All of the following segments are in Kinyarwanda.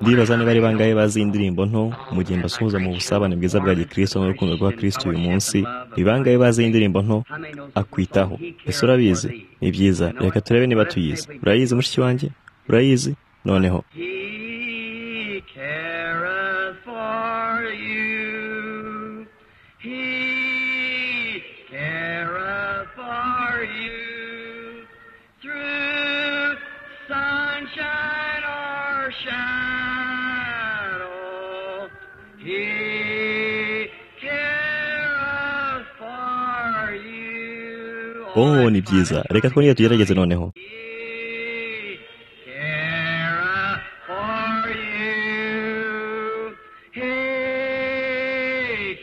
ndibaza niba ari bangahe bazi indirimbo nto gihe mbasuhuza mu busabane bwiza bwa gikristo n'urukundo rwa kristo uyu munsi ni bangahe bazi indirimbo nto akwitaho ese urabizi ni byiza reka turebe niba tuyizi urayizi mushiki wanjye urayizi noneho He careth for you. He careth for you. Through sunshine or shadow, He careth for you. oh ni byiza reka twongere tugerageze noneho He careth for you. He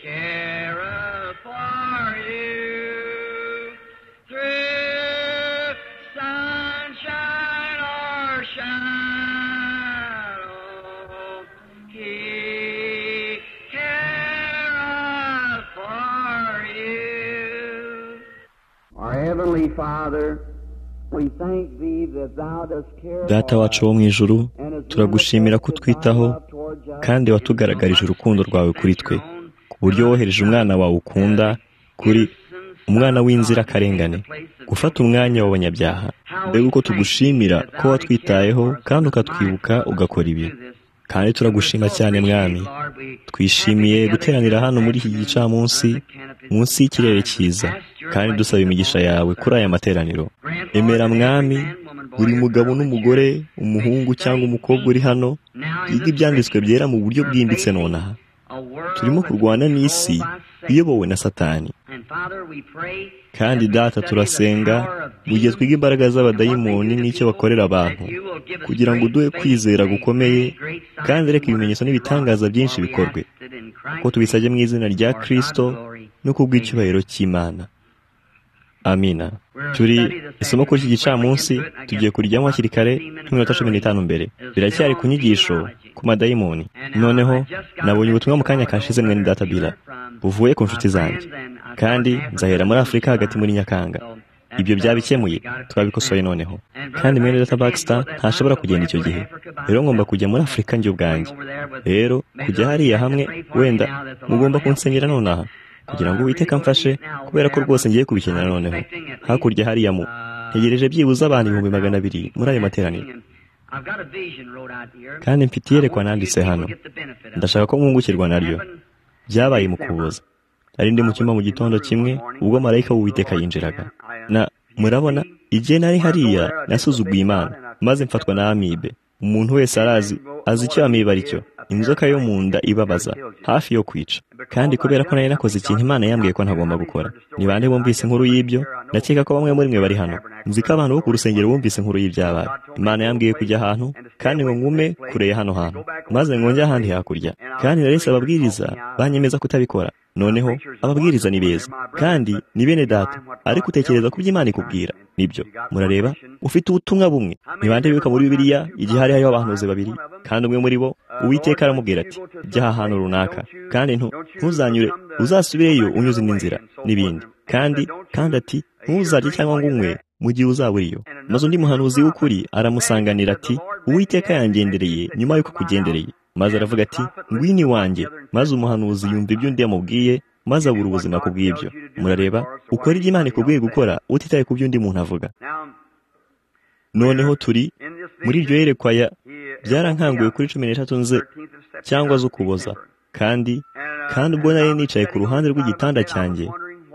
careth for you. Through sunshine or shadow, He careth for you. Our Heavenly Father, we thank thee that thou dost care data for wacu us. wo mu ijuru And as turagushimira ko manifested utwitaho thy love towards us, kandi watugaragarije urukundo rwawe kuri twe ku buryo wohereje umwana wawe ukunda kuri umwana w'inzirakarengane gufata umwanya w'abanyabyaha mbega uko tugushimira ko watwitayeho kandi ukatwibuka ugakora ibi kandi turagushima cyane mwami twishimiye guteranira hano muri iki gicamunsi munsi y'ikirere cyiza kandi dusaba imigisha yawe kuri aya materaniro emera mwami buri mugabo n'umugore umuhungu cyangwa umukobwa uri hano yiga ibyanditswe byera mu buryo bwimbitse nonaha turimo kurwana n'isi iyobowe na satani kandi data turasenga mu gihe twiga imbaraga z'abadayimoni n'icyo bakorera abantu kugira ngo uduhe kwizera gukomeye kandi reka ibimenyetso n'ibitangaza byinshi bikorwe ko tubisabye mu izina rya kristo no ku bw'icyubahiro cy'imana amina turi isomo kuri iki gicamunsi tugiye kurijyamo hakiri kare nk'iminota cumi n'itanu mbere biracyari ku nyigisho ku madayimoni noneho nabonye ubutumwa mu kanya kashize mwene data bila buvuye ku nshuti zanjye kandi nzahera muri afurika hagati muri nyakanga ibyo byabikemuye turabikosoye noneho kandi mwene data bakisita ntashobora kugenda icyo gihe rero ngomba kujya muri afurika njye ubwanjye rero kujya hariya hamwe wenda mugomba kunsengera nonaha kugira ngo uwiteka mfashe kubera ko rwose ngiye kubikenera noneho hakurya hariya mu ntegereje byibuze abantu ibihumbi magana abiri muri ayo materaniro kandi mfite iyerekwa nanditse hano ndashaka ko mwungukirwa naryo byabaye mu kuboza nari ndi mu cyumba mu gitondo kimwe ubwo marayika w'uwiteka yinjiraga na murabona igihe nari hariya nasuzuguye imana maze mfatwa na amibe umuntu wese arazi azi icyo amibe ari cyo inzoka yo mu nda ibabaza hafi yo kwica kandi kubera ko nari nakoze ikintu imana yambwiye ko ntagomba gukora ni bande bumvise inkuru y'ibyo ndakeka ko bamwe muri mwe bari hano nzi ko abantu bo ku rusengero bumvise inkuru y'ibyabaye imana yambwiye kujya ahantu kandi ngo ngume kure ya hano hantu maze ngo njye ahandi hakurya kandi narese ababwiriza banyemeza kutabikora noneho ababwiriza ni beza kandi ni bene data ariko utekereza ku byo imana ikubwira nibyo murareba ufite ubutumwa bumwe ntibande bibuka muri bibiliya igihe hari hariho abahanuzi babiri kandi umwe muri bo uwiteka aramubwira ati jya aha hantu runaka kandi ntu- ntuzanyure uzasubireyo unyuze indi nzira n'ibindi kandi kandi ati ntuzarye cyangwa ngo unywe mu gihe uzaba uriyo maze undi muhanuzi w'ukuri aramusanganira ati uwiteka yangendereye nyuma y'uko kugendereye maze aravuga ati ngwini wanjye maze umuhanuzi yumva ibyo undi yamubwiye maze abura ubuzima ku bw'ibyo murareba ukora ibyo imana ikubwiye gukora utitaye ku byo undi muntu avuga noneho turi muri iryo yerekwa ya byarankanguye kuri cumi n'eshatu nze cyangwa z'ukuboza kandi kandi ubwo nari nicaye ku ruhande rw'igitanda cyanjye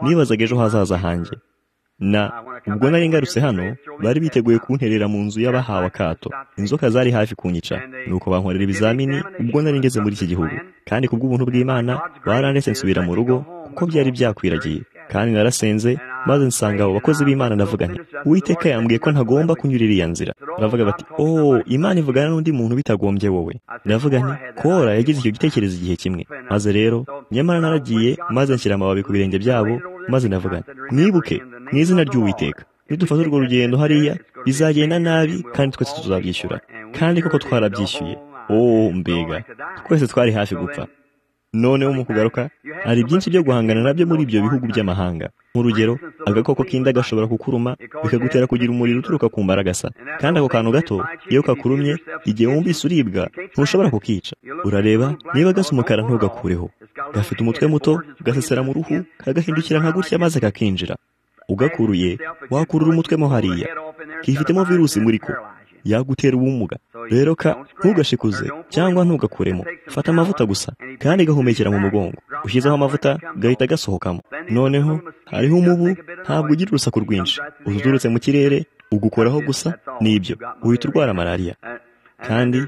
nibazaga ejo hazaza hanjye na ubwo nari ngarutse hano bari biteguye kunterera mu nzu y'abahawe akato inzoka zari hafi kunyica nuko bankorera ibizamini ubwo nari ngeze muri iki gihugu kandi kubw'ubuntu bw'imana barandetse nsubira mu rugo kuko byari byakwiragiye kandi narasenze maze nsanga abo bakozi b'imana ndavuga nti uwiteka yambwiye ko ntagomba kunyura iriya nzira baravuga bati oh imana ivugana n'undi muntu bitagombye wowe ndavuga nti kora yagize icyo gitekerezo igihe kimwe maze rero nyamara naragiye maze nshyira amababi ku birenge byabo maze ndavuga nti mwibuke mu izina ry'uwiteka nidufata urwo rugendo hariya bizagenda nabi kandi twese tuzabyishyura kandi koko twarabyishyuye oh mbega twese twari hafi gupfa noneho mu kugaruka hari byinshi byo guhangana nabyo muri ibyo bihugu by'amahanga nk'urugero agakoko kinda gashobora kukuruma bikagutera kugira umuriro uturuka ku mbaragasa kandi ako kantu gato iyo kakurumye igihe wumvise uribwa ntushobora kukica urareba niba gasa umukara ntugakureho gafite umutwe muto gasesera mu ruhu kagahindukira nka gutya maze kakinjira ugakuruye wakurura umutwe mo hariya kifitemo virusi muri ko yagutera ubumuga rero ka ntugashikuze cyangwa ntugakuremo fata amavuta gusa kandi gahumekera mu mugongo ushyizeho amavuta gahita gasohokamo noneho hariho umubu ntabwo ugira urusaku rwinshi uturutse mu kirere ugukoraho gusa nibyo uhita urwara malariya kandi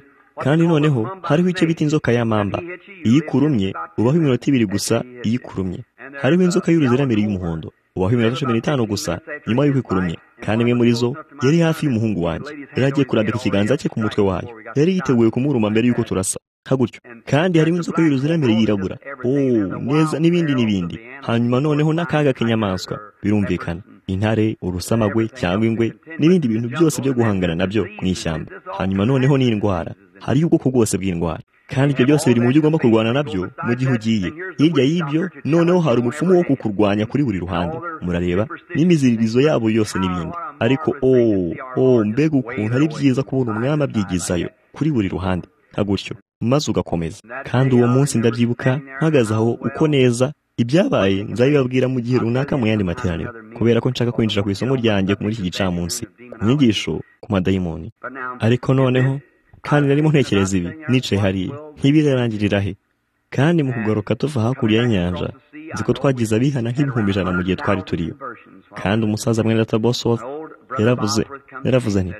kandi noneho hariho icyo bita inzoka y'amamba iyo ikurumye ubaho iminota ibiri gusa iyo ikurumye hariho inzoka y'uruziramiri y'umuhondo ubaho iminota cumi n'itanu gusa nyuma y'uko ikurumye kandi imwe muri zo yari hafi y'umuhungu wanjye yari agiye kurambika ikiganza cye ku mutwe wayo yari yiteguye kumuruma mbere y'uko turasa gutyo kandi hariho inzoka y'uruziramire yirabura ooo neza n'ibindi n'ibindi hanyuma noneho n'akaga k'inyamaswa birumvikana intare urusamagwe cyangwa ingwe n'ibindi bintu byose byo guhangana nabyo mu ishyamba hanyuma noneho n'indwara hariho ubwoko bwose bw'indwara kandi ibyo byose biri mu byo ugomba kurwana nabyo mu gihe ugiye hirya y'ibyo noneho hari umupfumu wo kukurwanya kuri buri ruhande murareba n'imiziririzo yabo yose n'ibindi ariko ooo ooo mbega ukuntu ari byiza kubona umwami abyigizayo kuri buri ruhande nka gutyo maze ugakomeza kandi uwo munsi ndabyibuka mpagaze aho uko neza ibyabaye nzabibabwira mu gihe runaka mu yandi materaniro kubera ko nshaka kwinjira ku isomo ryanjye muri iki gicamunsi ku nyigisho ku madayimoni ariko noneho kandi narimo ntekereza ibi nicaye hariya ntibirarangirira he kandi mu kugaruka tuva hakurya y'inyanja nzi ko twagize abihana nk'ibihumbi ijana mu gihe twari turiyo kandi umusaza mwene data bosofu yaravuze yaravuze nti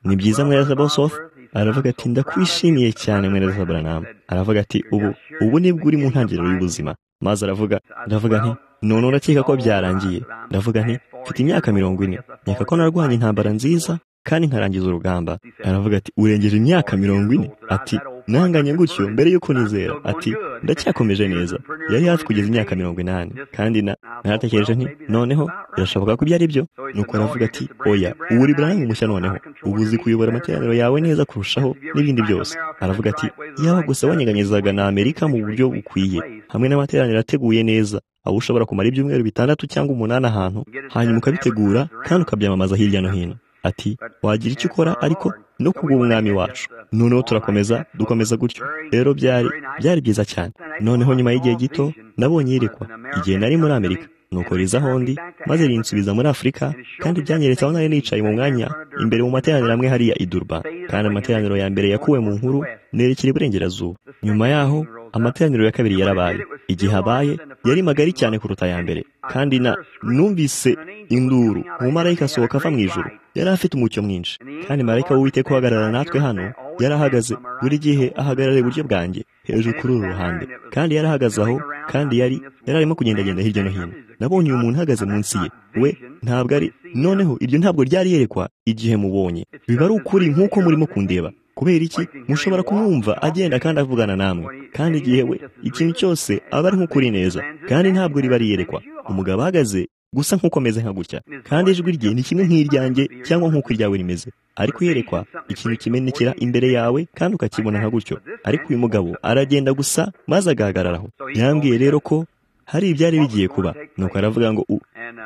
ni byiza mwene data bosofu aravuga ati ndakwishimiye cyane mwene data buranama aravuga ati ubu ubu nibwo uri mu ntangiriro y'ubuzima maze aravuga ndavuga nti none urakeka ko byarangiye ndavuga nti mfite imyaka mirongo ine nkeka ko narwanya intambara nziza kandi nkarangiza urugamba aravuga ati urengeje imyaka mirongo ine ati nanganye gutyo mbere y'uko nizera ati ndacyakomeje neza yari hafi kugeza imyaka mirongo inani kandi na naratekereje nti noneho birashoboka ko ibyo ari byo nuko aravuga ati oya ubu uri buranga umushya noneho ubu uzi kuyobora amateraniro yawe neza kurushaho n'ibindi byose aravuga ati yaba gusa wanyeganyizaga na amerika mu buryo bukwiye hamwe n'amateraniro ateguye neza aho ushobora kumara ibyumweru bitandatu cyangwa umunani ahantu hanyuma ukabitegura kandi ukabyamamaza hirya no hino ati wagira icyo ukora ariko no kubw'umwami wacu noneho turakomeza dukomeza gutyo rero byari byari byiza cyane noneho nyuma y'igihe gito nabonye yirekwa igihe nari muri amerika nuko riza hondi maze rinsubiza muri afurika kandi byanyeretse aho nari nicaye mu mwanya imbere mu materaniro amwe hariya idurba kandi amateraniro ya mbere yakuwe mu nkuru nerekera iburengerazuba nyuma yaho amateraniro ya kabiri yarabaye igihe abaye yari magari cyane kuruta ya mbere kandi na numvise induru umumarayika asohoka ava mu ijoro yari afite umucyo mwinshi kandi marayika w'uwiteka uhagarara natwe hano yari ahagaze buri gihe ahagarara iburyo bwanjye hejuru kuri uru ruhande kandi yari ahagaze aho kandi yari yari arimo kugendagenda hirya no hino nabonye uyu muntu uhagaze munsi ye we ntabwo ari noneho iryo ntabwo ryari yerekwa igihe mubonye biba ari ukuri nk'uko murimo kundeba kubera iki mushobora kumwumva agenda kandi avugana namwe kandi igihe we ikintu cyose aba ari nk'ukuri neza kandi ntabwo riba riyerekwa umugabo ahagaze gusa nk'uko ameze nka gutya kandi ijwi rye ni kimwe nk'iryanjye cyangwa nk'uko iryawe rimeze ariko uyerekwa ikintu kimenekera imbere yawe kandi ukakibona nka gutyo ariko uyu mugabo aragenda gusa maze agahagararaho yambwiye rero ko hari ibyari bigiye kuba nuko aravuga ngo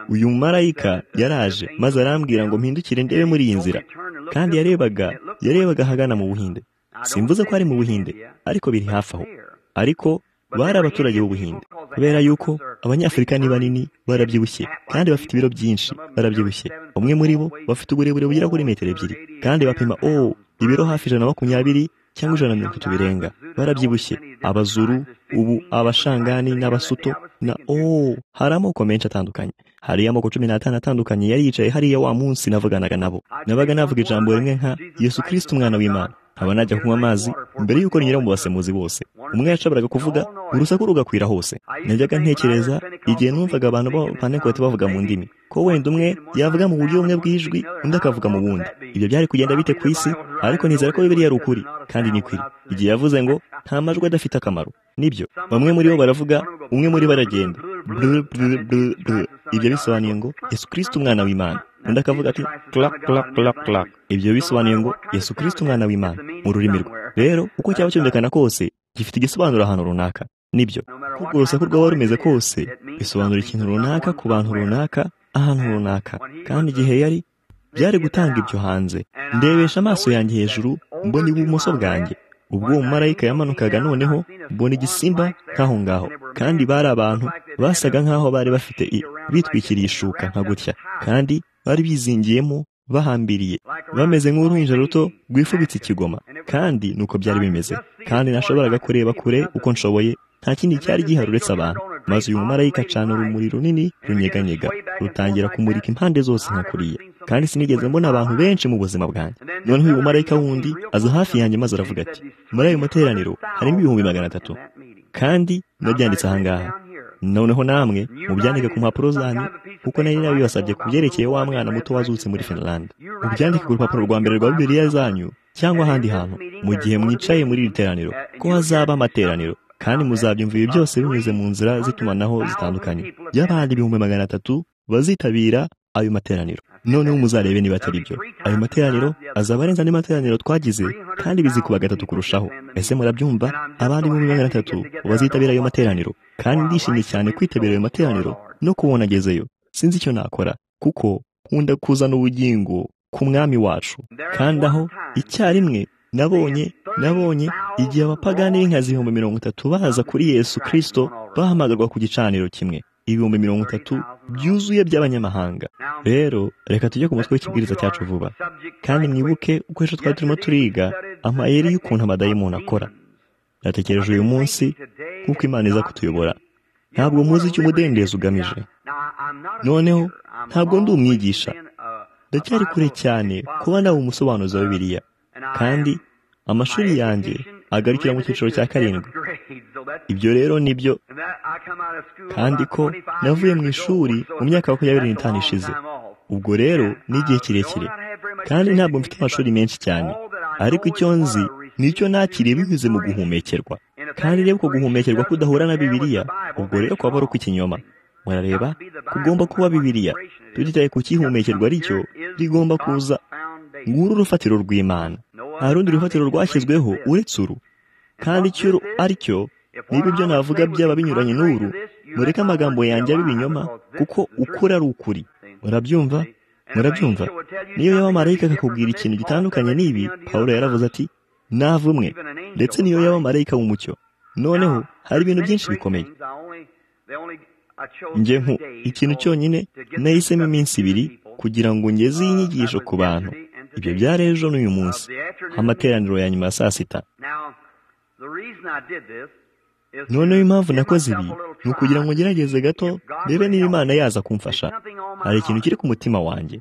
uyu marayika yaraje maze arambwira ngo mpindukire ndebe muri iyi nzira kandi yarebaga yarebaga ahagana mu buhinde simvuze ko ari mu buhinde ariko biri hafi aho ariko bari abaturage b'ubuhinde kubera yuko abanyafurika ni banini barabyibushye kandi bafite ibiro byinshi barabyibushye umwe muri bo bafite uburebure bugera kuri metero ebyiri kandi bapima oh ibiro hafi ijana na makumyabiri cyangwa ijana na mirongo itatu birenga barabyibushye abazuru ubu abashangani n'abasuto na oh hari amoko menshi atandukanye hari amoko cumi n'atanu atandukanye yari yicaye hariya wa munsi navuganaga nabo nabaga navuga ijambo rimwe nka yesu kirisiti umwana w'imana nkaba najya kunywa amazi mbere y'uko rinyura mu basemuzi bose umwe yashoboraga kuvuga urusaku rugakwira hose najyaga ntekereza igihe numvaga abantu b'abapanekoti bavuga mu ndimi ko wenda umwe yavuga mu buryo bumwe bw'ijwi undi akavuga mu bundi ibyo byari kugenda bite ku isi ariko nizera ko bibiriya ari ukuri kandi ni kwiri igihe yavuze ngo nta majwi adafite akamaro nibyo bamwe muri bo baravuga umwe muri bo aragenda ibyo bisobanuye ngo yesu kirisiti umwana w'imana undi akavuga ati clap clap clap clap ibyo bisobanuye ngo yesu kirisiti umwana w'imana mu rurimi rwe rero uko cyaba cyumvikana kose gifite igisobanuro ahantu runaka nibyo kuko urusaku rwaba rumeze kose bisobanura ikintu runaka ku bantu runaka ahantu runaka kandi igihe yari byari gutanga ibyo hanze ndebesha amaso yanjye hejuru mbona ibumoso bwanjye ubwo uwo mumarayika yamanukaga noneho mbona igisimba nk'aho ngaho kandi bari abantu basaga nk'aho bari bafite bitwikiriye ishuka nka gutya kandi bari bizingiyemo bahambiriye bameze nk'uruhinja ruto rwifubitse ikigoma kandi nuko byari bimeze kandi nashoboraga kureba kure uko nshoboye nta kindi cyari gihari uretse abantu maze uyu mumarayika acana urumuri runini runyeganyega rutangira kumurika impande zose nka kuriya kandi sinigeze mbona abantu benshi mu buzima bwanjye noneho uyu mumarayika wundi aza hafi yanjye maze aravuga ati muri ayo materaniro harimo ibihumbi magana atatu kandi nabyanditse ahangaha noneho namwe mubyandike ku mpapuro zanyu kuko nari nabibasabye ku byerekeye wa mwana muto wazutse muri finlande mubyandike ku rupapuro rwa mbere rwa bibiliya zanyu cyangwa ahandi hantu mu gihe mwicaye muri iri teraniro ko hazaba amateraniro kandi muzabyumva ibi byose binyuze mu nzira z'itumanaho zitandukanye y'abandi ibihumbi magana atatu bazitabira ayo materaniro noneho muzarebe niba atari byo ayo materaniro azaba arenze andi materaniro twagize kandi bizikuba gatatu kurushaho ese murabyumva abandi ibihumbi magana atatu bazitabira ayo materaniro kandi ndishimye cyane kwitabira ayo materaniro no kubona agezeyo sinzi icyo nakora kuko nkunda kuzana ubugingo ku mwami wacu kandi aho icyarimwe nabonye nabonye igihe abapagani b'inkazi ibihumbi mirongo itatu baza kuri yesu kirisito bahamagarwa ku gicaniro kimwe ibihumbi mirongo itatu byuzuye by'abanyamahanga rero reka tujye ku mutwe w'ikibwiriza cyacu vuba kandi mwibuke uko ejo twari turimo turiga amayeri y'ukuntu amadayimoni akora natekereje uyu munsi nk'uko imana iza kutuyobora ntabwo muzi icyo umudendezo ugamije noneho ntabwo ndi umwigisha ndacyari kure cyane kuba nawe umusobanuzi wa bibiliya kandi amashuri yanjye agarukira mu cyiciro cya karindwi ibyo rero ni byo kandi ko navuye mu ishuri mu myaka makumyabiri n'itanu ishize ubwo rero ni igihe kirekire kandi ntabwo mfite amashuri menshi cyane ariko icyo nzi nicyo nakiriye binyuze mu guhumekerwa kandi reba uko guhumekerwa kudahura na bibiliya ubwo rero kwaba ari ukw'ikinyoma murareba kugomba kuba bibiliya tugitaye ku cyihumekerwa aricyo rigomba kuza nguru urufatiro rw'imana nta rundi rufatiro rwashyizweho uretse uru kandi icyo ari cyo niba ibyo navuga byaba binyuranye n'uru mureke amagambo yanjye abe ibinyoma kuko ukuri ari ukuri murabyumva murabyumva niyo yaba marayika akakubwira ikintu gitandukanye n'ibi paul yaravuze ati navumwe ndetse niyo yaba marayika w'umucyo noneho hari ibintu byinshi bikomeye njye nku ikintu cyonyine nahisemo iminsi ibiri kugira ngo ngeze iyi nyigisho ku bantu ibyo byari ejo n'uyu munsi amateraniro ya nyuma ya saa sita noneho impamvu nakoze ibi ni ukugira ngo ngerageze gato ndebe niba imana yaza kumfasha hari ikintu kiri ku mutima wanjye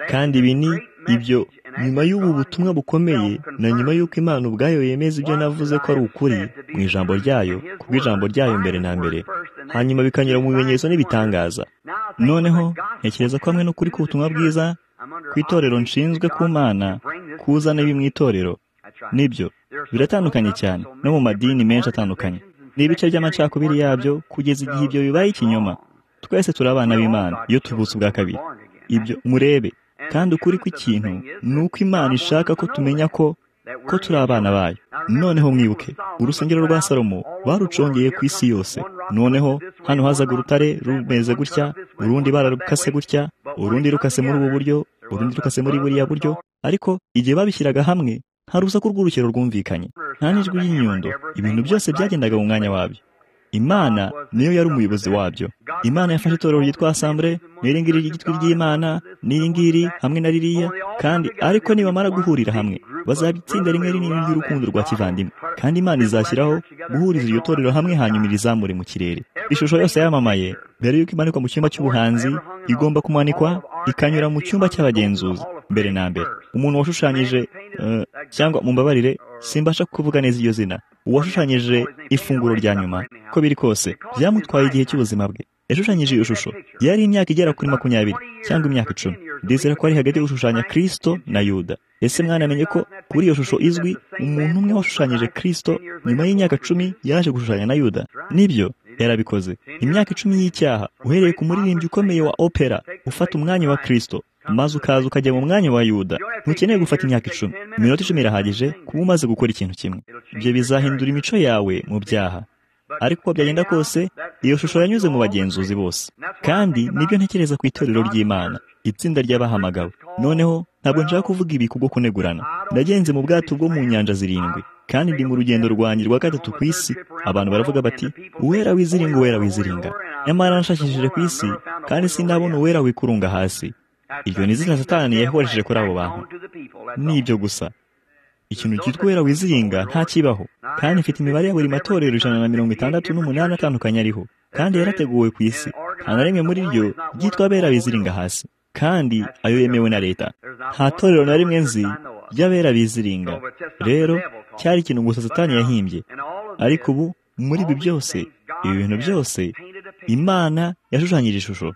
kandi ibi ni ibyo nyuma y'ubu butumwa bukomeye na nyuma y'uko imana ubwayo yemeza ibyo navuze ko ari ukuri mu ijambo ryayo ku bw'ijambo ryayo mbere na mbere hanyuma bikanyura mu bimenyetso n'ibitangaza noneho ntekereza ko hamwe n'ukuri k'ubutumwa bwiza ku itorero nshinzwe ku mana kuzana ibi mu itorero nibyo biratandukanye cyane no mu madini menshi atandukanye ni ibice by'amacakubiri yabyo kugeza igihe ibyo bibaye ikinyoma twese turabana b'imana iyo tuvutse ubwa kabiri ibyo murebe kandi ukuri kw'ikintu ni uko imana ishaka ko tumenya ko ko turi abana bayo noneho mwibuke urusengero rwa salomo barucongeye ku isi yose noneho hano hazaga urutare rumeze gutya urundi bararukase gutya urundi rukase muri ubu buryo urundi rukase muri buriya buryo ariko igihe babishyiraga hamwe nta rusaku rw'urukero rwumvikanye nta n'ijwi ry'inyundo ibintu byose byagendaga mu mwanya wabyo imana niyo yari umuyobozi wabyo imana yafashe itorero ryitwa asambure n'iri ngiri ry'igitwi ry'imana n'iri ngiri hamwe na ririya kandi ariko nibamara guhurira hamwe bazaba itsinda rimwe rinini ry'urukundo rwa kivandimwe kandi imana izashyiraho guhuriza iryo torero hamwe hanyuma irizamure mu kirere ishusho yose yamamaye mbere y'uko imanikwa mu cyumba cy'ubuhanzi igomba kumanikwa ikanyura mu cyumba cy'abagenzuzi mbere na mbere umuntu washushanyije cyangwa mumbabarire simbasha kuvuga neza iryo zina uwashushanyije ifunguro rya nyuma ko biri kose byamutwaye igihe cy'ubuzima bwe yashushanyije iyo shusho yari imyaka igera kuri makumyabiri cyangwa imyaka icumi ndizera ko ari hagati yo gushushanya kirisito na yuda ese mwanamenye ko kuri iyo shusho izwi umuntu umwe washushanyije kirisito nyuma y'imyaka cumi yaje gushushanya na yuda nibyo yarabikoze imyaka icumi y'icyaha uhereye ku muririmbyi ukomeye wa opera ufata umwanya wa kirisito maze ukaza ukajya mu mwanya wa yuda ntukeneye gufata imyaka icumi iminota icumi irahagije kuba umaze gukora ikintu kimwe ibyo bizahindura imico yawe mu byaha ariko uko byagenda kose iyo shusho yanyuze mu bagenzuzi bose kandi nibyo ntekereza ku itorero ry'imana itsinda ry'abahamagawe noneho ntabwo nshaka kuvuga ibi kubwo kunegurana ndagenze mu bwato bwo mu nyanja zirindwi kandi ndi mu rugendo rwanjye rwa gatatu ku isi abantu baravuga bati uwera wiziringa uwera wiziringa nyamara nashakishije ku isi kandi sindabona uwera wikurunga hasi iryo ni izina satani yahoresheje kuri abo bantu nibyo gusa ikintu cyitwa uwera wiziringa ntakibaho kandi mfite imibare ya buri matorero ijana na mirongo itandatu n'umunani atandukanye ariho kandi yarateguwe ku isi nta na rimwe muri ryo ryitwa abera biziringa hasi kandi ayo yemewe na leta nta torero na rimwe nzi ry'abera biziringa rero cyari ikintu gusa satani yahimbye ariko ubu muri ibi byose ibi bintu byose imana yashushanyije ishusho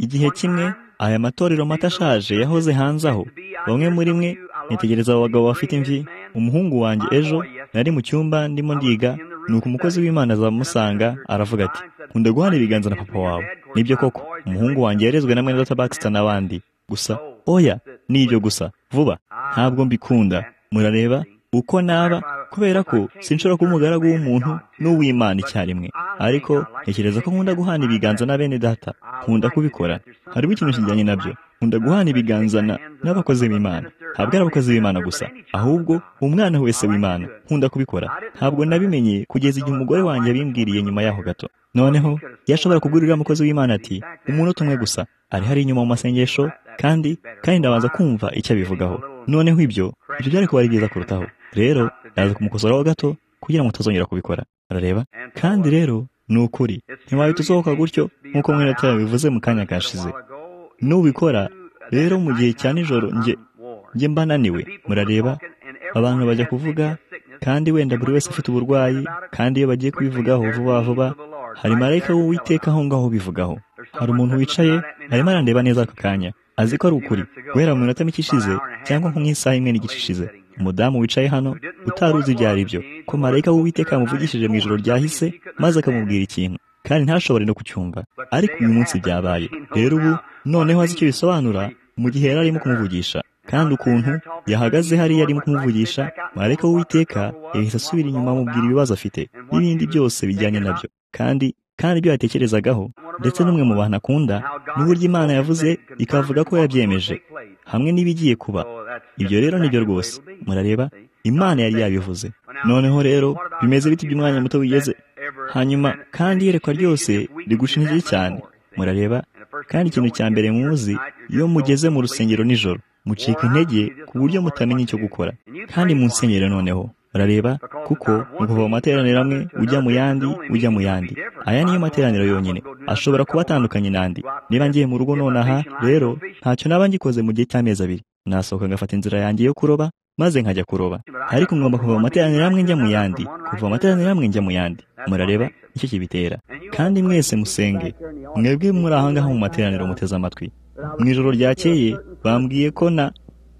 igihe kimwe aya matorero mato ashaje yahoze hanze aho bamwe muri mwe nitegereza abo bagabo bafite imvi umuhungu wanjye ejo nari mu cyumba ndimo ndiga nuko umukozi w'imana azamusanga aravuga ati nkunda guhana ibiganza na papa wawe nibyo koko umuhungu wanjye yarezwe na mwene data bakisita n'abandi gusa oya nibyo gusa vuba ntabwo mbikunda murareba uko naba kubera ko sinshobora kuba umugaragu w'umuntu n'uw'imana icyarimwe ariko ntekereza ko nkunda guhana ibiganza na bene data nkunda kubikora hariho ikintu kijyanye nabyo nkunda guhana ibiganza n'abakozi b'imana ntabwo ari abakozi b'imana gusa ahubwo umwana wese w'imana nkunda kubikora ntabwo nabimenye kugeza igihe umugore wanjye abimbwiriye nyuma yaho gato noneho yashobora kugurira umukozi w'imana ati umuntu tumwe gusa ari hari inyuma mu masengesho kandi kandi ndabanza kumva icyo abivugaho noneho ibyo ibyo byari kuba ari byiza kurutaho rero naza kumukosoraho gato kugira ngo utazongera kubikora arareba kandi rero ni ukuri ntiwahita usohoka gutyo nk'uko mwene atari bivuze mu kanya kashize nubikora rero mu gihe cya nijoro njye njye mba naniwe murareba abantu bajya kuvuga kandi wenda buri wese afite uburwayi kandi iyo bagiye kubivugaho vuba vuba hari marayika w'uwiteka aho ngaho ubivugaho hari umuntu wicaye arimo arandeba neza aka kanya azi ko ari ukuri guhera mu minota mike ishize cyangwa nko mu isaha imwe n'igice ishize umudamu wicaye hano utari uzi ibyo ari byo ko marayika w'uwiteka yamuvugishije mu ijoro ryahise maze akamubwira ikintu kandi ntashobore no kucyumva ariko uyu munsi byabaye rero ubu noneho azi icyo bisobanura mu gihe yari arimo kumuvugisha kandi ukuntu yahagaze hariya arimo kumuvugisha marayika w'uwiteka yahise asubira inyuma amubwira ibibazo afite n'ibindi byose bijyanye nabyo kandi kandi ibyo yatekerezagaho ndetse n'umwe mu bantu akunda n'uburyo imana yavuze ikavuga ko yabyemeje hamwe n'ibigiye kuba ibyo rero nibyo rwose murareba imana yari yabivuze noneho rero bimeze biti by'umwanya muto wigeze hanyuma kandi iyerekwa ryose rigusha intege cyane murareba kandi ikintu cya mbere muzi iyo mugeze mu rusengero nijoro mucika intege ku buryo mutamenya icyo gukora kandi mu nsengero noneho murareba kuko ni kuva mu materaniro amwe ujya mu yandi ujya mu yandi aya niyo materaniro yonyine ashobora kuba atandukanye n'andi niba ngiye mu rugo nonaha rero ntacyo naba ngikoze mu gihe cy'amezi abiri nasohoka ngafata inzira yanjye yo kuroba maze nkajya kuroba ariko ngomba kuva mu materaniro amwe njya mu yandi kuva mu materaniro amwe njya mu yandi murareba icyo kibitera kandi mwese musenge mwebwe muri ahangaha mu materaniro muteze amatwi mu ijoro ryakeye bambwiye ko na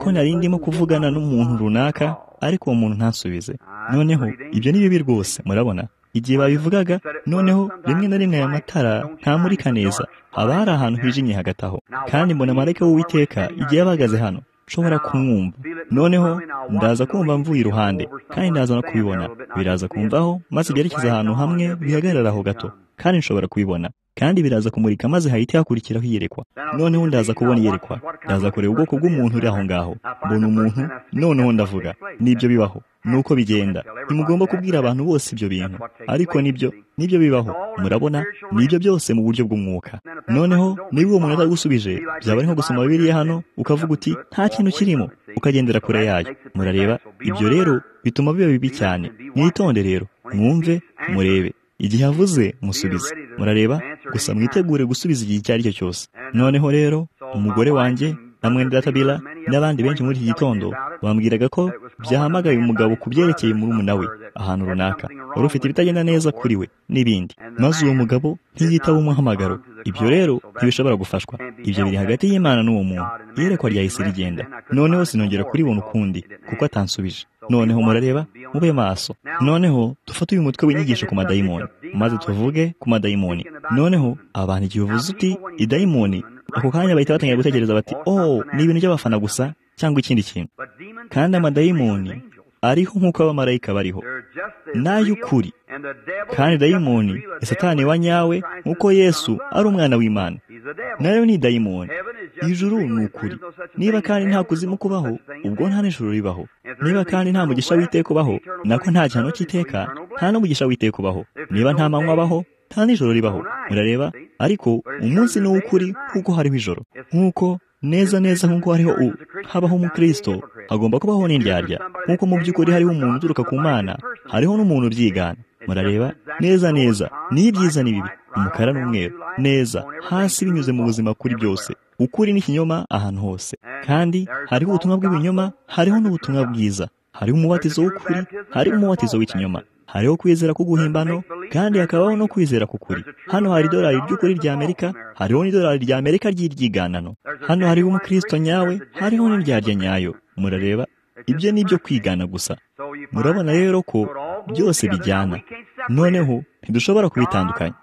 ko nari ndimo kuvugana n'umuntu runaka ariko uwo muntu ntasubize noneho ibyo ni bibi rwose murabona igihe babivugaga noneho rimwe na rimwe aya matara ntamurika neza haba hari ahantu hijimye hagati aho kandi mbona marayika w'uwiteka igihe yabahagaze hano nshobora kumwumva noneho ndaza kumva mvuye iruhande kandi ndaza no kubibona biraza kumvaho maze byerekeza ahantu hamwe bihagarara aho gato kandi nshobora kubibona kandi biraza kumurika maze hahita hakurikiraho iyerekwa noneho ndaza kubona iyerekwa ndaza kureba ubwoko bw'umuntu uri aho ngaho mbona umuntu noneho ndavuga nibyo bibaho nuko bigenda ntimugomba kubwira abantu bose ibyo bintu ariko nibyo nibyo bibaho murabona nibyo byose mu buryo bw'umwuka noneho niba uwo muntu atagusubije byaba ari nko gusoma bibiriya hano ukavuga uti nta kintu kirimo ukagendera kure yayo murareba ibyo rero bituma biba bibi cyane mwitonde rero mwumve murebe igihe avuze musubize murareba gusa mwitegure gusubiza igihe icyo ari cyo cyose noneho rero umugore wanjye na mwene databila n'abandi benshi muri iki gitondo bambwiraga ko byahamagaye umugabo ku byerekeye murumuna we ahantu runaka wari ufite ibitagenda neza kuri we n'ibindi maze uwo mugabo ntiyitaba umuhamagaro ibyo rero ntibishobora gufashwa ibyo biri hagati y'imana n'uwo muntu iyerekwa ryahise rigenda noneho sinongera kuribona ukundi kuko atansubije noneho murareba mube maso noneho dufate uyu mutwe w'inyigisho ku madayimoni maze tuvuge ku madayimoni noneho abantu igihe uvuze uti idayimoni ako kanya bahita batangira gutekereza bati oh ni ibintu by'abafana gusa cyangwa ikindi kintu kandi amadayimoni ariho nk'uko abamarayika bariho n'ay'ukuri kandi dayimoni satani wa nyawe nk'uko yesu ari umwana w'imana nayo ni dayimoni ijuru ni ukuri niba kandi nta kuzimu kubaho ubwo nta n'ijuru ribaho niba kandi nta mugisha w'iteka ubaho nako nta gihano cy'iteka nta n'umugisha w'iteka ubaho niba nta manywa abaho nta n'ijoro ribaho murareba ariko umunsi ni uw'ukuri kuko hariho ijoro nk'uko neza neza nk'uko hariho u habaho umukristo hagomba kubaho n'indyarya nk'uko mu by'ukuri hariho umuntu uturuka ku mana hariho n'umuntu ubyigana murareba neza neza niyo ibyiza n'ibibi umukara n'umweru neza hasi binyuze mu buzima kuri byose ukuri n'ikinyoma ahantu hose kandi hariho ubutumwa bw'ibinyoma hariho n'ubutumwa bwiza hariho umubatizo w'ukuri hariho umubatizo w'ikinyoma hariho kwizera k'uguhimbano kandi hakabaho no kwizera k'ukuri hano hari idolari ry'ukuri ry'amerika hariho n'idolari ry'amerika ry'iryiganano hano hariho umukristo nyawe hariho n'indyarya nyayo murareba ibyo ni ibyo kwigana gusa murabona rero ko byose bijyana noneho ntidushobora kubitandukanya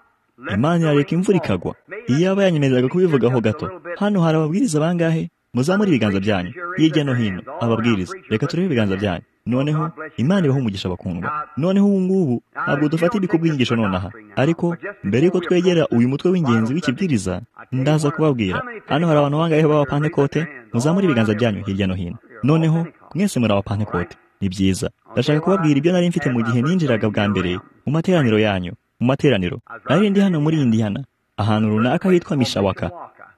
imana yareka imvura ikagwa iyo yaba yanyemereraga kubivugaho gato hano hari ababwiriza bangahe muzamure ibiganza byanyu hirya no hino ababwiriza reka turebe ibiganza byanyu noneho imana ibaho umugisha bakundwa noneho ubu ngubu ntabwo dufata ibigo by'inyigisho nonaha ariko mbere y'uko twegera uyu mutwe w'ingenzi w'ikibwiriza ndaza kubabwira hano hari abantu bangahe b'abapantekote muzamure ibiganza byanyu hirya no hino noneho mwese muri abapantekote ni byiza ndashaka kubabwira ibyo nari mfite mu gihe ninjiraga bwa mbere mu materaniro yanyu mu materaniro nari ndi hano muri indihana ahantu runaka hitwa mishawaka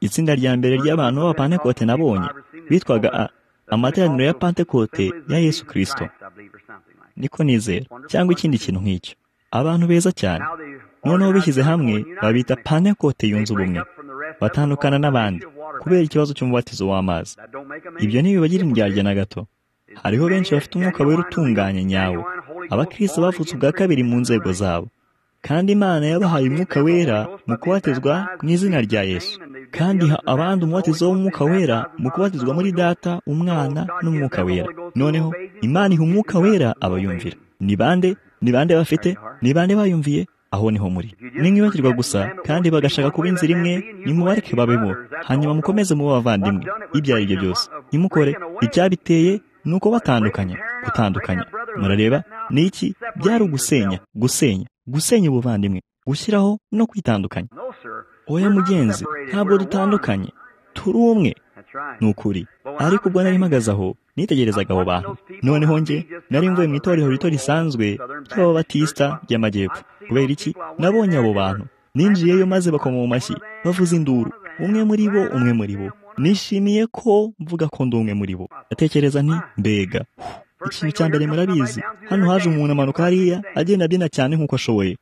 itsinda rya mbere ry'abantu b'abapantekote nabonye bitwaga a amateraniro ya pantekote ya yesu kirisito niko nizera cyangwa ikindi kintu nk'icyo abantu beza cyane noneho bishyize hamwe babita pantekote yunze ubumwe batandukana n'abandi kubera ikibazo cy'umubatizo w'amazi ibyo ntibibagira indyarya na gato hariho benshi bafite umwuka wera utunganye nyawo abakirisi bavutse ubwa kabiri mu nzego zabo kandi imana yabahaye umwuka wera mu kubatizwa mu izina rya yesu kandi iha abandi umubatizo w'umwuka wera mu kubatizwa muri data umwana n'umwuka wera noneho imana iha umwuka wera abayumvira ni bande ni bande bafite ni bande bayumviye aho niho muri nimwibagirwa gusa kandi bagashaka kuba inzira imwe nimubareke babemo hanyuma mukomeze mubo abavandimwe ibyo ari byo byose nimukore icyabiteye ni uko batandukanya gutandukanya murareba ni iki byari ugusenya gusenya gusenya ubuvandimwe gushyiraho no kwitandukanya oya mugenzi ntabwo dutandukanye turi umwe ni ukuri ariko ubwo nari mpagaze aho nitegerezaga abo bantu noneho njye nari mvuye mu itorero rito risanzwe ry'ababatisita ry'amajyepfo kubera iki nabonye abo bantu ninjiyeyo maze bakoma mu mashyi bavuza induru umwe muri bo umwe muri bo nishimiye ko mvuga ko ndi umwe muri bo atekereza nti mbega ikintu cya mbere murabizi hano haje umuntu amanuka hariya agenda abyina cyane nk'uko ashoboye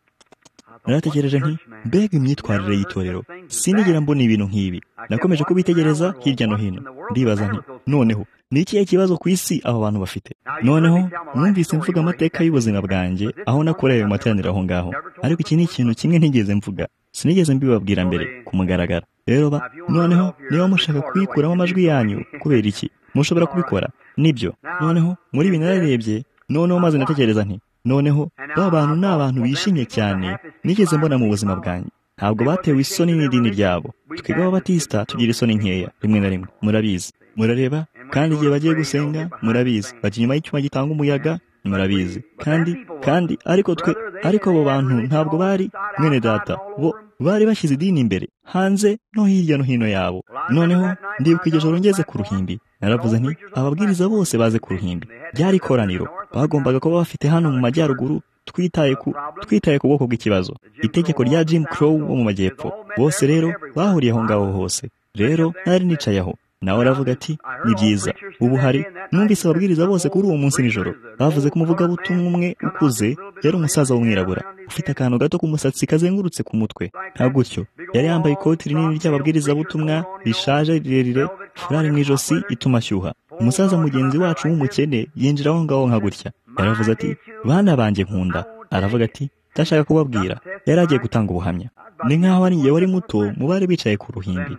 naratekereje nti mbega imyitwarire y'itorero sinigera mbona ibintu nk'ibi nakomeje kubitegereza hirya no hino ndibaza nti noneho ni ikihe kibazo ku isi abo bantu bafite noneho numvise mvuga amateka y'ubuzima bwanjye aho nakorewe mu materaniro aho ngaho ariko iki ni ikintu kimwe ntigeze mvuga sinigeze mbibabwira mbere ku mugaragaro rero ba noneho niba mushaka kuyikuramo amajwi yanyu kubera iki mushobora kubikora nibyo noneho muri ibi nararebye noneho maze natekereza nti noneho ba bantu ni abantu bishimye cyane nigeze mbona mu buzima bwanjye ntabwo batewe isoni n'idini ryabo twebwe ababatisita tugira isoni nkeya rimwe na rimwe murabizi murareba kandi igihe bagiye gusenga murabizi bajya inyuma y'icyuma gitanga umuyaga murabizi kandi kandi ariko twe ariko abo bantu ntabwo bari mwene data bo bari bashyize idini imbere hanze no hirya no hino yabo noneho ndibuka iryo joro ngeze ku ruhimbi naravuze nti ababwiriza bose baze ku ruhimbi ryari ikoraniro bagombaga kuba bafite hano mu majyaruguru twitaye ku twitaye ku bwoko bw'ikibazo itegeko rya Jim Crow wo mu majyepfo bose rero bahuriye aho ngaho hose rero nari nicaye aho nawe aravuga ati ni byiza ubu hari numvise ababwiriza bose kuri uwo munsi nijoro bavuze ko umuvugabutumwa umwe ukuze yari umusaza w'umwirabura ufite akantu gato k'umusatsi kazengurutse ku mutwe nka gutyo yari yambaye ikoti rinini ry'ababwirizabutumwa rishaje rirerire furari mu ijosi ituma ashyuha umusaza mugenzi wacu w'umukene yinjira aho ngaho nka gutya yaravuze ati bana banjye nkunda aravuga ati ndashaka kubabwira yari agiye gutanga ubuhamya ni nk'aho ari igihe wari muto mu bari bicaye ku ruhimbi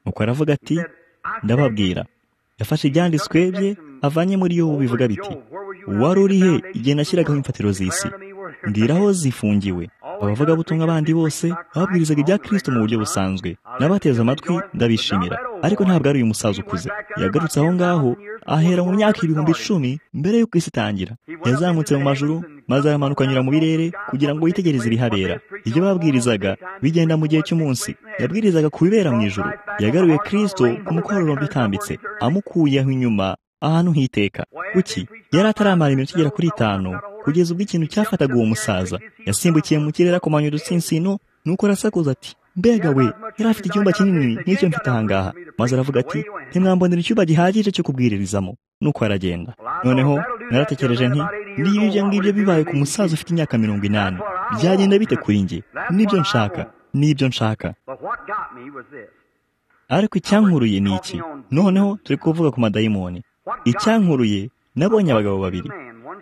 nuko aravuga ati ndababwira yafashe ibyanditswe bye avanye muri yo bivuga biti wari uri he igihe nashyiragaho imfatiro z'isi mbwira aho zifungiwe abavugabutumwa bandi bose babwirizaga ibya kirisito mu buryo busanzwe n'abateze amatwi ndabishimira ariko ntabwo ari uyu musaza ukuze yagarutse aho ngaho ahera mu myaka ibihumbi icumi mbere y'uko isi itangira yazamutse mu majuru maze aramanuka anyura mu birere kugira ngo yitegereze ibihabera ibyo babwirizaga bigenda mu gihe cy'umunsi yabwirizaga ku bibera mu ijoro yagaruye kirisito ku mukororombya utambitse amukuyeho inyuma ahantu hiteka kuki yari ataramara iminota igera kuri itanu kugeza ubwo ikintu cyafataga uwo musaza yasimbukiye mu kirere akomanya udutsinsino nuko arasakuza ati mbega we yari afite icyumba kinini nk'icyo mfite ahangaha maze aravuga ati ntimwambonera icyumba gihagije cyo kubwirizamo nuko aragenda noneho naratekereje nti niba ibyo ngibyo bibaye ku musaza ufite imyaka mirongo inani byagenda bite kuri njye nibyo nshaka nibyo nshaka ariko icyankuruye ni iki noneho turi kuvuga ku madayimoni icyankuruye nabonye abagabo babiri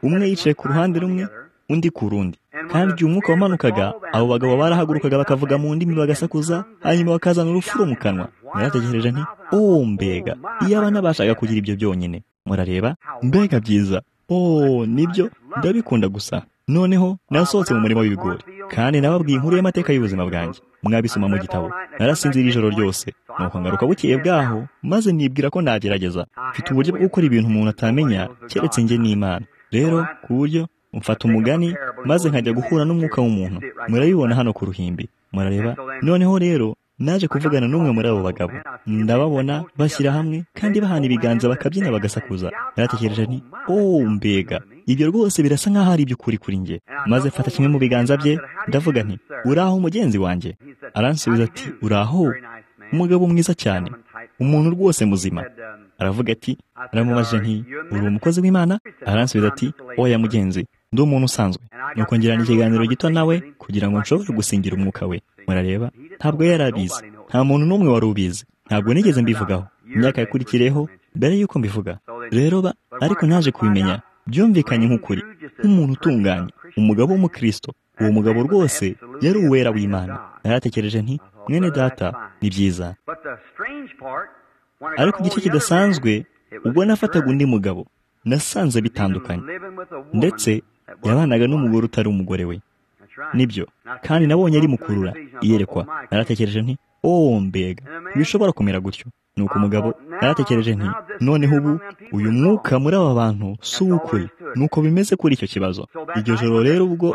umwe yicaye ku ruhande rumwe undi ku rundi kandi igihe umwuka wamanukaga abo bagabo barahagurukaga bakavuga mu ndimi bagasakuza hanyuma bakazana urufuro mu kanwa narategereje nti oh mbega iyo abana bashaka kugira ibyo byonyine murareba mbega byiza oh nibyo ndabikunda gusa noneho nasohotse mu murima w'ibigori kandi nababwiye inkuru y'amateka y'ubuzima bwanjye mwabisoma mu gitabo narasinzira ijoro ryose nuko ngaruka bukeye bwaho maze nibwira ko nagerageza mfite uburyo bwo gukora ibintu umuntu atamenya keretse njye n'imana rero ku buryo mfata umugani maze nkajya guhura n'umwuka w'umuntu murabibona hano ku ruhimbi murareba noneho rero naje kuvugana n'umwe muri abo bagabo ndababona bashyira hamwe kandi bahana ibiganza bakabyina bagasakuza naratekereje nti oh mbega ibyo rwose birasa nk'aho ari iby'ukuri kuri njye maze mfata kimwe mu biganza bye ndavuga nti uraho mugenzi wanjye aransubiza ati uraho umugabo mwiza cyane umuntu rwose muzima aravuga ati aramubaje nti uri umukozi w'imana aransubiza ati oya mugenzi ndi umuntu usanzwe nuko ngirana ikiganiro gito nawe kugira ngo nshobore gusingira umwuka we murareba ntabwo yari abizi nta muntu n'umwe wari ubizi ntabwo nigeze mbivugaho imyaka yakurikireho mbere y'uko mbivuga rero ba ariko naje kubimenya byumvikanye nk'ukuri nk'umuntu utunganye umugabo w'umukristo uwo mugabo rwose yari uwera w'imana naratekereje nti mwene data ni byiza ariko igice kidasanzwe ubwo nafataga undi mugabo nasanze bitandukanye ndetse yabanaga n'umugore utari umugore we nibyo kandi nabonye ari mukurura iyerekwa naratekereje nti oh mbega bishobora kumera gutyo nuko umugabo naratekereje nti noneho ubu uyu mwuka muri aba bantu si uw'ukuri nuko bimeze kuri icyo kibazo iryo joro rero ubwo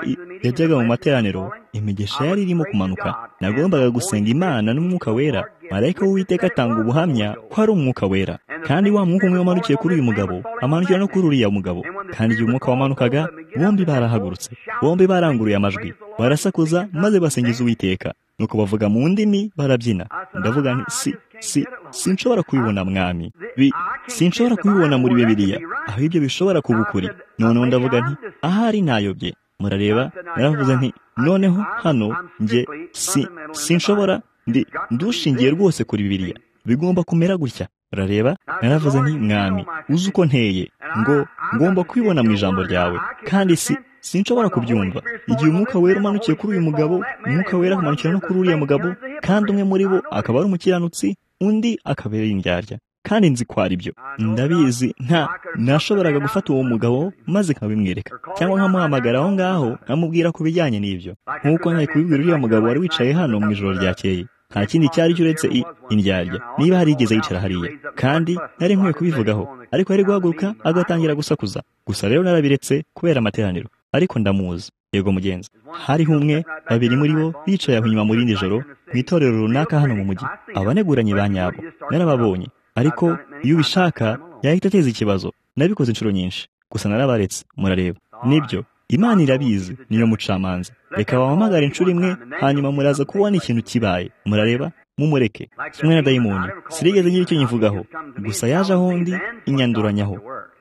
yajyaga mu materaniro imigisha yari irimo kumanuka nagombaga gusenga imana n'umwuka wera marayika w'uwiteka atanga ubuhamya ko ari umwuka wera kandi wa mwuka umwe wamanukiye kuri uyu mugabo amanukira no kuri uriya mugabo kandi igihe umwuka wamanukaga bombi barahagurutse bombi baranguruye amajwi barasakuza maze basingiza uwiteka nuko bavuga mu ndimi barabyina ndavuga nti si si sinshobora kubibona mwami bi sinshobora kubibona muri bibiliya aho ibyo bishobora kuba ukuri noneho ndavuga nti ahari ntayobye murareba naravuze nti noneho hano njye si sinshobora ndi ndushingiye rwose kuri bibiliya bigomba kumera gutya urareba naravuze nti mwami uzi uko nteye ngo ngomba kubibona mu ijambo ryawe kandi si sinshobora kubyumva igihe umwuka wera umanukiye kuri uyu mugabo umwuka wera umanukira no kuri uriya mugabo kandi umwe muri bo akaba ari umukiranutsi undi akabera indyarya kandi nzi ko ari byo ndabizi nta nashoboraga gufata uwo mugabo maze nkabimwereka cyangwa nkamuhamagara aho ngaho nkamubwira ku bijyanye n'ibyo nk'uko nari kubibwira uriya mugabo wari wicaye hano mu ijoro ryakeye nta kindi cyari uretse indyarya niba hari igeze yicara hariya kandi nari nkwiye kubivugaho ariko yari guhaguruka agatangira gusakuza gusa rero narabiretse kubera amateraniro ariko ndamuzi yego mugenzi hariho umwe babiri muri bo bicaye aho inyuma mu rindi joro mu itorero runaka hano mu mujyi abaneguranye ba nyabo narababonye ariko iyo ubishaka yahita ateza ikibazo nabikoze inshuro nyinshi gusa narabaretse murareba nibyo imana irabizi niyo mucamanza reka bampamagare inshuro imwe hanyuma muraza kubona ikintu kibaye murareba mumureke kimwe na dayimoni sirigeze ngira icyo nyivugaho gusa yaje aho ndi inyanduranyaho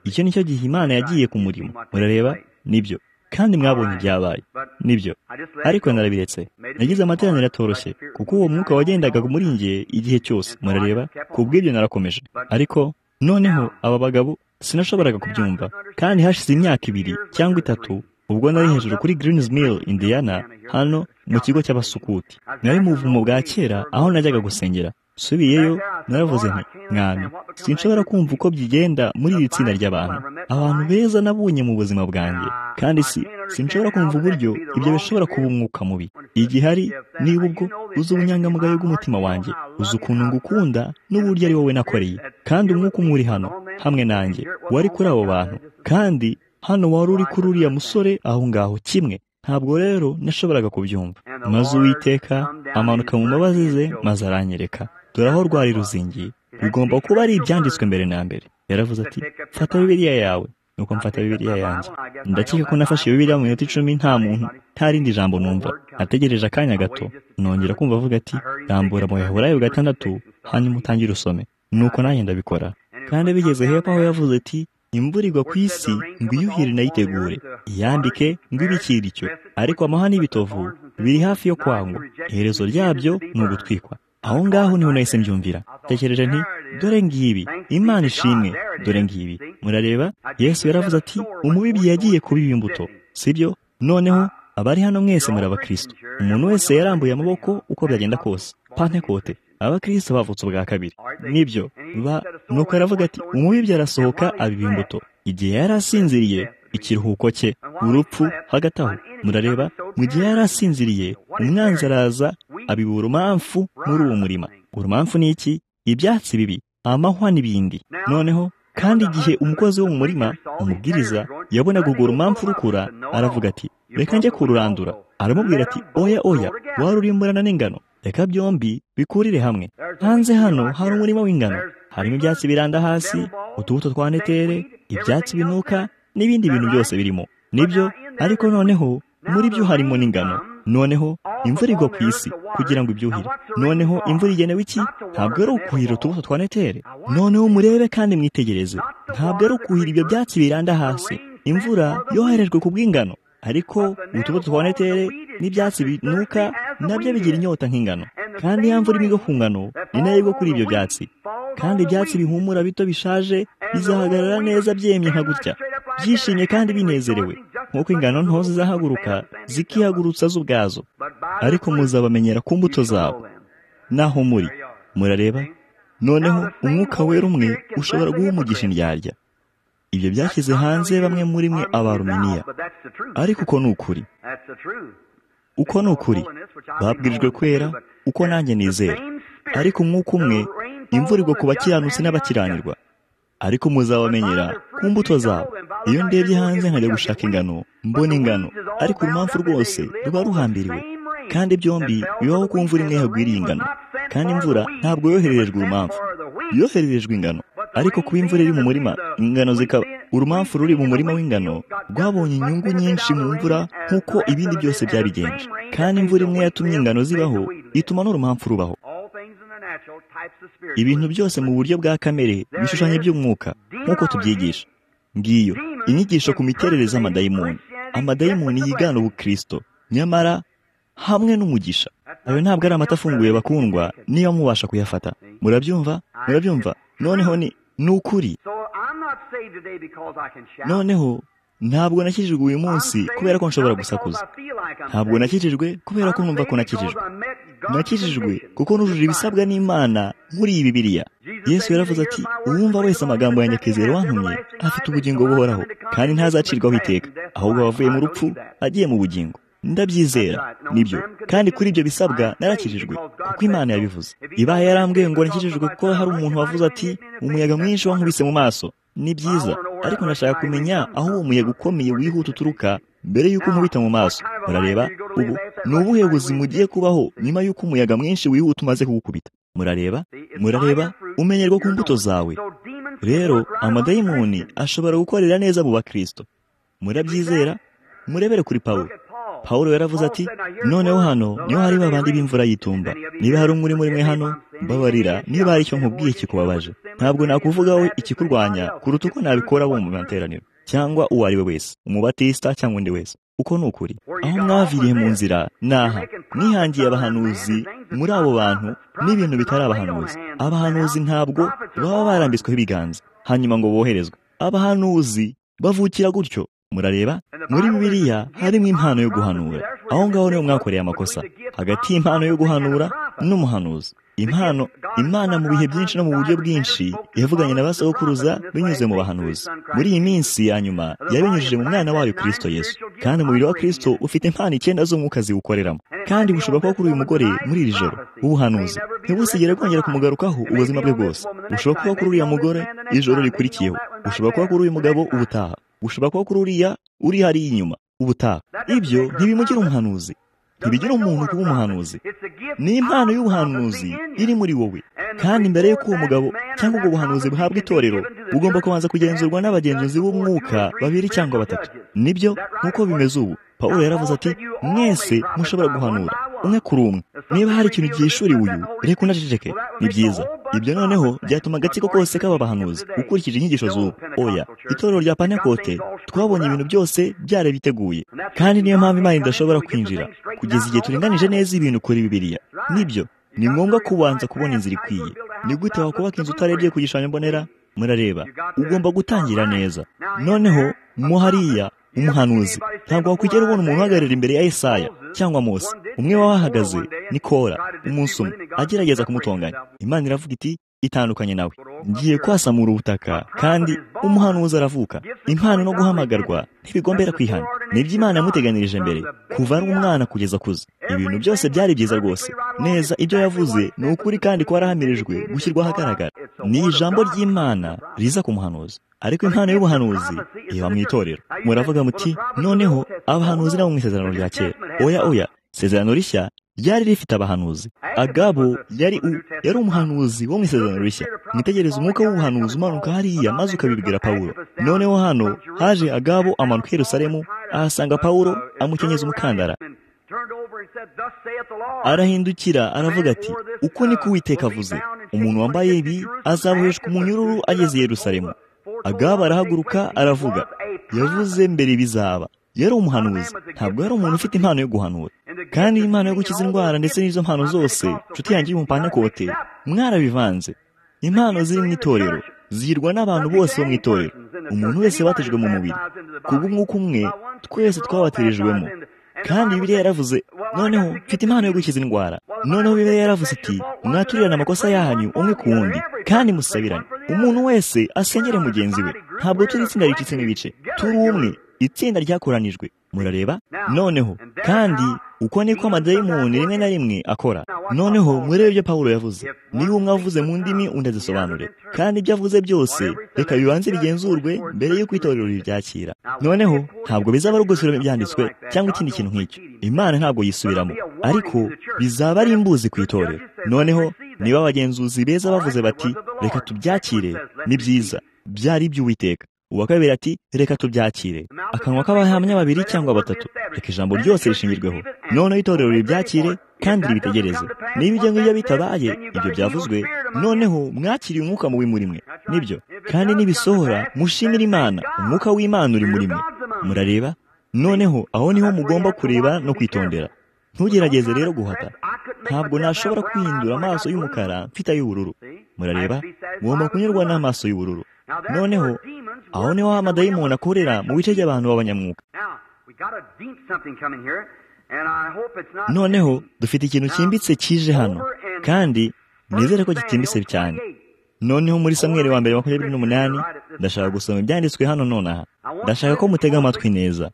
icyo nicyo gihe imana yagiye ku murimo murareba nibyo kandi mwabonye ibyabaye nibyo ariko narabiretse nagize amateraniro atoroshye kuko uwo mwuka wagendaga muri njye igihe cyose murareba ku bw'ibyo narakomeje ariko noneho aba bagabo sinashoboraga kubyumva kandi hashize imyaka ibiri cyangwa itatu ubwo nari hejuru kuri Greens Mill Indiana hano mu kigo cy'abasukuti nari mu buvumo bwa kera aho najyaga gusengera nsubiyeyo naravuze nti mwana sinshobora kumva uko byigenda muri iri tsinda ry'abantu abantu beza nabonye mu buzima bwanjye kandi si sinshobora kumva uburyo ibyo bishobora kuba umwuka mubi igihe ari niba ubwo uzi ubunyangamugayo bw'umutima wanjye uzi ukuntu ngukunda n'uburyo ari wowe nakoreye kandi umwuka umwe uri hano hamwe nanjye wari kuri abo bantu kandi hano wari uri kuri uriya musore aho ngaho kimwe ntabwo rero nashoboraga kubyumva maze uwiteka amanuka mu mbabazi ze maze aranyereka dore aho rwari ruzingiye bigomba kuba ari ibyanditswe mbere na mbere yaravuze ati fata bibiriya yawe nuko mfata bibiriya yanjye ndakeka ko nafashe bibiriya mu minota icumi nta muntu nta rindi jambo numva nategereje akanya gato nongera kumva avuga ati rambura mu yahurayo gatandatu hanyuma utangire usome nuko nanjye ndabikora kandi bigeze hepfo aho yavuze ati imvura igwa ku isi ngo iyuhire inayitegure iyandike ngo ibikire icyo ariko amahwa n'ibitovu biri hafi yo kwangwa iherezo ryabyo ni ugutwikwa aho ngaho niho nahise mbyumvira tekereje nti dore ngibi imana ishimwe dore ngibi murareba yesu yaravuze ati umubibyi yagiye kubiba imbuto sibyo noneho abari hano mwese muri abakristo umuntu wese yarambuye amaboko uko byagenda kose pantekote abakristo bavutse ubwa kabiri nibyo ba nuko aravuga ati umubibyi arasohoka abiba imbuto igihe yari asinziriye ikiruhuko cye urupfu hagati aho murareba mu gihe yari asinziriye umwanzi araza abiba urumamfu muri uwo murima urumamfu ni iki ibyatsi bibi amahwa n'ibindi noneho kandi igihe umukozi wo mu murima umubwiriza yabonaga urwo rumamfu rukura aravuga ati reka njye kururandura aramubwira ati oya oya warurimburana n'ingano reka byombi bikurire hamwe hanze hano hari umurima w'ingano harimo ibyatsi biranda hasi utubuto twa netere ibyatsi binuka n'ibindi bintu byose birimo nibyo ariko noneho muri byo harimo n'ingano noneho imvura igwa ku isi kugira ngo ibyuhire noneho imvura igenewe iki ntabwo ari ukuhira utubuto twa netere noneho murebe kandi mwitegereze ntabwo ari ukuhira ibyo byatsi biranda hasi imvura yoherejwe ku bw'ingano ariko utubuto twa netere n'ibyatsi binuka nabyo bigira inyota nk'ingano kandi ya mvura imigwa ku ngano ni nayo igwa kuri ibyo byatsi kandi ibyatsi bihumura bito bishaje bizahagarara neza byemye nka gutya byishimye kandi binezerewe nk'uko ingano nto zizahaguruka zikihagurutsa zo ubwazo ariko muzabamenyera ku mbuto zabo naho muri murareba noneho umwuka wera umwe ushobora guha umugisha indyarya ibyo byashyize hanze bamwe muri mwe abaruminiya ariko uko ni ukuri uko ni ukuri babwirijwe kwera uko nanjye nizera ariko umwuka umwe imvura igwa ku bakiranutsi n'abakiranirwa ariko muzabamenyera ku mbuto zabo iyo ndebye hanze nkajya gushaka ingano mbona ingano ariko urumamfu rwose ruba ruhambiriwe kandi byombi bibaho ku mvura imwe yagwiriye ingano kandi imvura ntabwo yohererejwe urumamfu yohererejwe ingano ariko kuba imvura iri mu murima ingano zikaba urumamfu ruri mu murima w'ingano rwabonye inyungu nyinshi mu mvura nk'uko ibindi byose byabigenje kandi imvura imwe yatumye ingano zibaho ituma n'urumamfu rubaho ibintu byose mu buryo bwa kamere ibishushanyo by'umwuka nk'uko tubyigisha ngiyo inyigisho ku miterere z'amadayimoni amadayimoni yigana ubukristo nyamara hamwe n'umugisha ayo ntabwo ari amata afunguye bakundwa niba mubasha kuyafata murabyumva murabyumva noneho ni ni ukuri noneho ntabwo nakijijwe uyu munsi kubera ko nshobora gusakuza ntabwo nakijijwe kubera ko numva ko nakijijwe nakijijwe kuko nujuje ibisabwa n'imana nkuriyi bibiriya yesu yaravuze ati uwumva wese amagambo ya nyakezero wantumye afite ubugingo buhoraho kandi ntazacirwaho iteka ahubwo abavuye mu rupfu agiye mu bugingo ndabyizera nibyo kandi kuri ibyo bisabwa narakijijwe kuko imana yabivuze ibaye yarambwiye ngo nakijijwe kuko hari umuntu wavuze ati umuyaga mwinshi wankubise mu maso ni byiza ariko ndashaka kumenya aho uwo muyaga ukomeye wihuta uturuka mbere y'uko umubita mu maso murareba ubu ni ubuhe buzima ugiye kubaho nyuma y'uko umuyaga mwinshi wihuta umaze kugukubita murareba murareba umenyerwa ku mbuto zawe rero amadayimoni ashobora gukorera neza mu bakristo murabyizera murebere kuri pawulo pawulo yaravuze ati noneho hano niho hari babandi b'imvura y'itumba niba hari umwe muri mwe hano babarira niba hari icyo nkubwiye kikubabaje ntabwo nakuvugaho ikikurwanya kuruta uko nabikora bo mu materaniro cyangwa uwo ari we wese umubatisita cyangwa undi wese uko ni ukuri aho mwaviriye mu nzira naha mwihangiye abahanuzi muri abo bantu n'ibintu bitari abahanuzi abahanuzi ntabwo baba barambitsweho ibiganza hanyuma ngo boherezwe abahanuzi bavukira gutyo murareba muri bibiliya harimo impano yo guhanura aho ngaho niho mwakoreye amakosa hagati y'impano yo guhanura n'umuhanuzi impano imana mu bihe byinshi no mu buryo bwinshi yavuganye na basokuruza binyuze mu bahanuzi muri iyi minsi ya nyuma yabinyujije mu mwana wayo kirisito yesu kandi umubiri wa kirisito ufite impano icyenda z'umwuka ziwukoreramo kandi bushoboka ko kuri uyu mugore muri iri joro w'ubuhanuzi ntibusigere kongera kumugarukaho ubuzima bwe bwose bushobora kuba kuri uriya mugore ijoro rikurikiyeho bushobora kuba kuri uyu mugabo ubutaha bushobora kuba kuri uriya uri hariya inyuma ubutaha ibyo ntibimugira umuhanuzi ntibigira umuntu kuba umuhanuzi ni impano y'ubuhanuzi iri muri wowe kandi mbere y'uko uwo mugabo cyangwa ubwo buhanuzi buhabwa itorero bugomba kubanza kugenzurwa n'abagenzuzi b'umwuka babiri cyangwa batatu nibyo nk'uko bimeze ubu paul yaravuze ati mwese mushobora guhanura umwe kuri umwe niba hari ikintu gihishuriwe uyu reka unaceceke ni byiza ibyo noneho byatuma agatsiko kose kaba bahanuzi ukurikije inyigisho z'ubu oya itorero rya panekote twabonye ibintu byose byarabiteguye kandi niyo mpamvu imana idashobora kwinjira kugeza igihe turinganije neza ibintu kuri bibiliya nibyo ni ngombwa kubanza kubona inzira ikwiye ni gute wakubaka inzu utarebye ku gishushanyo mbonera murareba ugomba gutangira neza noneho mo hariya umuhanuzi ntabwo wakwigera ubona umuntu uhagarara imbere ya Yesaya cyangwa Mose umwe wahagaze ni Kora umunsi umwe agerageza kumutonganya Imana iravuga iti itandukanye nawe ngiye kwasamura ubutaka kandi umuhanuzi aravuka impano no guhamagarwa ntibigombera kwihana nibyo imana yamuteganirije mbere kuva ari umwana kugeza akuze ibintu byose byari byiza rwose neza ibyo yavuze ni ukuri kandi kwarahamirijwe gushyirwa ahagaragara ni ijambo ry'imana riza ku muhanuzi ariko impano y'ubuhanuzi iba mu itorero muravuga muti noneho abahanuzi nabo mu isezerano rya kera oya oya isezerano rishya ryari rifite abahanuzi agabo yari u yari umuhanuzi wo mu isezerano rishya mwitegereze umwuka w'ubuhanuzi umanuka hariya maze ukabibwira pawulo noneho hano haje agabo amanuka i yerusalemu ahasanga pawulo amukenyeza umukandara arahindukira aravuga ati uko niko uwiteka avuze umuntu wambaye ibi azaboheshwa umunyururu ageze i yerusalemu agabo arahaguruka aravuga yavuze mbere bizaba yari umuhanuzi ntabwo yari umuntu ufite impano yo guhanura kandi impano yo gukiza indwara ndetse n'izo mpano zose nshuti yanjye y'umupana kote mwarabivanze impano ziri mu itorero zihirwa n'abantu bose bo mu itorero umuntu wese batejwe mu mubiri ku bw'umwuka umwe twese twabatirijwemo kandi bibiliya yaravuze noneho mfite impano yo gukiza indwara noneho bibiliya yaravuze iti mwaturirane amakosa yanyu umwe ku wundi kandi musabirane umuntu wese asengere mugenzi we ntabwo turi itsinda ricitse n'ibice turi umwe itsinda ryakoranijwe murareba noneho kandi uko niko amadayimoni rimwe na rimwe akora noneho murebe ibyo pawulo yavuze niba umwe avuze mu ndimi undi azisobanure kandi ibyo avuze byose reka bibanze bigenzurwe mbere y'uko itorero ribyakira noneho ntabwo bizaba ari ugusubiramo ibyanditswe cyangwa ikindi kintu nk'icyo imana ntabwo yisubiramo ariko bizaba ari imbuzi ku itorero noneho niba abagenzuzi beza bavuze bati reka tubyakire ni byiza byari iby'uwiteka uwa kabiri ati reka tubyakire akanwa k'abahamya babiri cyangwa batatu reka ijambo ryose rishingirweho noneho itorero ribyakire kandi ribitegereze niba ibyo ngibyo bitabaye ibyo byavuzwe noneho mwakiriye umwuka mubi muri mwe nibyo kandi nibisohora mushimire imana umwuka w'imana uri muri mwe murareba noneho aho niho mugomba kureba no kwitondera ntugerageze rero guhata ntabwo nashobora kwihindura amaso y'umukara mfite ay'ubururu murareba ngomba kunyurwa n'amaso y'ubururu noneho aho niho amadayimoni akorera mu bice by'abantu b'abanyamwuka noneho dufite ikintu cyimbitse kije hano kandi nizere ko gitimbitse cyane noneho muri samweri wa mbere makumyabiri n'umunani ndashaka gusoma ibyanditswe hano nonaha ndashaka ko mutega amatwi neza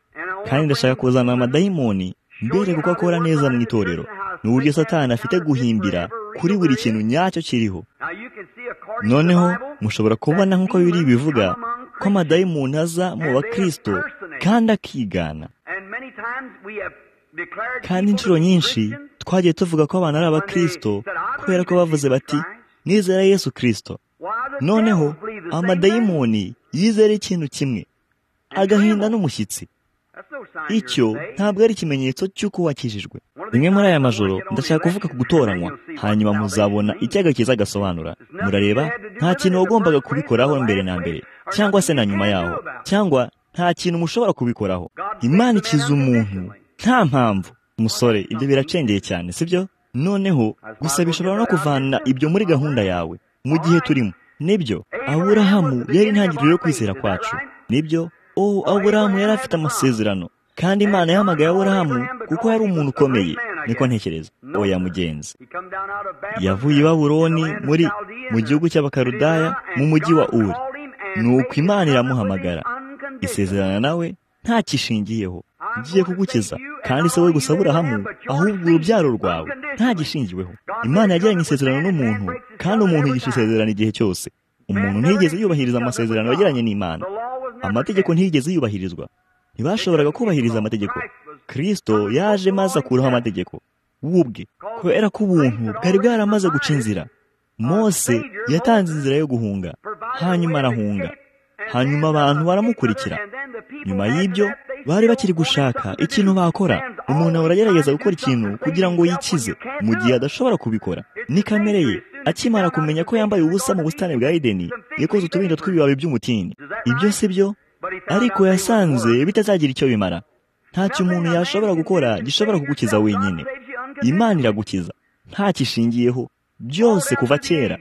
kandi ndashaka kuzana amadayimoni mbere kuko akora neza mu itorero ni uburyo satani afite guhimbira kuri buri kintu nyacyo kiriho noneho mushobora kubona nk'uko biri bivuga ko amadayimoni aza mu bakirisito kandi akigana kandi inshuro nyinshi twagiye tuvuga ko abantu ari abakirisito kubera ko bavuze bati nizera yesu kirisito noneho amadayimoni yizera ikintu kimwe agahinda n'umushyitsi icyo ntabwo ari ikimenyetso cy'uko wakijijwe rimwe muri aya majoro ndashaka kuvuga ku gutoranywa hanyuma muzabona icyaga cyiza agasobanura murareba nta kintu wagombaga kubikoraho mbere na mbere cyangwa se na nyuma yaho cyangwa nta kintu mushobora kubikoraho imana ikiza umuntu nta mpamvu umusore ibyo biracengeye cyane sibyo noneho gusa bishobora no kuvana ibyo muri gahunda yawe mu gihe turimo nibyo aburahamu yari intangiriro yo kwizera kwacu nibyo oh aburahamu yari afite amasezerano kandi imana yahamagaye aburahamu kuko yari umuntu ukomeye niko ntekereza oya mugenzi yavuye i baburoni muri mu gihugu cy'abakarudaya mu mujyi wa uri ni uko imana iramuhamagara isezerana nawe ntakishingiyeho ugiye kugukiza kandi si wowe gusa burahamwe ahubwo urubyaro rwawe ntagishingiweho imana yagiranye isezerano n'umuntu kandi umuntu yigisha isezerano igihe cyose umuntu ntiyigeze yubahiriza amasezerano yagiranye n'imana amategeko ntiyigeze yubahirizwa ntibashoboraga kubahiriza amategeko kirisito yaje maze akuraho amategeko wubwe kubera ko ubuntu bwari bwaramaze guca inzira mose yatanze inzira yo guhunga hanyuma arahunga hanyuma abantu baramukurikira nyuma y'ibyo bari bakiri gushaka ikintu bakora umuntu ahora agerageza gukora ikintu kugira ngo yikize mu gihe adashobora kubikora ni kamere ye akimara kumenya ko yambaye ubusa mu busitani bwa edeni yakoze utubindo tw'ibibabi by'umutini ibyo si byo ariko yasanze bitazagira icyo bimara ntacyo umuntu yashobora gukora gishobora kugukiza wenyine imana iragukiza ntakishingiyeho byose kuva kera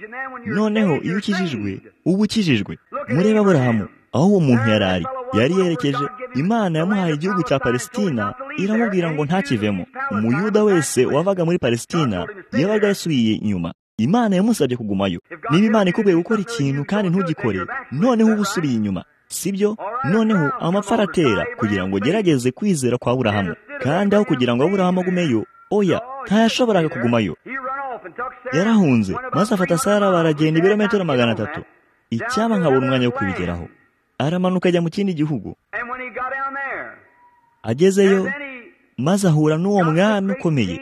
noneho iyo ukijijwe uba ukijijwe murebe aburahamu aho uwo muntu yari ari yari yerekeje imana yamuhaye igihugu cya palesitina iramubwira ngo ntakivemo umuyuda wese wavaga muri palesitina yabaga yasubiye inyuma imana yamusabye kugumayo niba imana ikubwiye gukora ikintu kandi ntugikore noneho uba usubiye inyuma sibyo noneho amapfa aratera kugira ngo ugerageze kwizera kwa burahamu kandi aho kugira ngo aburahamu agumeyo oya ntayashoboraga kugumayo yarahunze maze afata sara baragenda ibirometero magana atatu icyaba nkabura umwanya wo kubigeraho aramanuka ajya mu kindi gihugu agezeyo maze ahura n'uwo mwami ukomeye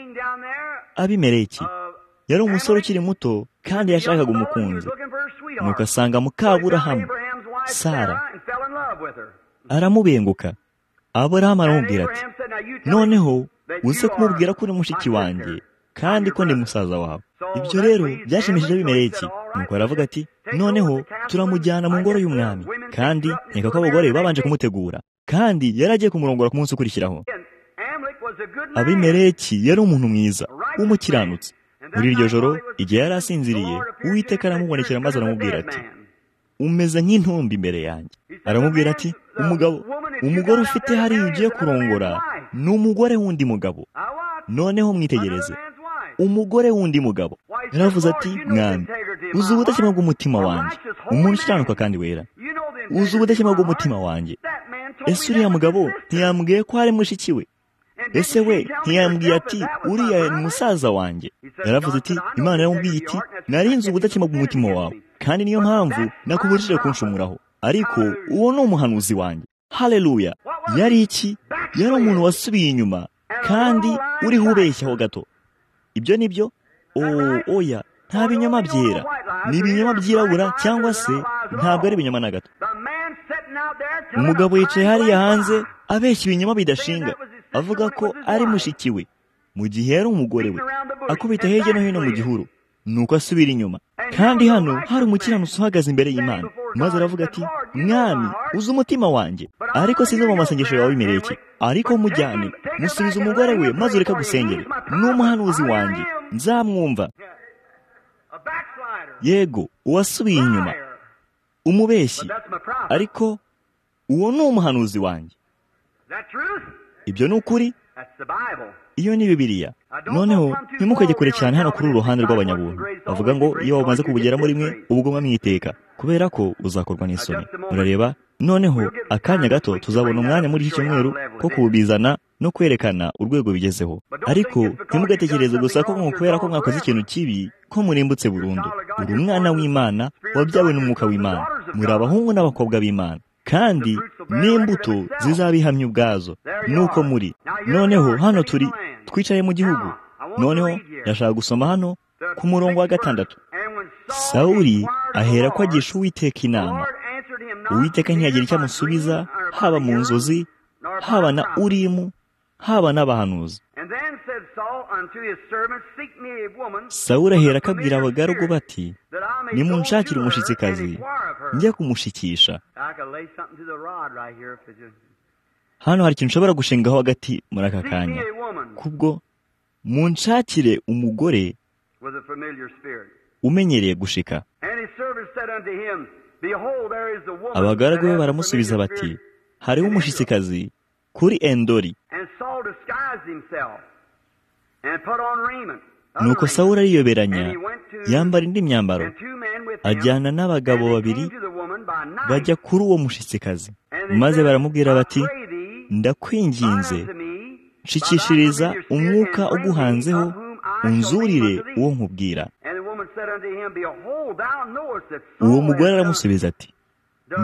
abimereki yari umusore ukiri muto kandi yashakaga umukunzi nuko asanga mukaburahamu sara aramubenguka aburahamu aramubwira ati noneho uze kumubwira ko uri mushiki wanjye kandi ko ni musaza wawe ibyo rero byashimishije bimereki nuko aravuga ati noneho turamujyana mu ngoro y'umwami kandi reka ko abagore babanje kumutegura kandi yari agiye kumurongora ku munsi ukurikiraho abimereki yari umuntu mwiza w'umukiranutsi muri iryo joro igihe yari asinziriye uwiteka aramubonekera maze aramubwira ati umeze nk'intumbi imbere yanjye aramubwira ati umugabo umugore ufite hariya ugiye kurongora ni umugore w'undi mugabo noneho mwitegereze umugore w'undi mugabo yaravuze ati mwami uzi ubudakemwa bw'umutima wanjye umuntu ukiranuka kandi wera uzi ubudakemwa bw'umutima wanjye ese uriya mugabo ntiyambwiye ko hari mushiki we ese we ntiyambwiye ati uriya ni musaza wanjye yaravuze ati imana yaramubwiye iti narinze ubudakemwa bw'umutima wawe kandi niyo mpamvu nakubujije kunshumuraho ariko uwo ni umuhanuzi wanjye hareruya yari iki yari umuntu wasubiye inyuma kandi uriho ubeshyaho gato ibyo ni byo oya nta binyoma byera ni ibinyoma byirabura cyangwa se ntabwo ari ibinyoma na gato umugabo yicaye hariya hanze abeshya ibinyoma bidashinga avuga ko ari mushiki we mu gihe yari umugore we akubita hirya no hino mu gihuru nuko asubira inyuma kandi hano hari umukiranutsi uhagaze imbere y'imana maze aravuga ati mwami uzi umutima wanjye ariko si mu masengesho yawe bimereke ariko mujyane musubiza umugore we maze ureka gusengera n'umuhanuzi wanjye nzamwumva yego uwasubiye inyuma umubeshyi ariko uwo ni umuhanuzi wanjye ibyo ni ukuri iyo ni bibiriya noneho ntimukajye kure cyane hano kuri uru ruhande rw'abanyabuntu bavuga ngo iyo wamaze kubugeramo rimwe ubwo mwamwiteka kubera ko uzakorwa n'isoni murareba noneho akanya gato tuzabona umwanya muri iki cyumweru ko kubizana no kwerekana urwego bigezeho ariko ntimugatekereze gusa ko kubera ko mwakoze ikintu kibi ko murimbutse burundu uri umwana w'imana wabyawe n'umwuka w'imana muri abahungu n'abakobwa b'imana kandi n'imbuto zizabihamya ubwazo nuko muri noneho hano turi twicaye mu gihugu noneho ndashaka gusoma hano ku murongo wa gatandatu sawuri ahera ko agisha uwiteka inama uwiteka ntiyagira icyo amusubiza haba mu nzozi haba na urimu haba n'abahanuzi sawuri ahera akabwira abagaragu bati nimunshakire umushitsikazi njya kumushikisha hano hari ikintu ushobora gushingaho hagati muri aka kanya kubwo munshakire umugore umenyereye gushika abagaragu be baramusubiza bati hariho umushitsikazi kuri endori nuko sawura ariyoberanya yambara indi myambaro ajyana n'abagabo babiri bajya kuri uwo mushitsikazi maze baramubwira bati ndakwinginze nshikishiriza umwuka uguhanzeho unzurire uwo nkubwira uwo mugore aramusubiza ati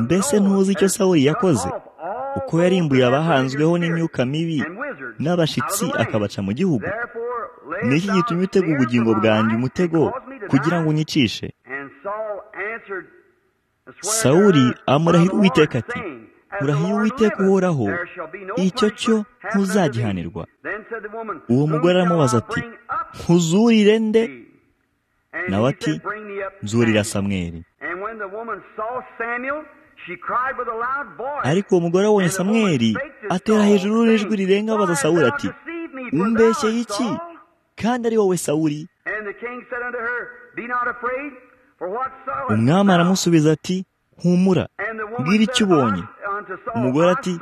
mbese ntuzi icyo sawuri yakoze uko yarimbuye abahanzweho n'imyuka mibi n'abashyitsi akabaca mu gihugu ni iki gitumye utega ubugingo bwanjye umutego kugira ngo unyicishe sawuri amurahira uwiteka ati urahira uwiteka uhoraho icyo cyo ntuzagihanirwa uwo mugore aramubaza ati nkuzurire nde nawe ati nzurira samweri ariko uwo mugore abonye samweri atera hejuru n'ijwi rirenga abaza sawuri ati umbeshye y'iki kandi ari wowe sawuri umwami aramusubiza ati humura mbwira icyo ubonye umugore ati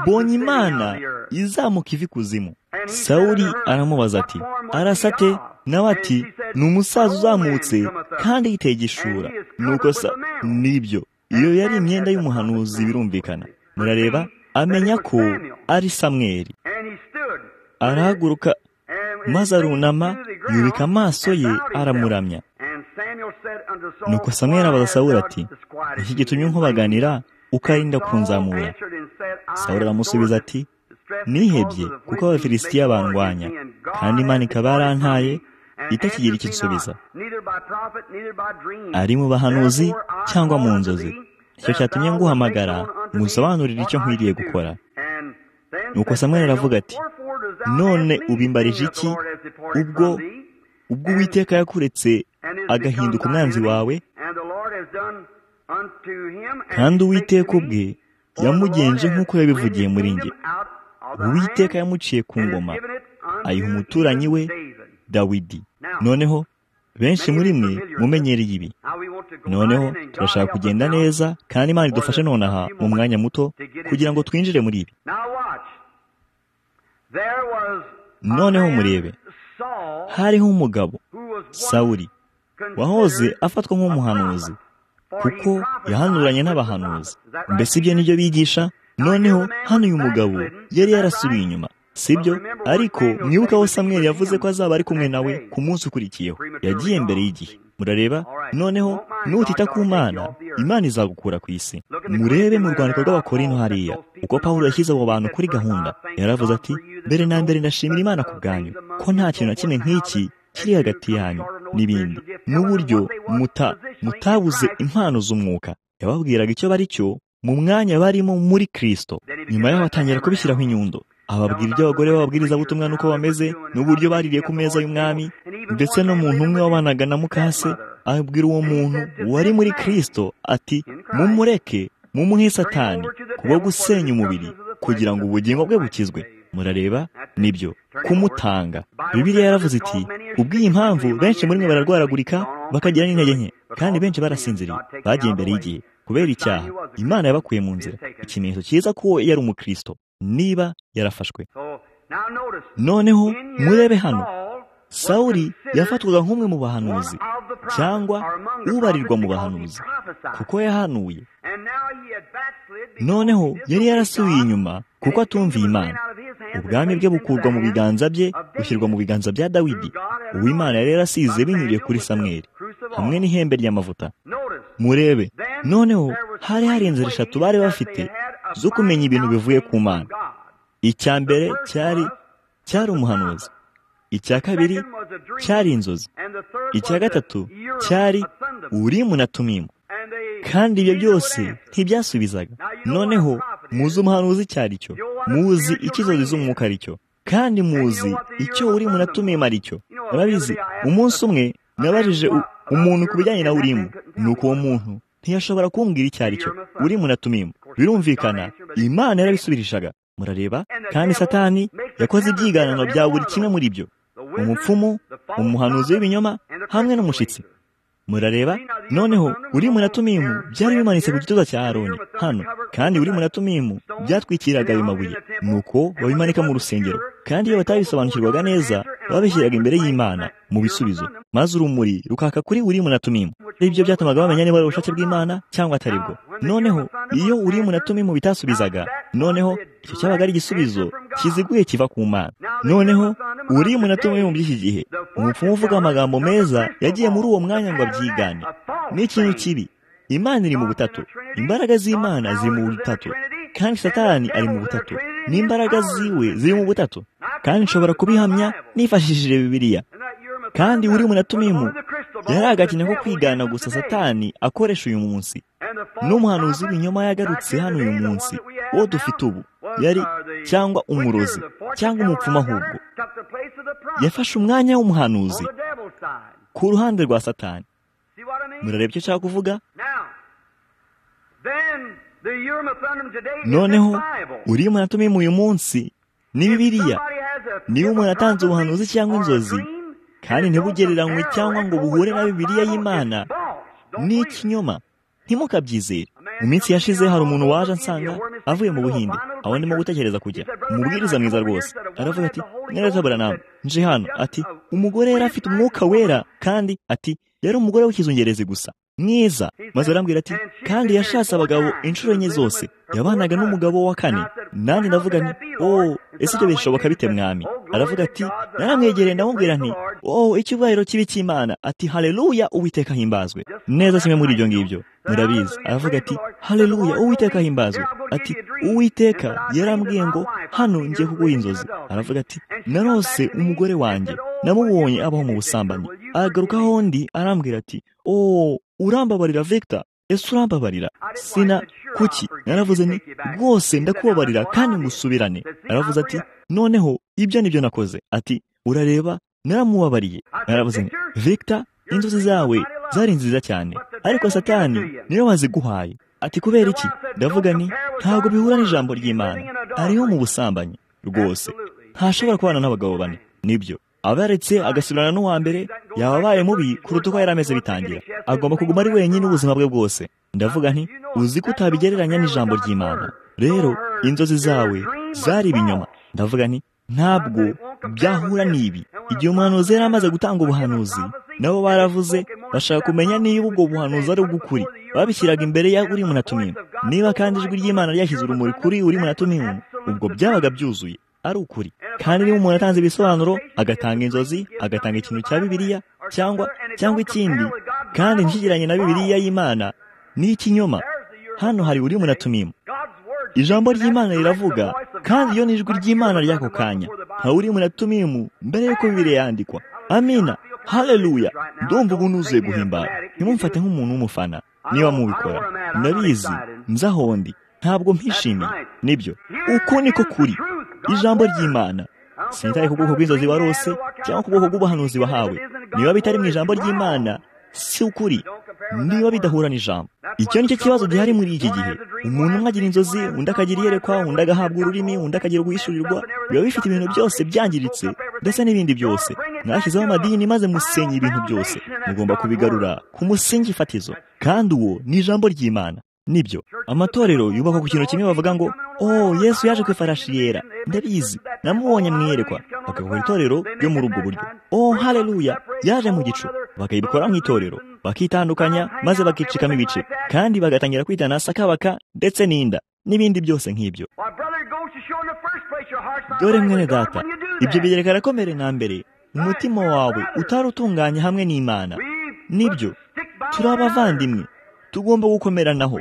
mbonye imana izamuka ivi kuzimu sawuri aramubaza ati arasate nawe ati ni umusaza uzamutse kandi yitegishura nuko sa nibyo iyo yari imyenda y'umuhanuzi birumvikana murareba amenya ko ari samweri arahaguruka maze arunama yubika amaso ye aramuramya nuko samweri abaza sawuri ati iki gitumye nkubaganira ukarinda kunzamura sawuri aramusubiza ati nihebye kuko abafilisitiya bandwanya kandi imana ikaba yarantaye itakigira ikinsubiza ari mu bahanuzi cyangwa mu nzozi icyo cyatumye nguhamagara musobanurire icyo nkwiriye gukora nuko samweri aravuga ati none ubimbarije iki ubwo ubwo uwiteka yakuretse agahinduka umwanzi wawe kandi uwiteka ubwe yamugenje nk'uko yabivugiye muri nge uwiteka yamuciye ku ngoma ayiha umuturanyi we dawidi noneho benshi muri mwe mumenyereye ibi noneho turashaka kugenda neza kandi imana idufashe nonaha mu mwanya muto kugira ngo twinjire muri ibi noneho murebe hariho umugabo sawuri wahoze afatwa nk'umuhanuzi kuko yahanuranye n'abahanuzi mbese ibyo nibyo bigisha noneho hano uyu mugabo yari yarasubiye inyuma sibyo ariko mwibuke aho samweri yavuze ko azaba ari kumwe nawe ku munsi ukurikiyeho yagiye mbere y'igihe murareba noneho nutita ku mana imana izagukura ku isi murebe mu rwandiko rw'abakorino hariya uko paul yashyize abo bantu kuri gahunda yaravuze ati mbere na mbere ndashimira imana ku bwanyu ko nta kintu na kimwe nk'iki kiri hagati yanyu n'ibindi n'uburyo muta mutabuze impano z'umwuka yababwiraga icyo bari cyo mu mwanya barimo muri kirisito nyuma yaho batangira kubishyiraho inyundo ababwira ibyo abagore b'ababwirizabutumwa n'uko bameze n'uburyo baririye ku meza y'umwami ndetse n'umuntu umwe wabanaga na mukase abwira uwo muntu wari muri kirisito ati mumureke mumuhe satani kubwo gusenya umubiri kugira ngo ubugingo bwe bukizwe murareba nibyo kumutanga bibiriya yaravuze iti ubw'iyi mpamvu benshi muri mwe bararwaragurika bakagira n'intege nke kandi benshi barasinziriye bagiye imbere y'igihe kubera icyaha imana yabakuye mu nzira ikimenyetso cyiza ko yari umukristo niba yarafashwe noneho murebe hano sawuri yafatwaga nk'umwe mu bahanuzi cyangwa ubarirwa mu bahanuzi kuko yahanuye noneho yari yarasubiye inyuma kuko atumviye imana ubwami bwe bukurwa mu biganza bye bushyirwa mu biganza bya dawidi uwimana yari yarasize binyuriye kuri samweri hamwe n'ihembe ry'amavuta murebe noneho hari hari inzira eshatu bari bafite zo kumenya ibintu bivuye ku mana icya mbere cyari cyari umuhanuzi icya kabiri cyari inzozi icya gatatu cyari urimu na tumimu kandi ibyo byose ntibyasubizaga noneho muzi umuhanuzi icyo ari cyo muzi icyo inzozi z'umwuka ari cyo kandi muzi icyo urimu na tumimu ari cyo murabizi umunsi umwe nabajije umuntu ku bijyanye na urimu ni uko uwo muntu ntiyashobora kumbwira icyo ari cyo urimu na tumimu birumvikana imana yarabisubirishaga murareba kandi satani yakoze ibyiganano bya buri kimwe muri byo umupfumu umuhanuzi w'ibinyoma hamwe n'umushyitsi murareba noneho uri munatumimu byari bimanitse ku gituza cya aroni hano kandi uri munatumimu byatwikiraga ayo mabuye nuko babimanika mu rusengero kandi iyo batabisobanukirwaga neza babishyiraga imbere y'imana mu bisubizo maze urumuri rukaka kuri uri munatumimu ibyo byatumaga bamenya niba ari ubushake bw'imana cyangwa atari bwo noneho iyo uri munatumimu bitasubizaga noneho icyo cyabaga ari igisubizo kiziguye kiva ku mana noneho uri munatumimu by'iki gihe umupfumu uvuga amagambo meza yagiye muri uwo mwanya ngo abyigane ni ikintu kibi imana iri mu butatu imbaraga z'imana ziri mu butatu kandi satani ari mu butatu n'imbaraga ziwe ziri mu butatu kandi nshobora kubihamya nifashishije bibiliya kandi uri munatumimu yari agakina ko kwigana gusa satani akoresha uyu munsi n'umuhanuzi w'ibinyoma yagarutse hano uyu munsi uwo dufite ubu yari cyangwa umurozi cyangwa umupfumu ahubwo yafashe umwanya w'umuhanuzi ku ruhande rwa satani murareba icyo nshaka kuvuga noneho uri munatumimu uyu munsi ni bibiliya niba umuntu atanze ubuhanuzi cyangwa inzozi kandi ntibugereranywe cyangwa ngo buhure na bibiliya y'imana ni ikinyoma ntimukabyizere mu minsi yashize hari umuntu waje ansanga avuye mu buhinde aho ndimo gutekereza kujya umubwiriza mwiza rwose aravuga ati mwere nawe nje hano ati umugore yari afite umwuka wera kandi ati yari umugore w'ikizungerezi gusa mwiza maze arambwira ati kandi yashatse abagabo inshuro enye zose yabanaga n'umugabo wa kane nanjye ndavuga nti oh ese ibyo bishoboka bite mwami aravuga ati naramwegereye ndamubwira nti oh icyubahiro kibi cy'imana ati haleluya uwiteka himbazwe neza kimwe muri ibyo ngibyo murabizi aravuga ati haleluya uwiteka himbazwe ati uwiteka yarambwiye ngo hano ngiye kuguha inzozi aravuga ati narose umugore wanjye namubonye abaho mu busambanyi aragaruka hondi arambwira ati oh urambabarira vegita ese urambabarira sina kuki naravuze ni rwose ndakubabarira kandi ngusubirane aravuze ati noneho ibyo nibyo nakoze ati urareba naramubabariye naravuze ni vegita inzozi zawe zari nziza cyane ariko satani niyo waziguhaye ati kubera iki ndavuga ni ntabwo bihura n'ijambo ry'imana ariho mu busambanyi rwose ntashobora kubana n'abagabo bane nibyo abaretse agasubirana n'uwa mbere yaba abaye mubi kuruta uko yari ameze bitangira agomba kuguma ari wenyine ubuzima bwe bwose ndavuga nti uzi ko utabigereranya n'ijambo ry'imana rero inzozi zawe zari ibinyoma ndavuga nti ntabwo byahura n'ibi igihe umuhanuzi yari amaze gutanga ubuhanuzi nabo baravuze bashaka kumenya niba ubwo buhanuzi ari ubw'ukuri babishyiraga imbere ya uri munatumimu niba kandi ijwi ry'imana ryashyize urumuri kuri uri munatumimu ubwo byabaga byuzuye ari ukuri kandi niba umuntu atanze ibisobanuro agatanga inzozi agatanga ikintu cya bibiliya cyangwa cyangwa ikindi kandi ntikigeranye na bibiliya y'imana ni ikinyoma hano hari uri munatumimu ijambo ry'imana riravuga kandi iyo ni ijwi ry'imana ry'ako kanya hari uri munatumimu mbere y'uko bibiliya yandikwa amina haleluya ndumva ubu nuzuye guhimbara ntimumfate nk'umuntu w'umufana niba mubikora ndabizi nzahondi ntabwo mpishimiye nibyo uko niko kuri ijambo ry'imana sinitaye ku bwoko bw'inzozi warose cyangwa ku bwoko bw'ubuhanuzi wahawe niba bitari mu ijambo ry'imana si ukuri niba bidahura n'ijambo icyo nicyo kibazo gihari muri iki gihe umuntu umwe agira inzozi undi akagira iyerekwa undi agahabwa ururimi undi akagira guhishurirwa biba bifite ibintu byose byangiritse ndetse n'ibindi byose mwashyizeho amadini maze musenya ibintu byose mugomba kubigarura ku musingi fatizo kandi uwo ni ijambo ry'imana nibyo amatorero yubakwa ku kintu kimwe bavuga ngo oh yesu yaje ku ifarashi yera ndabizi namubonye mwiyerekwa bakakora itorero ryo muri ubwo buryo oh haleluya yaje mu gicu bakayibikora mu itorero bakitandukanya maze bakicikamo ibice kandi bagatangira kwitana sakabaka ndetse n'inda n'ibindi byose nk'ibyo dore mwene data ibyo bigerekana ko mbere na mbere umutima wawe utari utunganye hamwe n'imana nibyo turi abavandimwe tugomba gukomeranaho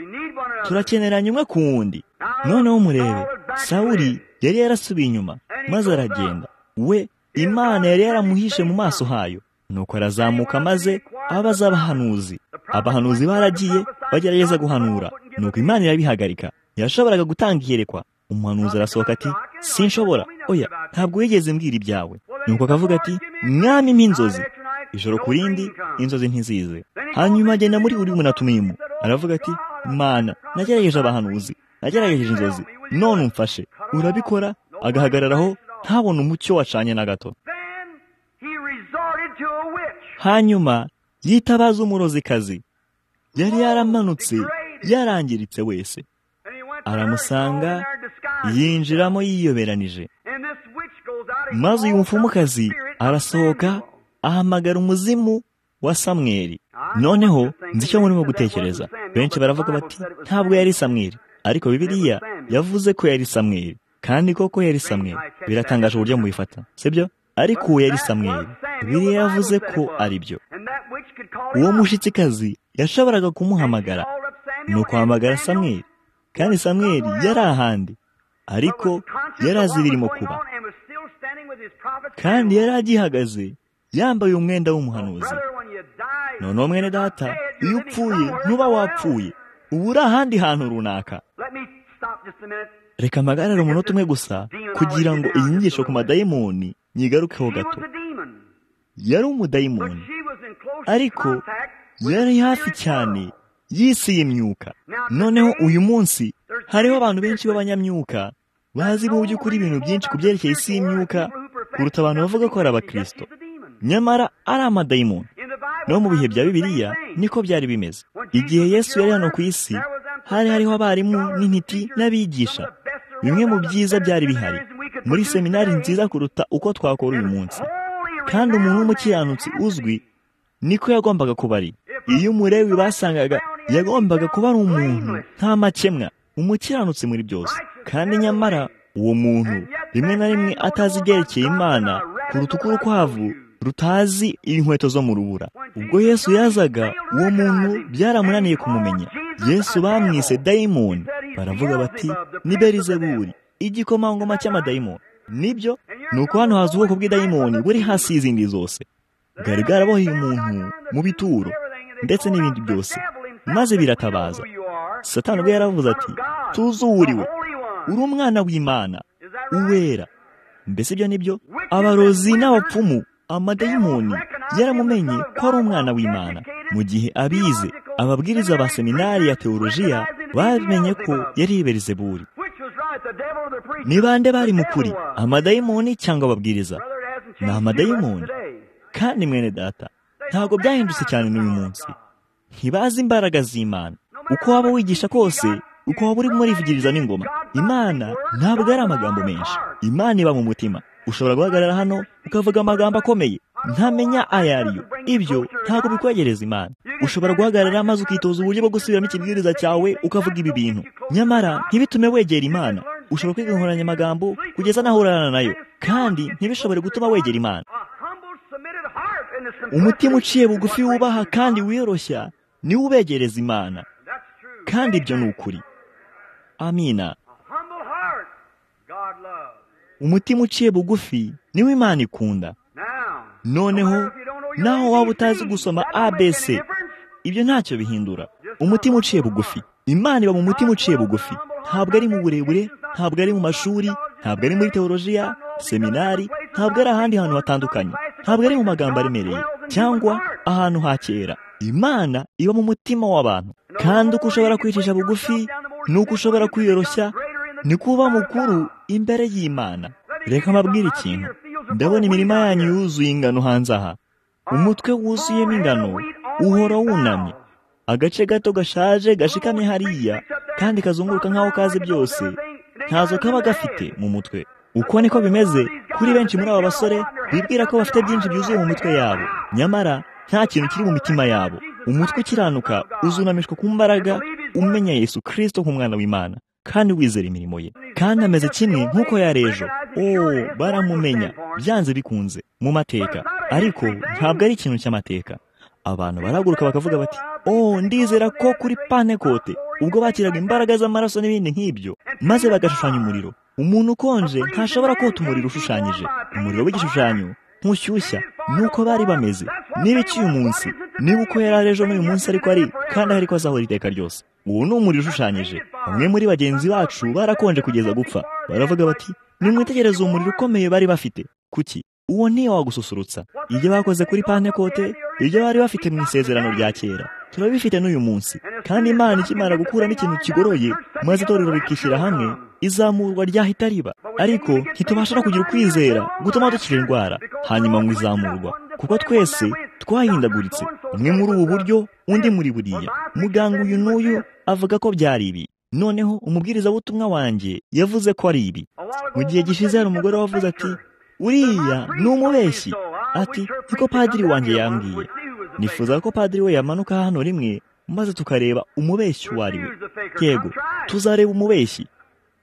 turakeneranye umwe ku wundi noneho murebe sawuri yari yarasubiye inyuma maze aragenda we imana yari yaramuhishe mu maso hayo nuko arazamuka maze abaza abahanuzi abahanuzi baragiye bagerageza guhanura nuko imana irabihagarika yashoboraga gutanga iyerekwa umuhanuzi arasohoka ati sinshobora oya ntabwo wigeze mbwira ibyawe nuko akavuga ati mwami mp'inzozi ijoro ku rindi inzozi ntizize hanyuma agenda muri uri munatumimu aravuga ati mana nagerageje abahanuzi nagerageje inzozi none umfashe urabikora agahagararaho ntabone umucyo wacanye na gato hanyuma yitabaza umurozikazi yari yaramanutse yarangiritse wese aramusanga yinjiramo yiyoberanije maze uyu mfumukazi arasohoka ahamagara umuzimu wa samweri noneho nzi icyo murimo gutekereza benshi baravuga bati ntabwo yari samweri ariko bibiriya yavuze ko yari samweri kandi koko yari samweri biratangaje uburyo mubifata sibyo ariko uwo yari samweri biriya yavuze ko ari byo uwo mushyitsikazi yashoboraga kumuhamagara ni ukuhamagara samweri kandi samweri yari ahandi ariko yari azi ibirimo kuba kandi yari agihagaze yambaye umwenda w'umuhanuzi noneho mwene data iyo upfuye ntuba wapfuye uba uri ahandi hantu runaka reka mpagarare umunota umwe gusa kugira ngo iyi nyigisho ku madayimoni nyigarukeho gato yari umudayimoni ariko yari hafi cyane y'isi y'imyuka noneho uyu munsi hariho abantu benshi b'abanyamyuka bazi mu by'ukuri ibintu byinshi ku byerekeye isi y'imyuka kuruta abantu bavuga ko ari abakirisito nyamara ari amadayimoni no mu bihe bya bibiliya niko byari bimeze igihe yesu yari hano ku isi hari hariho abarimu n'intiti n'abigisha bimwe mu byiza byari bihari muri seminari nziza kuruta uko twakora uyu munsi kandi umuntu w'umukiranutsi uzwi niko yagombaga kuba ari iyo umurewi basangaga yagombaga kuba ari umuntu nta makemwa umukiranutsi muri byose kandi nyamara uwo muntu rimwe na rimwe atazi ibyerekeye imana kuruta uko urukwavu rutazi inkweto zo mu rubura ubwo yesu yazaga uwo muntu byaramunaniye kumumenya yesu bamwise dayimoni baravuga bati ni berizeburi igikomangoma cy'amadayimoni nibyo ni uko hano haza ubwoko bw'idayimoni buri hasi y'izindi zose bwari bwaraboheye umuntu mu bituro ndetse n'ibindi byose maze biratabaza satani ubwo yaravuze ati tuzuriwe uri umwana w'imana uwera mbese ibyo nibyo abarozi n'abapfumu amadayimoni yaramumenye ko ari umwana w'imana mu gihe abize ababwiriza ba seminari ya teolojiya bamenye ko yari iberizeburi ni bande bari mu kuri amadayimoni cyangwa ababwiriza ni amadayimoni kandi mwene data ntabwo byahindutse cyane n'uyu munsi ntibazi imbaraga z'imana uko waba wigisha kose uko waba uri murivugiriza n'ingoma imana ntabwo ari amagambo menshi imana iba mu mutima ushobora guhagarara hano ukavuga amagambo akomeye ntamenya ayo ariyo ibyo ntabwo bikwegereza imana ushobora guhagarara maze ukitoza uburyo bwo gusubiramo ikibwiriza cyawe ukavuga ibi bintu nyamara ntibitume wegera imana ushobora kwiga inkoranyamagambo kugeza naho urarana nayo kandi ntibishobore gutuma wegera imana umutima uciye bugufi wubaha kandi wiyoroshya niwo ubegereza imana kandi ibyo ni ukuri amina umutima uciye bugufi niwo imana ikunda noneho naho waba utazi gusoma abc ibyo ntacyo bihindura umutima uciye bugufi imana iba mu mutima uciye bugufi ntabwo ari mu burebure ntabwo ari mu mashuri ntabwo ari muri teolojiya seminari ntabwo ari ahandi hantu hatandukanye ntabwo ari mu magambo aremereye cyangwa ahantu ha kera imana iba mu mutima w'abantu kandi uko ushobora kwicisha bugufi ni uko ushobora kwiyoroshya ni kuba mukuru imbere y'imana reka mbabwire ikintu ndabona imirima yanyu yuzuye ingano hanze aha umutwe wuzuyemo ingano uhora wunamye agace gato gashaje gashikamye hariya kandi kazunguruka nk'aho kazi byose ntazo kaba gafite mu mutwe uko niko bimeze kuri benshi muri aba basore bibwira ko bafite byinshi byuzuye mu mitwe yabo nyamara nta kintu kiri mu mitima yabo umutwe ukiranuka uzunamishwa ku mbaraga umenya yesu kirisito nk'umwana w'imana kandi wizera imirimo ye kandi ameze kimwe nk'uko yari ejo ooo baramumenya byanze bikunze mu mateka ariko ntabwo ari ikintu cy'amateka abantu baraguruka bakavuga bati ooo ndizera ko kuri panekote ubwo bakiraga imbaraga z'amaraso n'ibindi nk'ibyo maze bagashushanya umuriro umuntu ukonje ntashobora kota umuriro ushushanyije umuriro w'igishushanyo ntushyushya nuko bari bameze niba icyuyu munsi niba uko yari ejo n'uyu munsi ariko ari kandi ariko azahora iteka ryose ubu ni umuriro ushushanyije bamwe muri bagenzi bacu barakonje kugeza gupfa baravuga bati nimwitegereze uwo muriro ukomeye bari bafite kuki uwo niyo wagususurutsa ibyo bakoze kuri pantekote ibyo bari bafite mu isezerano rya kera turabifite n'uyu munsi kandi imana ikimara gukuramo ikintu kigoroye maze itorero rikishyira hamwe izamurwa ryahita riba ariko ntitubasha no kugira ukwizera gutuma dukira indwara hanyuma ngo izamurwa kuko twese twahindaguritse umwe muri ubu buryo undi muri buriya muganga uyu n'uyu avuga ko byari ibi noneho umubwirizabutumwa wanjye yavuze ko ari ibi mu gihe gishize hari umugore wavuze ati uriya ni umubeshyi ati niko padiri wanjye yambwiye nifuza ko padiri we yamanuka hano rimwe maze tukareba umubeshyi uwo ari we yego tuzareba umubeshyi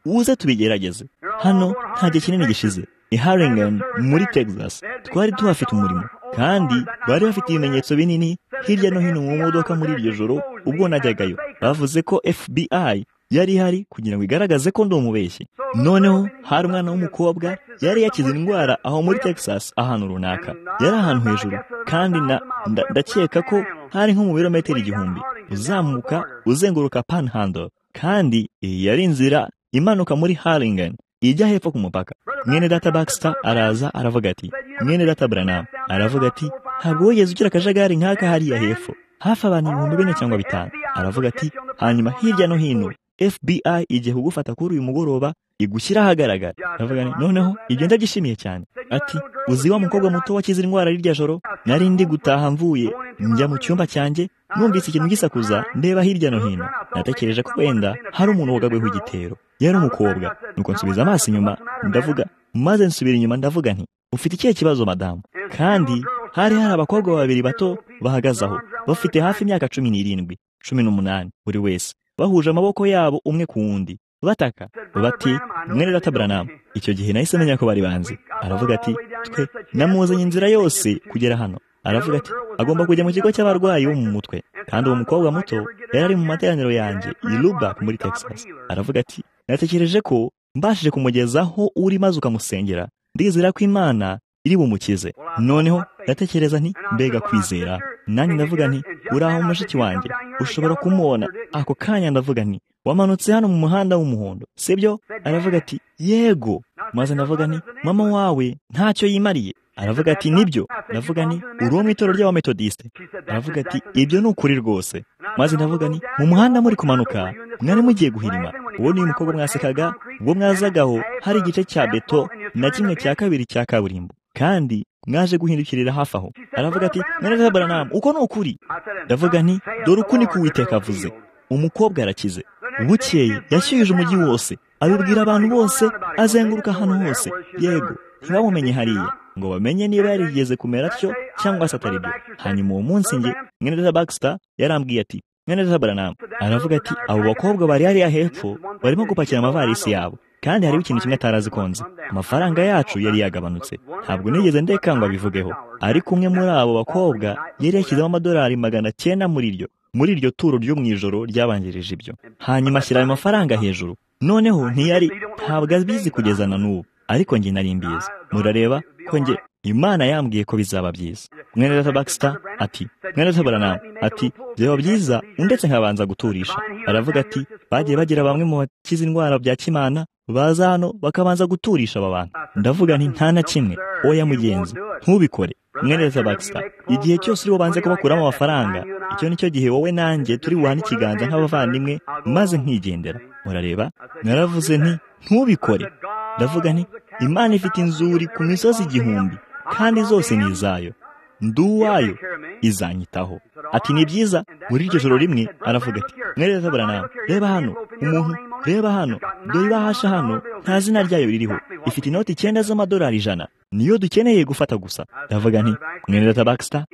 uze tubigerageze hano nta gihe kinini gishize i haringani muri texas twari tuhafite umurimo kandi bari bafite ibimenyetso binini hirya no hino mu modoka muri iryo joro ubwo najyagayo bavuze ko fbi yari ihari kugira ngo igaragaze ko ndi umubeshyi noneho hari umwana w'umukobwa yari yakize indwara aho muri texas ahantu runaka yari ahantu hejuru kandi ndakeka ko hari nko mu birometero igihumbi uzamuka uzenguruka panhandle kandi iyi yari inzira imanuka muri haringani ijya hepfo ku mupaka mwene data bakisita araza aravuga ati mwene data buranamu aravuga ati ntabwo wigeze ugira akajagari nk'aka hariya hepfo hafi abantu ibihumbi bine cyangwa bitanu aravuga ati hanyuma hirya no hino fbi igiye kugufata kuri uyu mugoroba igushyira ahagaragara aravuga noneho ibyo ndagishimiye cyane ati uzi wa mukobwa muto wakize indwara rirya joro nari ndi gutaha mvuye njya mu cyumba cyanjye numvise ikintu gisakuza ndeba hirya no hino natekereje ko wenda hari umuntu wagabweho igitero yari umukobwa nuko nsubiza amaso inyuma ndavuga maze nsubira inyuma ndavuga nti ufite ikihe kibazo madamu kandi hari hari abakobwa babiri bato bahagaze aho bafite hafi imyaka cumi n'irindwi cumi n'umunani buri wese bahuje amaboko yabo umwe ku wundi bataka bati mwene data buranamu icyo gihe nahise menya ko bari banzi aravuga ati twe namuzanye inzira yose kugera hano aravuga ati agomba kujya mu kigo cy'abarwayi bo mu mutwe kandi uwo mukobwa muto yari ari mu materaniro yanjye i Lubbock muri texas aravuga ati natekereje ko mbashije kumugezaho uri maze ukamusengera ndizera ko imana iri bumukize noneho ndatekereza nti mbega kwizera nanjye ndavuga nti uraho mushiki wanjye ushobora kumubona ako kanya ndavuga nti wamanutse hano mu muhanda w'umuhondo sibyo aravuga ati yego maze ndavuga nti mama wawe ntacyo yimariye aravuga ati nibyo ndavuga ni uri uwo mu itorero ry'abametodisite aravuga ati ibyo ni ukuri rwose maze ndavuga ni mu muhanda muri kumanuka mwari mugiye guhirima uwo ni umukobwa mwasekaga ubwo mwazagaho hari igice cya beto na kimwe cya kabiri cya kaburimbo kandi mwaje guhindukirira hafi aho aravuga ati mwereka baranamu uko ni ukuri ndavuga nti dore uku ni kuwiteka avuze umukobwa arakize bukeye yashyuhije umujyi wose abibwira abantu bose azenguruka ahantu hose yego ntibamumenye hariya ngo bamenye niba yarigeze kumera atyo cyangwa se atari byo hanyuma uwo munsi nge mwene data bakisita yarambwiye ati mwene data baranamu aravuga ati abo bakobwa bari hariya hepfo barimo gupakira amavarisi yabo kandi hariho ikintu kimwe atarazi konze amafaranga yacu yari yagabanutse ntabgo nigeze ndeka ngo abivugeho ariko umwe muri abo bakobwa yari yashyizemo amadolari magana cyenda muri ryo muri iryo turo ryo mu ijoro ryabanjirije ibyo hanyuma ashyira ayo mafaranga hejuru noneho ntiyari ntabwo abizi kugeza na n'ubu ariko njye nari mbizi murareba ko njye imana yambwiye ko bizaba byiza mwene data bakisita ati mwene data baranamu ati byaba byiza ndetse nkabanza guturisha aravuga ati bagiye bagira bamwe mu bakize indwara bya kimana baza hano bakabanza guturisha aba bantu ndavuga nti nta na kimwe oya mugenzi ntubikore mwene data bakisita igihe cyose uri bubanze kubakuramo amafaranga icyo nicyo gihe wowe nanjye turi buhane ikiganza nk'abavandimwe maze nkigendera murareba naravuze nti ntubikore ndavuga nti imana ifite inzuri ku misozi igihumbi kandi zose ni izayo ndi uwayo izanyitaho ati ni byiza muri iryo joro rimwe aravuga ati mwereka buranawe reba hano umuntu reba hano dore ibahasha hano nta zina ryayo ririho ifite inoti icyenda z'amadolari ijana niyo dukeneye gufata gusa ndavuga nti mwereka bakisita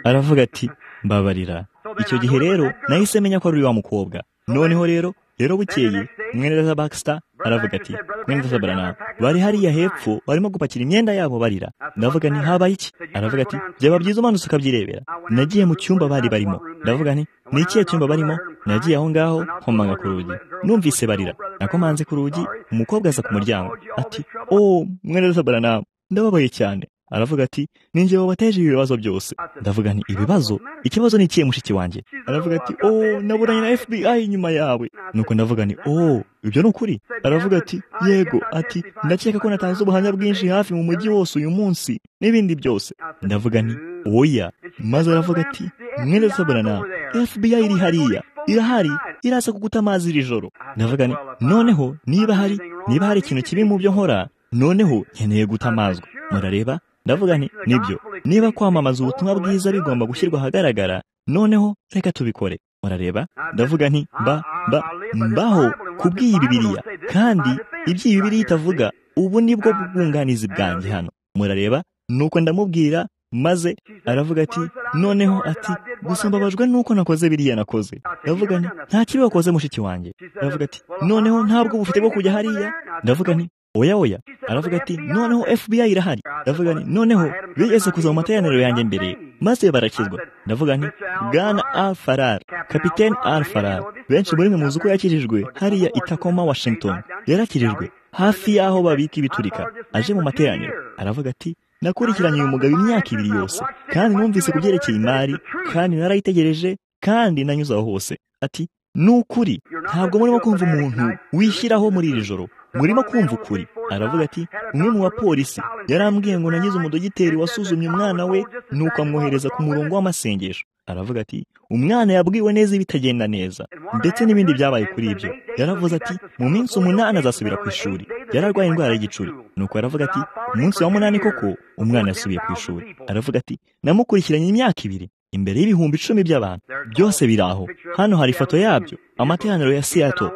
aravuga ati mbabarira icyo gihe rero nahise menya ko ari wa mukobwa noneho rero rero bukeye mwene data bakisita aravuga ati mwene data baranamu bari hariya hepfo barimo gupakira imyenda yabo barira ndavuga ni habaye iki aravuga ati byaba byiza umanutse ukabyirebera nagiye mu cyumba bari barimo ndavuga ni ni ikihe cyumba barimo nagiye aho ngaho nkomanga ku rugi numvise barira nakomanze ku rugi umukobwa aza ku muryango ati o mwene data baranamu ndababaye cyane aravuga ati ninjye wabateje ibibazo byose ndavuga nti ibibazo ikibazo ni ikihe mushiki wanjye aravuga ati o naburanye na fbi inyuma yawe nuko ndavuga nti o ibyo ni ukuri aravuga ati yego ati ndakeka ko natanze ubuhamya bwinshi hafi mu mujyi wose uyu munsi n'ibindi byose ndavuga nti oya maze aravuga ati mwene saburana fbi iri hariya irahari iraza kuguta amazi iri joro ndavuga nti noneho niba hari niba hari ikintu kibi mu byo nkora noneho nkeneye gutamazwa murareba ndavuga nti nibyo niba kwamamaza ubutumwa bwiza bigomba gushyirwa ahagaragara noneho reka tubikore murareba ndavuga nti ba ba mbaho kubw'iyi bibiriya kandi iby'iyi bibiriya itavuga ubu nibwo bwunganizi bwanjye hano murareba nuko ndamubwira maze aravuga ati noneho ati gusa mbabajwe nuko nakoze biriya nakoze ndavuga nti nta kibi wakoze mushiki wanjye ndavuga ati noneho ntabwo bufite bwo kujya hariya ndavuga nti oya oya aravuga ati noneho fbi irahari ndavuga nti noneho bigeze kuza mu materaniro yanjye mbere maze barakizwa ndavuga nti bwana al farar kapiteni al farar benshi muri mwe muzi uko yakirijwe hariya itakoma washington yarakirijwe hafi y'aho babika ibiturika aje mu materaniro aravuga ati nakurikiranye uyu mugabo imyaka ibiri yose kandi numvise ku byerekeye imari kandi narayitegereje kandi nanyuze aho hose ati ni ukuri ntabwo murimo kumva umuntu wishyiraho muri iri joro murimo kumva ukuri aravuga ati umwe mu bapolisi yarambwiye ngo nagize umudogiteri wasuzumye umwana we nuko amwohereza ku murongo w'amasengesho aravuga ati umwana yabwiwe neza ibitagenda neza ndetse n'ibindi byabaye kuri ibyo yaravuze ati mu minsi umunani azasubira ku ishuri yararwaye indwara y'igicuri nuko aravuga ati umunsi wa munani koko umwana yasubiye ku ishuri aravuga ati namukurikiranye imyaka ibiri imbere y'ibihumbi icumi by'abantu byose biri aho hano hari ifoto yabyo amateraniro ya siyato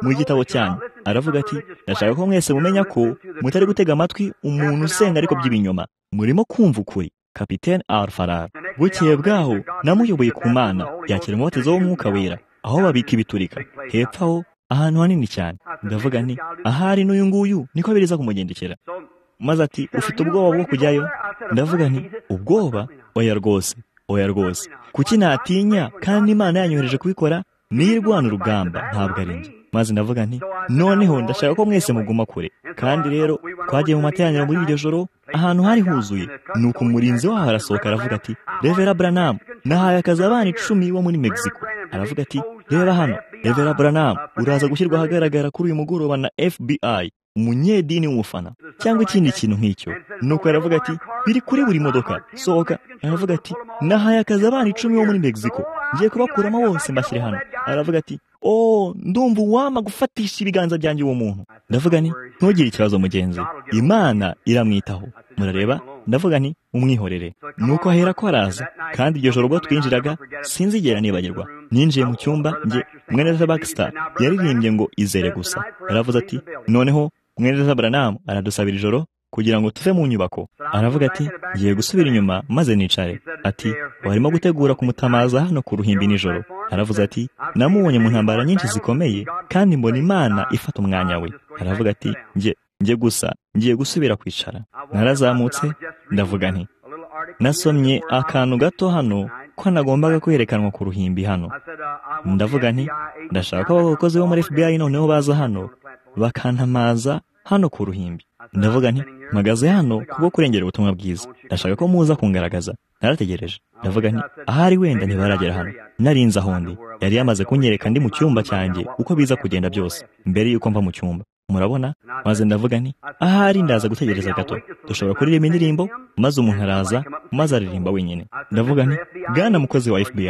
mu gitabo cyanyu aravuga ati ndashaka ko mwese mumenya ko mutari gutega amatwi umuntu usenga ariko by'ibinyoma murimo kumva ukuri kapitene alfarara bukeye bwaho namuyoboye ku mana yakira umubatizo w'umwuka wera aho babika ibiturika hepfo aho ahantu hanini cyane ndavuga nti ahari n'uyu nguyu niko biriza kumugendekera maze ati ufite ubwoba bwo kujyayo ndavuga nti ubwoba oya rwose oya rwose kuki natinya kandi imana yanyohereje kubikora niyirwana urugamba ntabwo ari njye maze ndavuga nti noneho ndashaka ko mwese muguma kure kandi rero twagiye mu materaniro muri iryo joro ahantu hari huzuye nuko umurinzi waho arasohoka aravuga ati revera buranamu nahaye akazi abana icumi bo muri mexico aravuga ati reba hano revera buranamu uraza gushyirwa ahagaragara kuri uyu mugoroba na fbi umunyedini w'umufana cyangwa ikindi kintu nk'icyo nuko aravuga ati biri kuri buri modoka sohoka aravuga ati nahaye akazi abana icumi bo muri mexico ngiye kubakuramo bose mbashyire hano aravuga ati oh ndumva uwama gufatisha ibiganza byanjye uwo muntu ndavuga nti ntugire ikibazo mugenzi imana iramwitaho murareba ndavuga nti umwihorere nuko ahera ko araza kandi iryo joro ubwo twinjiraga sinzigera nibagirwa ninjiye mu cyumba nge mwene bakisita yaririmbye ngo izere gusa aravuze ati noneho mwene baranamu aradusabira ijoro kugira ngo tuve mu nyubako aravuga ati ngiye gusubira inyuma maze nicare ati warimo gutegura kumutamaza hano ku ruhimbi nijoro aravuze ati namubonye mu ntambara nyinshi zikomeye kandi mbona imana ifata umwanya we aravuga ati njye njye gusa ngiye gusubira kwicara narazamutse ndavuga nti nasomye akantu gato hano ko nagombaga kwerekanwa ku ruhimbi hano ndavuga nti ndashaka ko abakozi bo muri fbi noneho baza hano bakantamaza hano ku ruhimbi ndavuga nti mpagaze hano kubwo kurengera ubutumwa bwiza ndashaka ko muza kungaragaza narategereje ndavuga nti ahari wenda ntibaragera hano narinze aho ndi yari yamaze kunyereka ndi mu cyumba cyanjye uko biza kugenda byose mbere y'uko mva mu cyumba murabona maze ndavuga nti ahari ndaza gutegereza gato dushobora kuririmba indirimbo maze umuntu araza maze aririmba wenyine ndavuga nti bwana mukozi wa fbi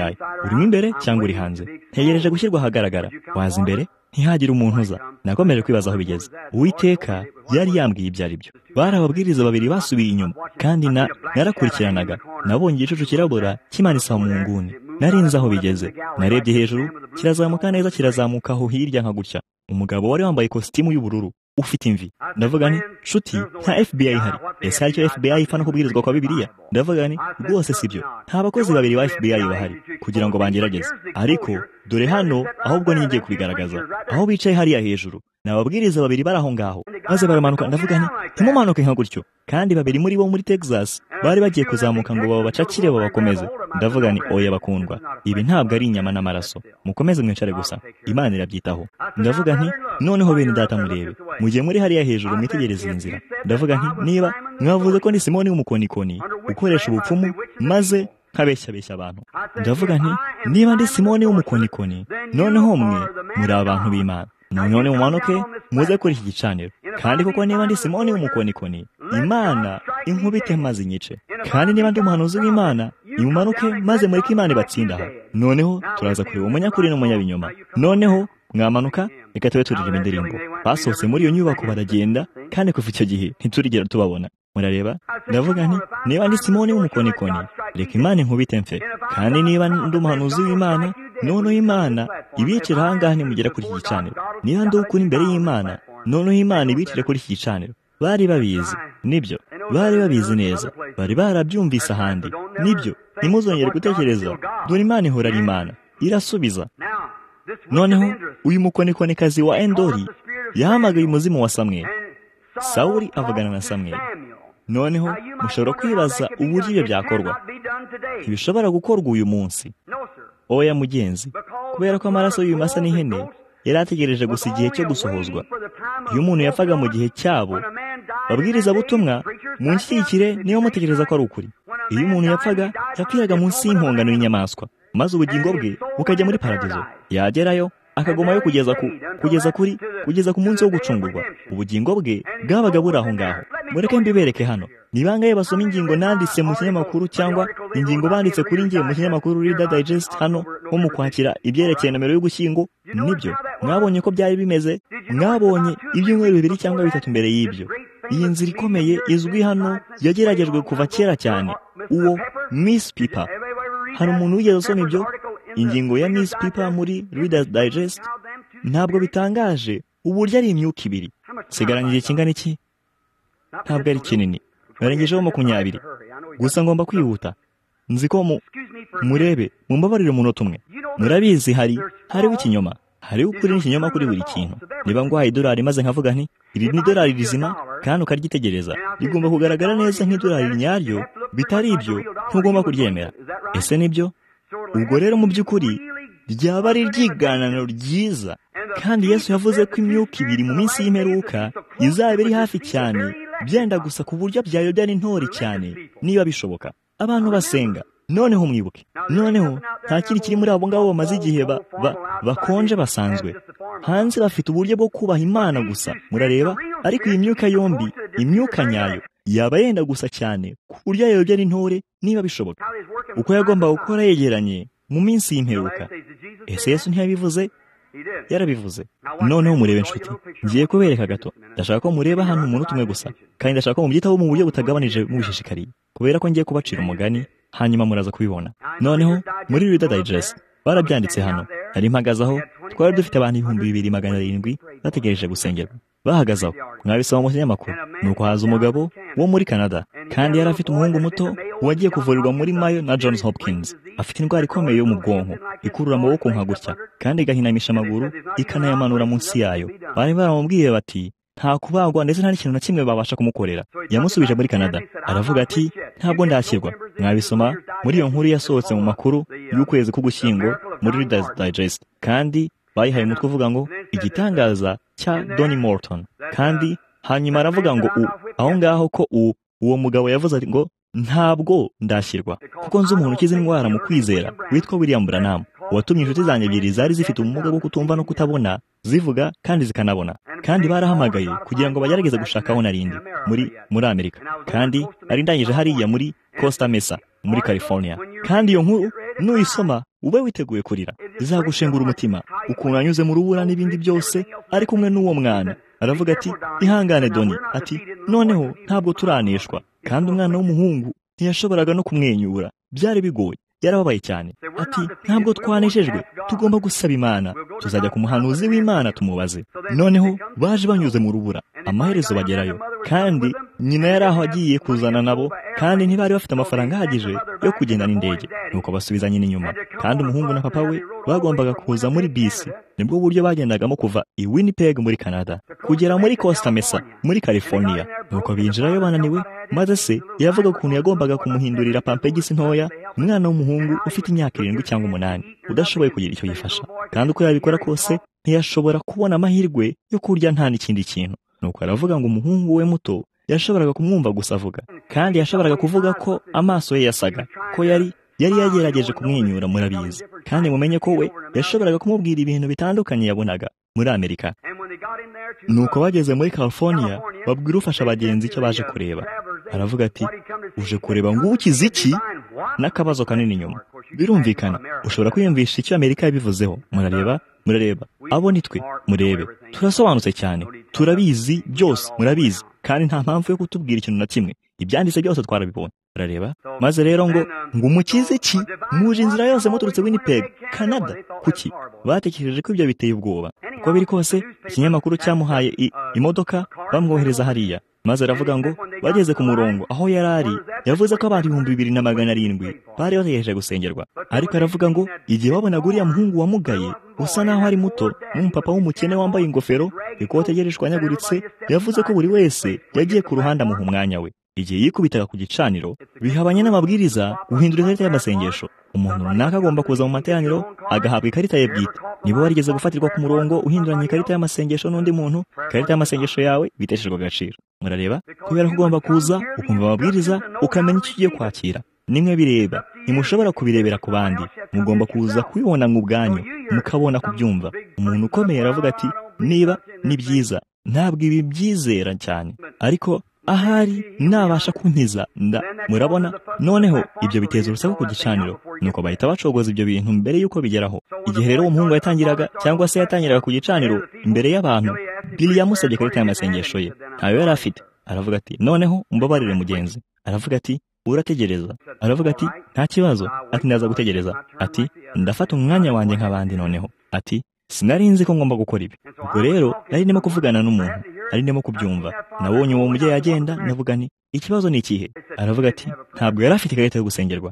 urimo imbere cyangwa uri hanze ntegereje gushyirwa ahagaragara waza imbere ntihagire umuntu uza nakomeje kwibaza aho bigeze uwiteka yari yambwiye ibyo ari byo bari ababwiriza babiri basubiye inyuma kandi na narakurikiranaga nabonye igicucu kirabura kimanitse mu nguni narinze aho bigeze narebye hejuru kirazamuka neza kirazamuka aho hirya nka gutya umugabo wari wambaye ikositimu y'ubururu ufite imvi ndavuga ni nshuti nta fbi ihari ese hari icyo fbi ipfa no kubwirizwa kwa bibiliya ndavuga ni rwose sibyo nta bakozi babiri ba fbi bahari kugira ngo bangerageze ariko dore hano ahubwo niyo ngiye kubigaragaza aho bicaye hariya hejuru ni ababwiriza babiri bari aho ngaho maze baramanuka ndavuga nti ntimumanuke nka gutyo kandi babiri muri bo muri texas bari bagiye kuzamuka ngo babacakire babakomeze ndavuga ni oya bakundwa ibi ntabwo ari inyama n'amaraso mukomeze mwicare gusa imana irabyitaho ndavuga nti noneho bene data murebe mugiye muri hariya hejuru mwitegereze iyi nzira ndavuga nti niba mwavuze ko ni simoni w'umukonikoni ukoresha ubupfumu maze nkabeshyabeshya abantu ndavuga nti niba ndi simoni w'umukonikoni noneho mwe muri abantu b'imana none mumanuke muze kuri iki gicaniro kandi kuko niba ndi simoni w'umukonikoni imana inkubite maze inyice kandi niba ndi umuhanuzi w'imana imumanuke maze muri ko imana ibatsinda aho noneho turaza kureba umunyakuri n'umunyabinyoma noneho mwamanuka reka tube turirimba indirimbo basohotse muri iyo nyubako baragenda kandi kuva icyo gihe ntiturigera tubabona murareba ndavuga nti niba ndi simoni w'umukonikoni reka imana inkubite mfe kandi niba ndi umuhanuzi w'imana noneho imana ibicire ahangaha mugera kuri iki gicaniro niba ndi ukuri imbere y'imana noneho imana ibicire kuri iki gicaniro bari babizi nibyo bari babizi neza bari barabyumvise ahandi nibyo ntimuzongere gutekereza dore imana ihora ari imana irasubiza noneho uyu mukonikonikazi wa endori yahamagaye umuzimu wa samwe sawuri avugana na samwe noneho mushobora kwibaza uburyo ibyo byakorwa ntibishobora gukorwa uyu munsi oya mugenzi kubera ko amaraso y'ibimasa n'ihene yari ategereje gusa igihe cyo gusohozwa iyo umuntu yafaga mu gihe cyabo babwiriza butumwa munshyikire niba mutekereza ko ari ukuri iyo umuntu yapfaga yapfiraga munsi y'impongano y'inyamaswa maze ubugingo bwe bukajya muri paradizo yagerayo akagumayo kugeza ku kugeza kuri kugeza ku munsi wo gucungurwa ubugingo bwe bwabaga buri aho ngaho mureke mbibereke hano ni bangahe basoma ingingo nanditse mu kinyamakuru cyangwa ingingo banditse kuri ngiye mu kinyamakuru Reader Digest hano nko mu kwakira ibyerekeye nomero y'ugushyingo nibyo mwabonye ko byari bimeze mwabonye ibyumweru bibiri cyangwa bitatu imbere y'ibyo iyi nzira ikomeye izwi hano yageragejwe kuva kera cyane uwo Miss Piper hari umuntu wigeze asoma ibyo ingingo ya Miss Piper muri Reader's Digest ntabwo bitangaje uburyo ari imyuka ibiri sigaranye igihe kingana iki ntabwo ari kinini narengejeho makumyabiri gusa ngomba kwihuta nzi ko mu murebe mumbabarire umunota umwe murabizi hari hariho ikinyoma hariho ukuri n'ikinyoma kuri buri kintu niba ngwaha idolari maze nkavuga nti iri ni idolari rizima kandi ukaryitegereza rigomba kugaragara neza nk'idolari nyaryo bitari ibyo ntugomba kuryemera ese nibyo ubwo rero mu by'ukuri ryaba ari iryiganano ryiza kandi yesu yavuze ko imyuka ibiri mu minsi y'imperuka izaba iri hafi cyane byenda gusa ku buryo byayobya n'intore cyane niba bishoboka abantu basenga noneho mwibuke noneho nta kindi kiri muri abo ngabo bamaze igihe bakonje basanzwe hanze bafite uburyo bwo kubaha imana gusa murareba ariko iyi myuka yombi imyuka nyayo yaba yenda gusa cyane ku buryo yayobya n'intore niba bishoboka uko yagomba gukora yegeranye mu minsi y'imperuka ese yesu ntiyabivuze yarabivuze noneho murebe inshuti ngiye kubereka gato ndashaka ko mureba hano umunota umwe gusa kandi ndashaka ko mubyitaho mu buryo butagabanije mubishishikariye kubera ko ngiye kubacira umugani hanyuma muraza kubibona noneho muri Reader Digest barabyanditse hano nari mpagazaho twari dufite abantu ibihumbi bibiri magana arindwi bategereje gusengerwa bahagazaho mwabisaba mu kinyamakuru nuko haza umugabo wo muri canada kandi yari afite umuhungu muto wagiye kuvurirwa muri mayo na johns hopkins afite indwara ikomeye yo mu bwonko ikurura amaboko nka gutya kandi igahinamisha amaguru ikanayamanura munsi yayo bari baramubwiye bati nta kubagwa ndetse nta n'ikintu na kimwe babasha kumukorera yamusubije muri canada aravuga ati ntabwo ndakirwa mwabisoma muri iyo nkuru yasohotse mu makuru y'ukwezi k'ugushyingo muri Reader's Digest kandi bayihaye umutwe uvuga ngo igitangaza cya Donny Morton kandi hanyuma aravuga ngo u aho ngaho ko u uwo mugabo yavuze ati ngo ntabwo ndashyirwa kuko nzi umuntu ukize indwara mu kwizera witwa William Branham watumye inshuti zanjye ebyiri zari zifite ubumuga bwo kutumva no kutabona zivuga kandi zikanabona kandi barahamagaye kugira ngo bagerageze gushaka aho narindi muri muri amerika kandi nari ndangije hariya muri costa mesa muri california kandi iyo nkuru nuyisoma ube witeguye kurira izagushengura umutima ukuntu anyuze mu rubura n'ibindi byose ari kumwe n'uwo mwana aravuga ati ihangane doni ati noneho ntabwo turaneshwa kandi umwana w'umuhungu ntiyashoboraga no kumwenyura byari bigoye yarababaye cyane ati ntabwo twaneshejwe tugomba gusaba imana tuzajya ku muhanuzi w'imana tumubaze noneho baje banyuze mu rubura amaherezo bagerayo kandi nyina yari aho agiye kuzana nabo kandi ntibari bafite amafaranga ahagije yo kugenda n'indege nuko basubiza nyina inyuma kandi umuhungu na papa we bagombaga kuza muri bisi nibwo buryo bagendagamo kuva i winnipeg muri canada kugera muri costa mesa muri california nuko binjirayo bananiwe maze se yavuga ukuntu yagombaga kumuhindurira pampegisi ntoya umwana w'umuhungu ufite imyaka irindwi cyangwa umunani udashoboye kugira icyo yifasha kandi uko yabikora kose ntiyashobora kubona amahirwe yo kurya nta n'ikindi kintu nuko aravuga ngo umuhungu we muto yashoboraga kumwumva gusa avuga kandi yashoboraga kuvuga ko amaso ye yasaga ko yari yari yagerageje kumwenyura murabizi kandi mumenye ko we yashoboraga kumubwira ibintu bitandukanye yabonaga muri amerika nuko bageze muri california babwira ufasha abagenzi icyo baje kureba aravuga ati uje kureba ngo ukize iki n'akabazo kanini inyuma birumvikana ushobora kwiyumvisha icyo amerika yabivuzeho murareba murareba abo ni twe murebe turasobanutse cyane turabizi byose murabizi kandi nta mpamvu yo kutubwira ikintu na kimwe ibyanditse byose twarabibonye barareba maze rero ngo ngo umukize ki muje inzira yose muturutse winnipeg canada kuki batekereje ko ibyo biteye ubwoba uko biri kose ikinyamakuru cyamuhaye imodoka bamwohereza hariya maze aravuga ngo bageze ku murongo aho yari ari yavuze ko abantu ibihumbi bibiri na magana arindwi bari bategereje gusengerwa ariko aravuga ngo igihe babonaga uriya muhungu wamugaye usa naho ari muto n'umupapa w'umukene wambaye ingofero ikote rye rishwanyaguritse yavuze ko buri wese yagiye ku ruhande amuha umwanya we igihe yikubitaga ku gicaniro bihabanye n'amabwiriza guhindura ikarita y'amasengesho umuntu runaka agomba kuza mu materaniro agahabwa ikarita ye bwite niba warigeze gufatirwa ku murongo uhinduranya ikarita y'amasengesho n'undi muntu ikarita y'amasengesho yawe biteshejwe agaciro murareba kubera ko ugomba kuza ukumva amabwiriza ukamenya icyo ugiye kwakira nimwe bireba ntimushobora kubirebera ku bandi mugomba kuza kubibona mu bwanyu mukabona kubyumva umuntu ukomeye aravuga ati niba ni byiza ntabwo ibi byizera cyane ariko ahari nabasha kunkiza nda murabona noneho ibyo biteza urusaku ku gicaniro nuko bahita bacogoza ibyo bintu mbere y'uko bigeraho igihe rero uwo muhungu yatangiraga cyangwa se yatangiraga ku gicaniro imbere y'abantu biri yamusabye ikarita y'amasengesho ye ntayo yari afite aravuga ati noneho umbabarire mugenzi aravuga ati urategereza aravuga ati nta kibazo ati ndaza gutegereza ati ndafata umwanya wanjye nk'abandi noneho ati sinari nzi ko ngomba gukora ibi ubwo rero nari ndimo kuvugana n'umuntu nari ndimo kubyumva nabonye uwo mubyeyi agenda ndavuga nti ikibazo ni ikihe aravuga ati ntabwo yari afite ikarita yo gusengerwa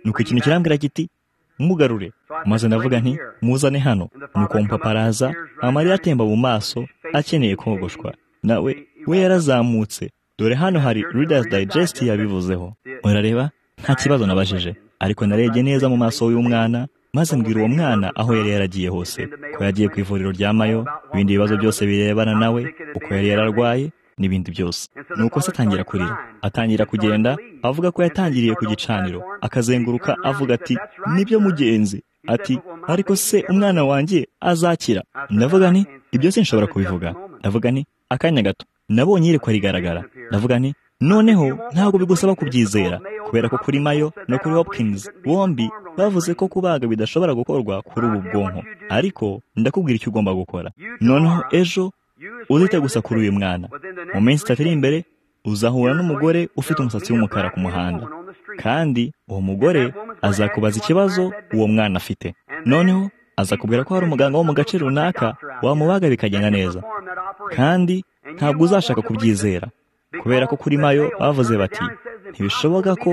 nuko ikintu kirambwira kiti mugarure maze ndavuga nti muzane hano nuko umupapa araza amarira atemba mu maso akeneye kogoshwa nawe we yarazamutse dore hano hari readers digest yabivuzeho murareba nta kibazo nabajije ariko narebye neza mu maso y'umwana maze mbwira uwo mwana aho yari yaragiye hose ko yagiye ku ivuriro rya mayo ibindi bibazo byose birebana nawe uko yari yararwaye n'ibindi byose nuko se atangira kurira atangira kugenda avuga ko yatangiriye ku gicaniro akazenguruka avuga ati nibyo mugenzi ati ariko se umwana wanjye azakira ndavuga ni ibyo sinshobora kubivuga ndavuga ni akanya gato nabonye yiri rigaragara ndavuga ni noneho ntabwo bigusaba kubyizera kubera ko kuri mayo no kuri hopkins bombi bavuze ko kubaga bidashobora gukorwa kuri ubu bwonko ariko ndakubwira icyo ugomba gukora noneho ejo uzite gusa kuri uyu mwana mu minsi itatu iri imbere uzahura n'umugore ufite umusatsi w'umukara ku muhanda kandi uwo mugore azakubaza ikibazo uwo mwana afite noneho azakubwira ko hari umuganga wo mu gace runaka wamubaga bikagenda neza kandi ntabwo uzashaka kubyizera kubera ko kuri mayo bavuze bati ntibishoboka ko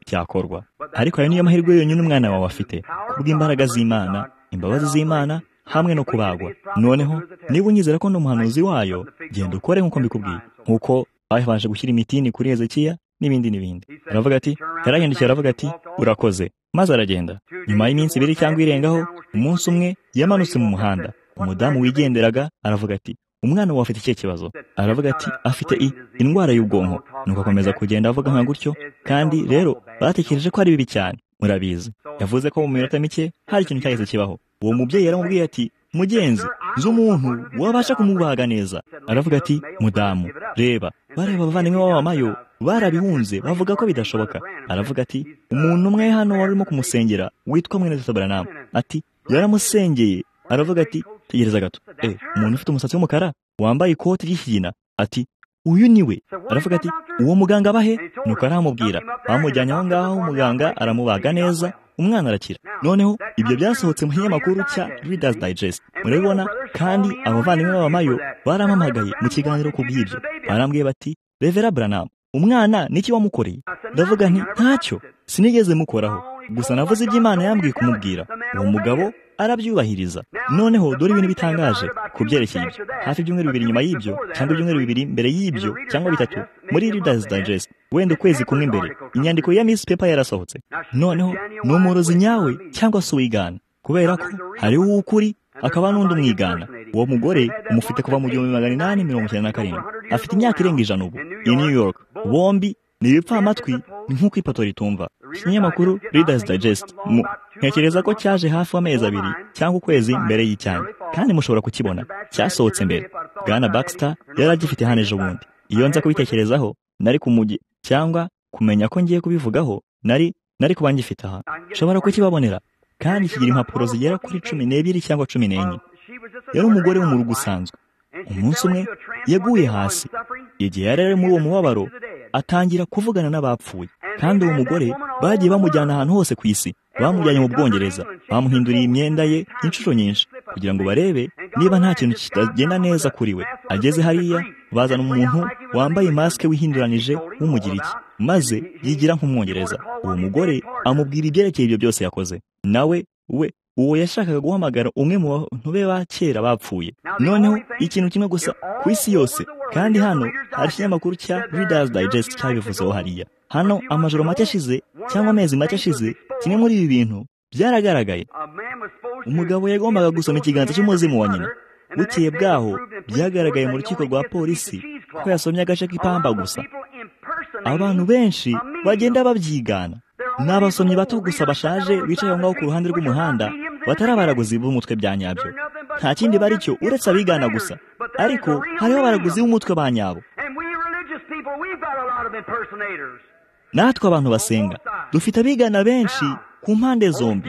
byakorwa ariko ayo niyo mahirwe yonyine umwana wawe afite kubw'imbaraga z'imana imbabazi z'imana hamwe no kubagwa noneho niba unyizera ko n'umuhanuzi wayo genda ukore nk'uko mbikubwiye nk'uko babanje gushyira imitini kuri hezekiya n'ibindi n'ibindi aravuga ati yarahindukiye aravuga ati urakoze maze aragenda nyuma y'iminsi ibiri cyangwa irengaho umunsi umwe yamanutse mu muhanda umudamu wigenderaga aravuga ati umwana wawe afite ikihe kibazo aravuga ati afite i indwara y'ubwonko nuko akomeza kugenda avuga nka gutyo kandi rero batekereje ko ari bibi cyane murabizi yavuze ko mu minota mike hari ikintu cyahise kibaho uwo mubyeyi yaramubwiye ati mugenzi nzi umuntu wabasha kumubaga neza aravuga ati mudamu reba bareba abavandimwe b'abamayo barabihunze bavuga ko bidashoboka aravuga ati umuntu umwe hano wari urimo kumusengera witwa mwene tutabaranamu ati yaramusengeye aravuga ati tegereza gato eh umuntu ufite umusatsi w'umukara wambaye ikoti ry'ikigina ati uyu ni we aravuga ati uwo muganga abahe nuko aramubwira bamujyanye aho ngaho muganga aramubaga neza umwana arakira noneho ibyo byasohotse mu kinyamakuru cya readers digest murabibona kandi abavandimwe b'abamayo baramamagaye mu kiganiro ku bw'ibyo barambwiye bati revera branam umwana niki wamukoreye ndavuga nti ntacyo sinigeze mukoraho gusa navuze ibyo imana yambwiye kumubwira uwo mugabo arabyubahiriza noneho dore ibintu bitangaje ku byerekeye ibyo hafi ibyumweru bibiri nyuma y'ibyo cyangwa ibyumweru bibiri mbere y'ibyo cyangwa bitatu muri readers digest wenda ukwezi kumwe imbere inyandiko ya miss paper yarasohotse noneho ni umurozi nyawe cyangwa se uwigana kubera ko hariho uw'ukuri akaba n'undi umwigana uwo mugore umufite kuva mu gihumbi magana inani mirongo icyenda na karindwi afite imyaka irenga ijana ubu i new york bombi ni ibipfamatwi nk'uko ipoto ritumva ikinyamakuru readers digest mu ntekereza ko cyaje hafi amezi abiri cyangwa ukwezi mbere y'icyayi kandi mushobora kukibona cyasohotse mbere bwana baxter yari agifite hano ejo bundi iyo nza kubitekerezaho nari ku mujyi cyangwa kumenya ko ngiye kubivugaho nari nari kuba ngifite aha nshobora kukibabonera kandi kigira impapuro zigera kuri cumi n'ebyiri cyangwa cumi n'enye yari umugore wo mu rugo usanzwe umunsi umwe yaguye hasi igihe yari ari muri uwo mubabaro atangira kuvugana n'abapfuye kandi uwo mugore bagiye bamujyana ahantu hose ku isi bamujyanye mu bwongereza bamuhinduriye imyenda ye inshuro nyinshi kugira ngo barebe niba nta kintu kitagenda neza kuri we ageze hariya bazana umuntu wambaye masike wihinduranije w'umugiriki maze yigira nk'umwongereza uwo mugore amubwira ibyerekeye ibyo byose yakoze nawe we uwo yashakaga guhamagara umwe mu bantu be ba kera bapfuye noneho ikintu kimwe gusa ku isi yose kandi hano hari ikinyamakuru cya Reader's Digest cyabivuzeho hariya hano amajoro make ashize cyangwa amezi make ashize kimwe muri ibi bintu byaragaragaye umugabo yagombaga gusoma ikiganza cy'umuzimu wa nyina bukeye bwaho byagaragaye mu rukiko rwa polisi ko yasomye agace k'ipamba gusa abantu benshi bagenda babyigana ni abasomyi bato gusa bashaje bicaye aho ngaho ku ruhande rw'umuhanda batari abaraguzi b'umutwe bya nyabyo nta kindi bari cyo uretse abigana gusa ariko hariho abaraguzi b'umutwe ba nyabo natwe abantu basenga dufite abigana benshi ku mpande zombi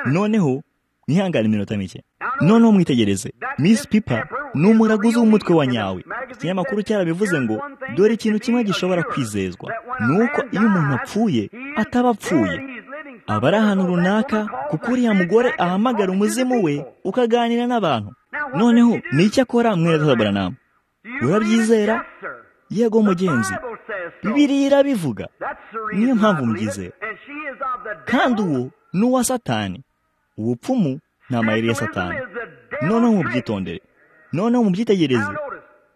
noneho mwihangane iminota mike noneho mwitegereze Miss pipa ni umuraguzi w'umutwe wa nyawe ikinyamakuru cyarabivuze ngo dore ikintu kimwe gishobora kwizezwa ni uko iyo umuntu apfuye ataba apfuye aba ari ahantu runaka kuko uriya mugore ahamagara umuzimu we ukaganira n'abantu noneho ni icyo akora mwerezaburanamu urabyizera yego mugenzi bibiri irabivuga niyo mpamvu mubyizera kandi uwo ni uwa satani ubupfumu ni amayeri ya satani noneho mubyitondere noneho mubyitegereze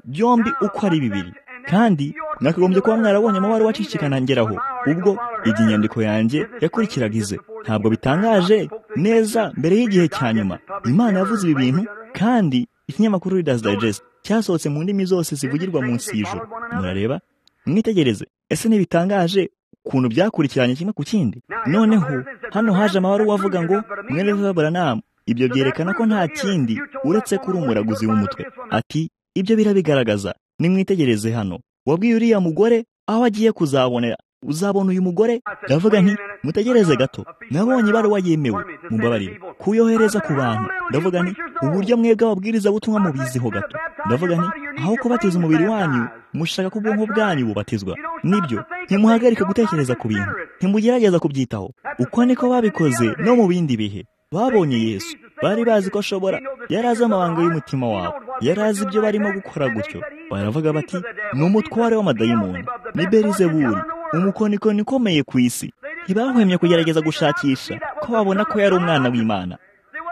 byombi uko ari bibiri kandi nakagombye kuba mwarabonye amabara wacicikana ngeraho ubwo iyi nyandiko yanjye yakurikiraga ize ntabwo bitangaje neza mbere y'igihe cya nyuma imana yavuze ibi bintu kandi ikinyamakuru Reader's Digest cyasohotse mu ndimi zose zivugirwa munsi y'ijoro murareba mwitegereze ese ntibitangaje ukuntu byakurikiranye kimwe ku kindi noneho hano haje amabaruwa avuga ngo mwereza buranamu ibyo byerekana ko nta kindi uretse ko uri umuraguzi w'umutwe ati ibyo birabigaragaza nimwitegereze hano wabwiye uriya mugore aho agiye kuzabonera uzabona uyu mugore ndavuga nti mutegereze gato nabonye ibaruwa yemewe mubabarire kuyohereza ku bantu ndavuga nti uburyo mwebwe ababwiriza butumwa mubiziho gato ndavuga nti aho kubatiza umubiri wanyu mushaka ko ubwonko bwanyu bubatizwa nibyo ntimuhagarike gutekereza ku bintu ntimugerageza kubyitaho uko niko babikoze no mu bindi bihe babonye yesu bari bazi ko ashobora yari azi amabanga y'umutima wawe yari azi ibyo barimo gukora gutyo baravuga bati ni umutware w'amadayimoni ni berizeburi umukonikoni ukomeye ku isi ntibahwemye kugerageza gushakisha ko babona ko yari umwana w'imana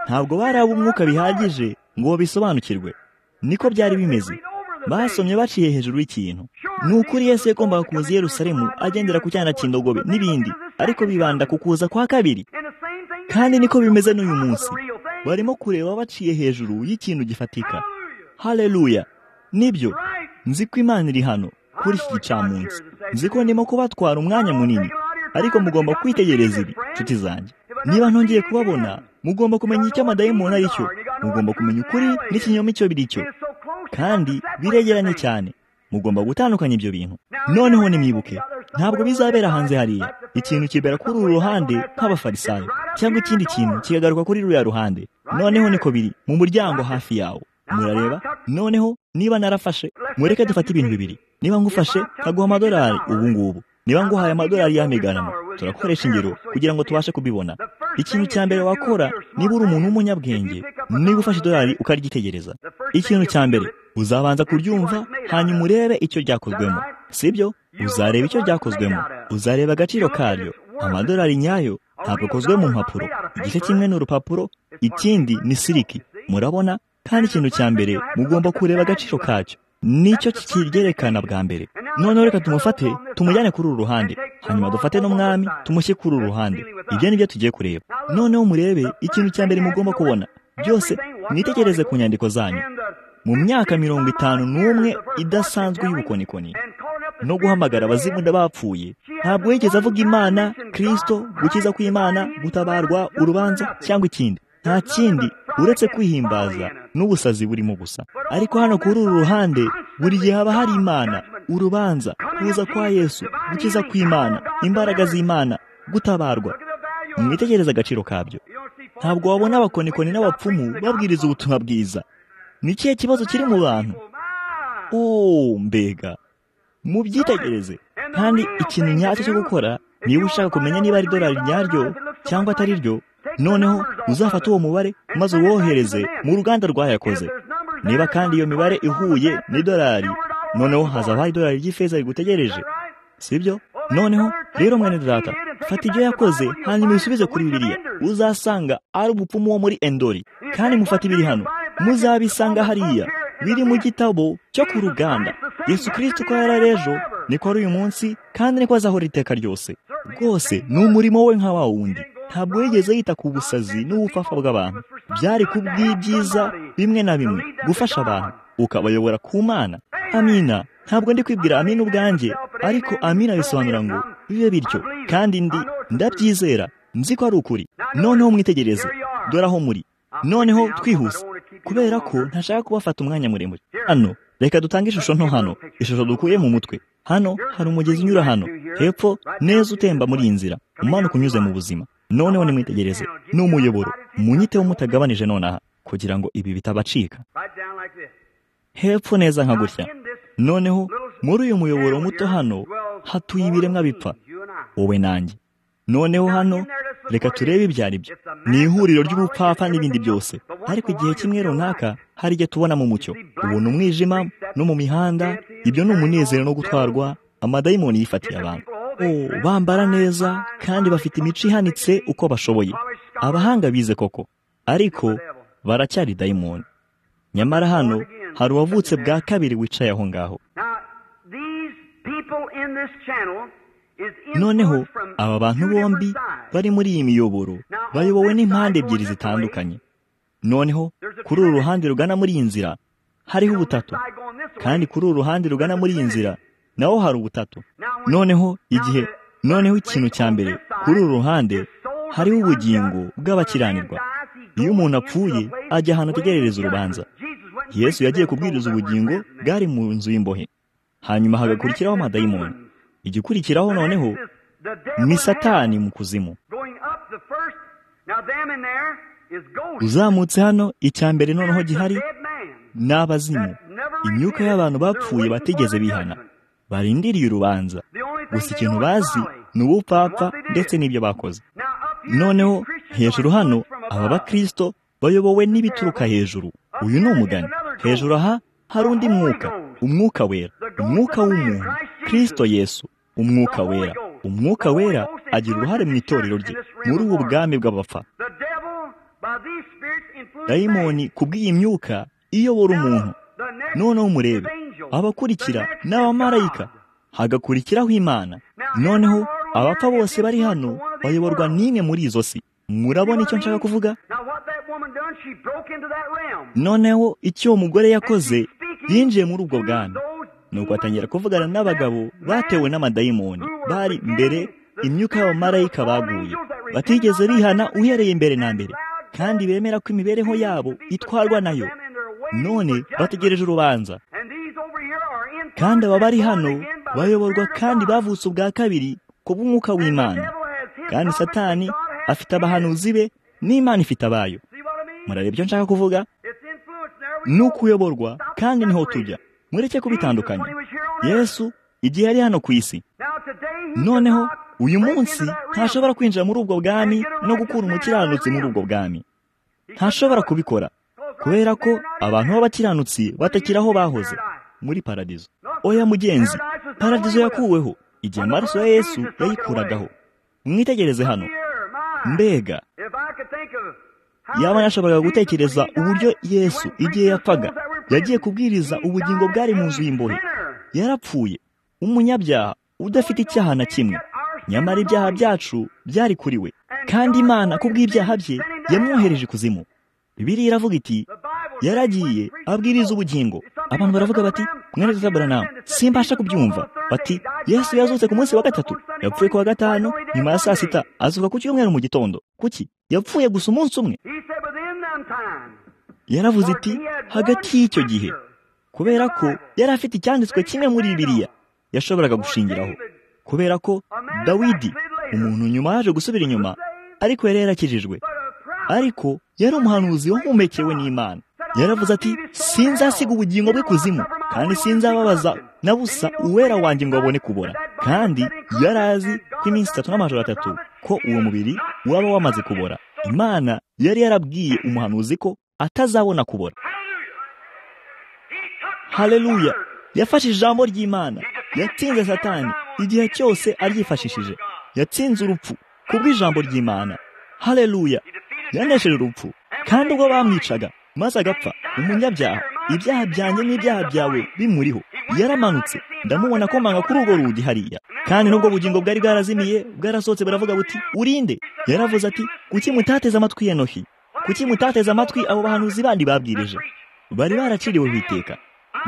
ntabwo baraba umwuka bihagije ngo bisobanukirwe niko byari bimeze basomye baciye hejuru y'ikintu ni ukuri Yesu yagombaga kuza i Yerusalemu agendera ku cyana cy'indogobe n'ibindi ariko bibanda ku kuza kwa kabiri kandi niko bimeze n'uyu munsi barimo kureba baciye hejuru y'ikintu gifatika hareruya nibyo nzi ko imana iri hano kuri iki gicamunsi nzi ko ndimo kubatwara umwanya munini ariko mugomba kwitegereza ibi inshuti zanjye niba ntongeye kubabona mugomba kumenya icyo amadayimoni ari cyo mugomba kumenya ukuri n'ikinyoma icyo biri cyo kandi biregeranye cyane mugomba gutandukanya ibyo bintu noneho nimwibuke ntabwo bizabera hanze hariya ikintu kibera kuri uru ruhande nk'abafarisayo cyangwa ikindi kintu kikagaruka kuri ruriya ruhande noneho niko biri mu muryango hafi yawo murareba noneho niba narafashe mureke dufate ibintu bibiri niba ngufashe nkaguha amadolari ubu ngubu niba nguhaye amadolari y'amiganano turakoresha ingero kugira ngo tubashe kubibona ikintu cya mbere wakora niba uri umuntu w'umunyabwenge niba ufashe idolari ukaryitegereza ikintu cya mbere uzabanza kuryumva hanyuma urebe icyo ryakozwemo sibyo uzareba icyo ryakozwemo uzareba agaciro karyo amadolari nyayo ntabwo akozwe mu mpapuro igice kimwe ni urupapuro ikindi ni siriki murabona kandi ikintu cya mbere mugomba kureba agaciro kacyo nicyo kibyerekana bwa mbere noneho reka tumufate tumujyane kuri uru ruhande hanyuma dufate n'umwami tumushyire kuri uru ruhande ibyo ni byo tugiye kureba noneho murebe ikintu cya mbere mugomba kubona byose mwitegereze ku nyandiko zanyu mu myaka mirongo itanu n'umwe idasanzwe y'ubukonikoni no guhamagara abazimunda bapfuye ntabwo yigeze avuga imana kirisito gukiza kw'imana gutabarwa urubanza cyangwa ikindi nta kindi uretse kwihimbaza n'ubusazi burimo gusa ariko hano kuri uru ruhande buri gihe haba hari imana urubanza kuza kwa yesu gukiza kw'imana imbaraga z'imana gutabarwa mwitegereze agaciro kabyo ntabwo wabona abakonikoni n'abapfumu babwiriza ubutumwa bwiza ni ikihe kibazo kiri mu bantu mbega mubyitegereze kandi ikintu nyacyo cyo gukora niba ushaka kumenya niba ari idorari ryaryo cyangwa atari ryo noneho uzafata uwo mubare maze uwohereze mu ruganda rwayakoze niba kandi iyo mibare ihuye n'idorari noneho hazabaho idorari ry'ifeza rigutegereje sibyo noneho rero mwene data fata ibyo yakoze hanyuma ubisubize kuri bibiriya uzasanga ari umupfumu wo muri endori kandi mufata ibiri hano muzabisanga hariya biri mu gitabo cyo ku ruganda yesu kirisiti ko yari ejo niko ari uyu munsi kandi niko azahora iteka ryose rwose ni umurimo we nka wa wundi ntabwo yigeze yita ku busazi n'ubufafa bw'abantu byari ku bw'ibyiza bimwe na bimwe gufasha abantu ukabayobora ku mana amina ntabwo ndi kwibwira amina ubwanjye ariko amina bisobanura ngo bibe bityo kandi ndi ndabyizera nzi ko ari ukuri noneho mwitegereze dore aho muri noneho twihuse kubera ko ntashaka kubafata umwanya muremure hano reka dutange ishusho nto hano ishusho dukuye mu mutwe hano hari umugezi unyura hano hepfo neza utemba muri iyi nzira umanuka unyuze mu buzima noneho nimwitegereze ni umuyoboro munyiteho mutagabanije nonaha kugira ngo ibi bitabacika hepfo neza nka gutya noneho muri uyu muyoboro muto hano hatuye ibiremwa bipfa wowe nanjye noneho hano reka turebe ibyo ari byo ni ihuriro ry'ubupfapfa n'ibindi byose ariko igihe kimwe runaka hari igihe tubona mu mucyo ubona umwijima no mu mihanda ibyo ni umunezero no gutwarwa amadayimoni yifatiye abantu bambara neza kandi bafite imico ihanitse uko bashoboye abahanga bize koko ariko baracyari dayimoni nyamara hano hari uwavutse bwa kabiri wicaye aho ngaho noneho aba bantu bombi bari muri iyi miyoboro bayobowe n'impande ebyiri zitandukanye noneho kuri uru ruhande rugana muri iyi nzira hariho ubutatu kandi kuri uru ruhande rugana muri iyi nzira naho hari ubutatu noneho igihe noneho ikintu cya mbere kuri uru ruhande hariho ubugingo bw'abakiranirwa iyo umuntu apfuye ajya ahantu ategerereza urubanza yesu yagiye kubwiriza ubugingo bwari mu nzu y'imbohe hanyuma hagakurikiraho amadayimoni igikurikiraho noneho ni satani mu kuzimu uzamutse hano icya mbere noneho gihari ni abazimu imyuka y'abantu bapfuye batigeze bihana barindiriye urubanza gusa ikintu bazi ni ubupfapfa ndetse n'ibyo bakoze noneho hejuru hano aba bakirisito bayobowe n'ibituruka hejuru uyu ni umugani hejuru aha hari undi mwuka umwuka wera umwuka w'umuntu kirisito yesu umwuka wera umwuka wera agira uruhare mu itorero rye muri ubu bwami bw'abapfa dayimoni ku bw'iyi myuka iyobora umuntu noneho umurebe abakurikira ni abamarayika hagakurikiraho imana noneho abapfa bose bari hano bayoborwa n'imwe muri izo si murabona icyo nshaka kuvuga noneho icyo uwo mugore yakoze yinjiye muri ubwo bwana nuko atangira kuvugana n'abagabo batewe n'amadayimoni bari mbere imyuka y'abamarayika baguye batigeze bihana uhereye imbere na mbere kandi bemera ko imibereho yabo itwarwa nayo none bategereje urubanza kandi aba bari hano bayoborwa kandi bavutse ubwa kabiri ku bw'umwuka w'imana kandi satani afite abahanuzi be n'imana ifite abayo murareba ibyo nshaka kuvuga ni ukuyoborwa kandi niho tujya mureke kubitandukanya yesu igihe yari hano ku isi noneho uyu munsi ntashobora kwinjira muri ubwo bwami no gukura umukiranutsi muri ubwo bwami ntashobora kubikora kubera ko abantu b'abakiranutsi batakira aho bahoze muri paradizo oya mugenzi paradizo yakuweho igihe amaraso ya yesu yayikuragaho mwitegereze hano mbega yaba nashoboraga gutekereza uburyo yesu igihe yapfaga yagiye kubwiriza ubugingo bwari mu nzu y'imbohe yarapfuye umunyabyaha udafite icyaha na kimwe nyamara ibyaha byacu byari kuri we kandi imana ku bw'ibyaha bye yamwohereje ikuzimu bibiliya iravuga iti yaragiye abwiriza ubugingo abantu baravuga bati mwene dutaburanamu simbasha kubyumva bati yesu yazutse ku munsi wa gatatu yapfuye ku wa gatanu nyuma ya saa sita azuka ku cyumweru mu gitondo kuki yapfuye gusa umunsi umwe yaravuze iti hagati y'icyo gihe kubera ko yari afite icyanditswe kimwe muri bibiriya yashoboraga gushingiraho kubera ko dawidi umuntu nyuma yaje gusubira inyuma ariko yari yarakijijwe ariko yari umuhanuzi wahumekewe n'imana yaravuze ati sinzasiga ubugingo bwe kuzimu kandi sinzababaza na busa uwera wanjye ngo babone kubora kandi yari azi ko iminsi itatu n'amajoro atatu ko uwo mubiri waba wamaze kubora imana yari yarabwiye umuhanuzi ko atazabona kubora hareruya yafashe ijambo ry'imana yatsinze satani igihe cyose aryifashishije yatsinze urupfu kubw'ijambo ry'imana hareruya yanesheje urupfu kandi ubwo bamwicaga maze agapfa umunyabyaha ibyaha byanjye n'ibyaha byawe bimuriho yaramanutse ndamubona akomanga kuri urwo rugi hariya kandi n'ubwo bugingo bwari bwarazimiye bwarasohotse baravuga buti urinde yaravuze ati kuki mutateze amatwi ya nohi kuki mutateze amatwi abo bahanuzi bandi babwirije bari baraciriwe ku iteka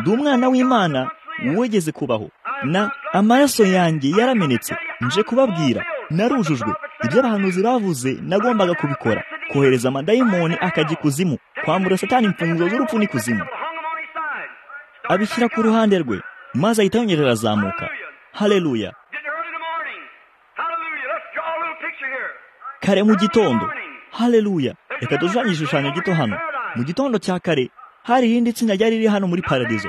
ndi umwana w'imana wegeze kubaho na amaraso yanjye yaramenetse nje kubabwira narujujwe ibyo abahanuzi bavuze nagombaga kubikora kohereza amadayimoni akajya ikuzimu kwambura satani imfunguzo z'urupfu n'ikuzimu abishyira ku ruhande rwe maze ahita yongera arazamuka hareruya kare mu gitondo hareruya reka dushushanye igishushanyo gito hano mu gitondo cya kare hari irindi tsinda ryari riri hano muri paradizo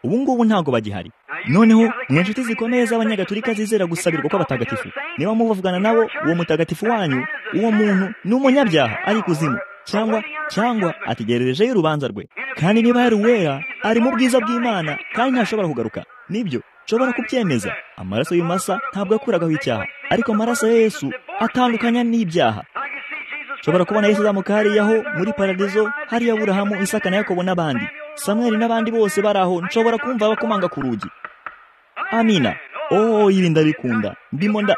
ubu ngubu ntabwo bagihari noneho mwe inshuti zikomeye z'abanyagatulika zizera gusabirwa kw'abatagatifu niba muvavugana nabo uwo mutagatifu wanyu uwo muntu ni umunyabyaha ari kuzimu cyangwa cyangwa ategererejeyo urubanza rwe kandi niba yari uwera ari mu bwiza bw'imana kandi ntashobora kugaruka nibyo nshobora kubyemeza amaraso y'umasa ntabwo yakuragaho icyaha ariko amaraso ya yesu atandukanya n'ibyaha nshobora kubona yesu uzamuka hariyaho muri paradizo hariya aburahamu isaka na yakobo n'abandi samweri n'abandi bose bari aho nshobora kumva bakomanga ku rugi amina oh ibi ndabikunda ndimo nda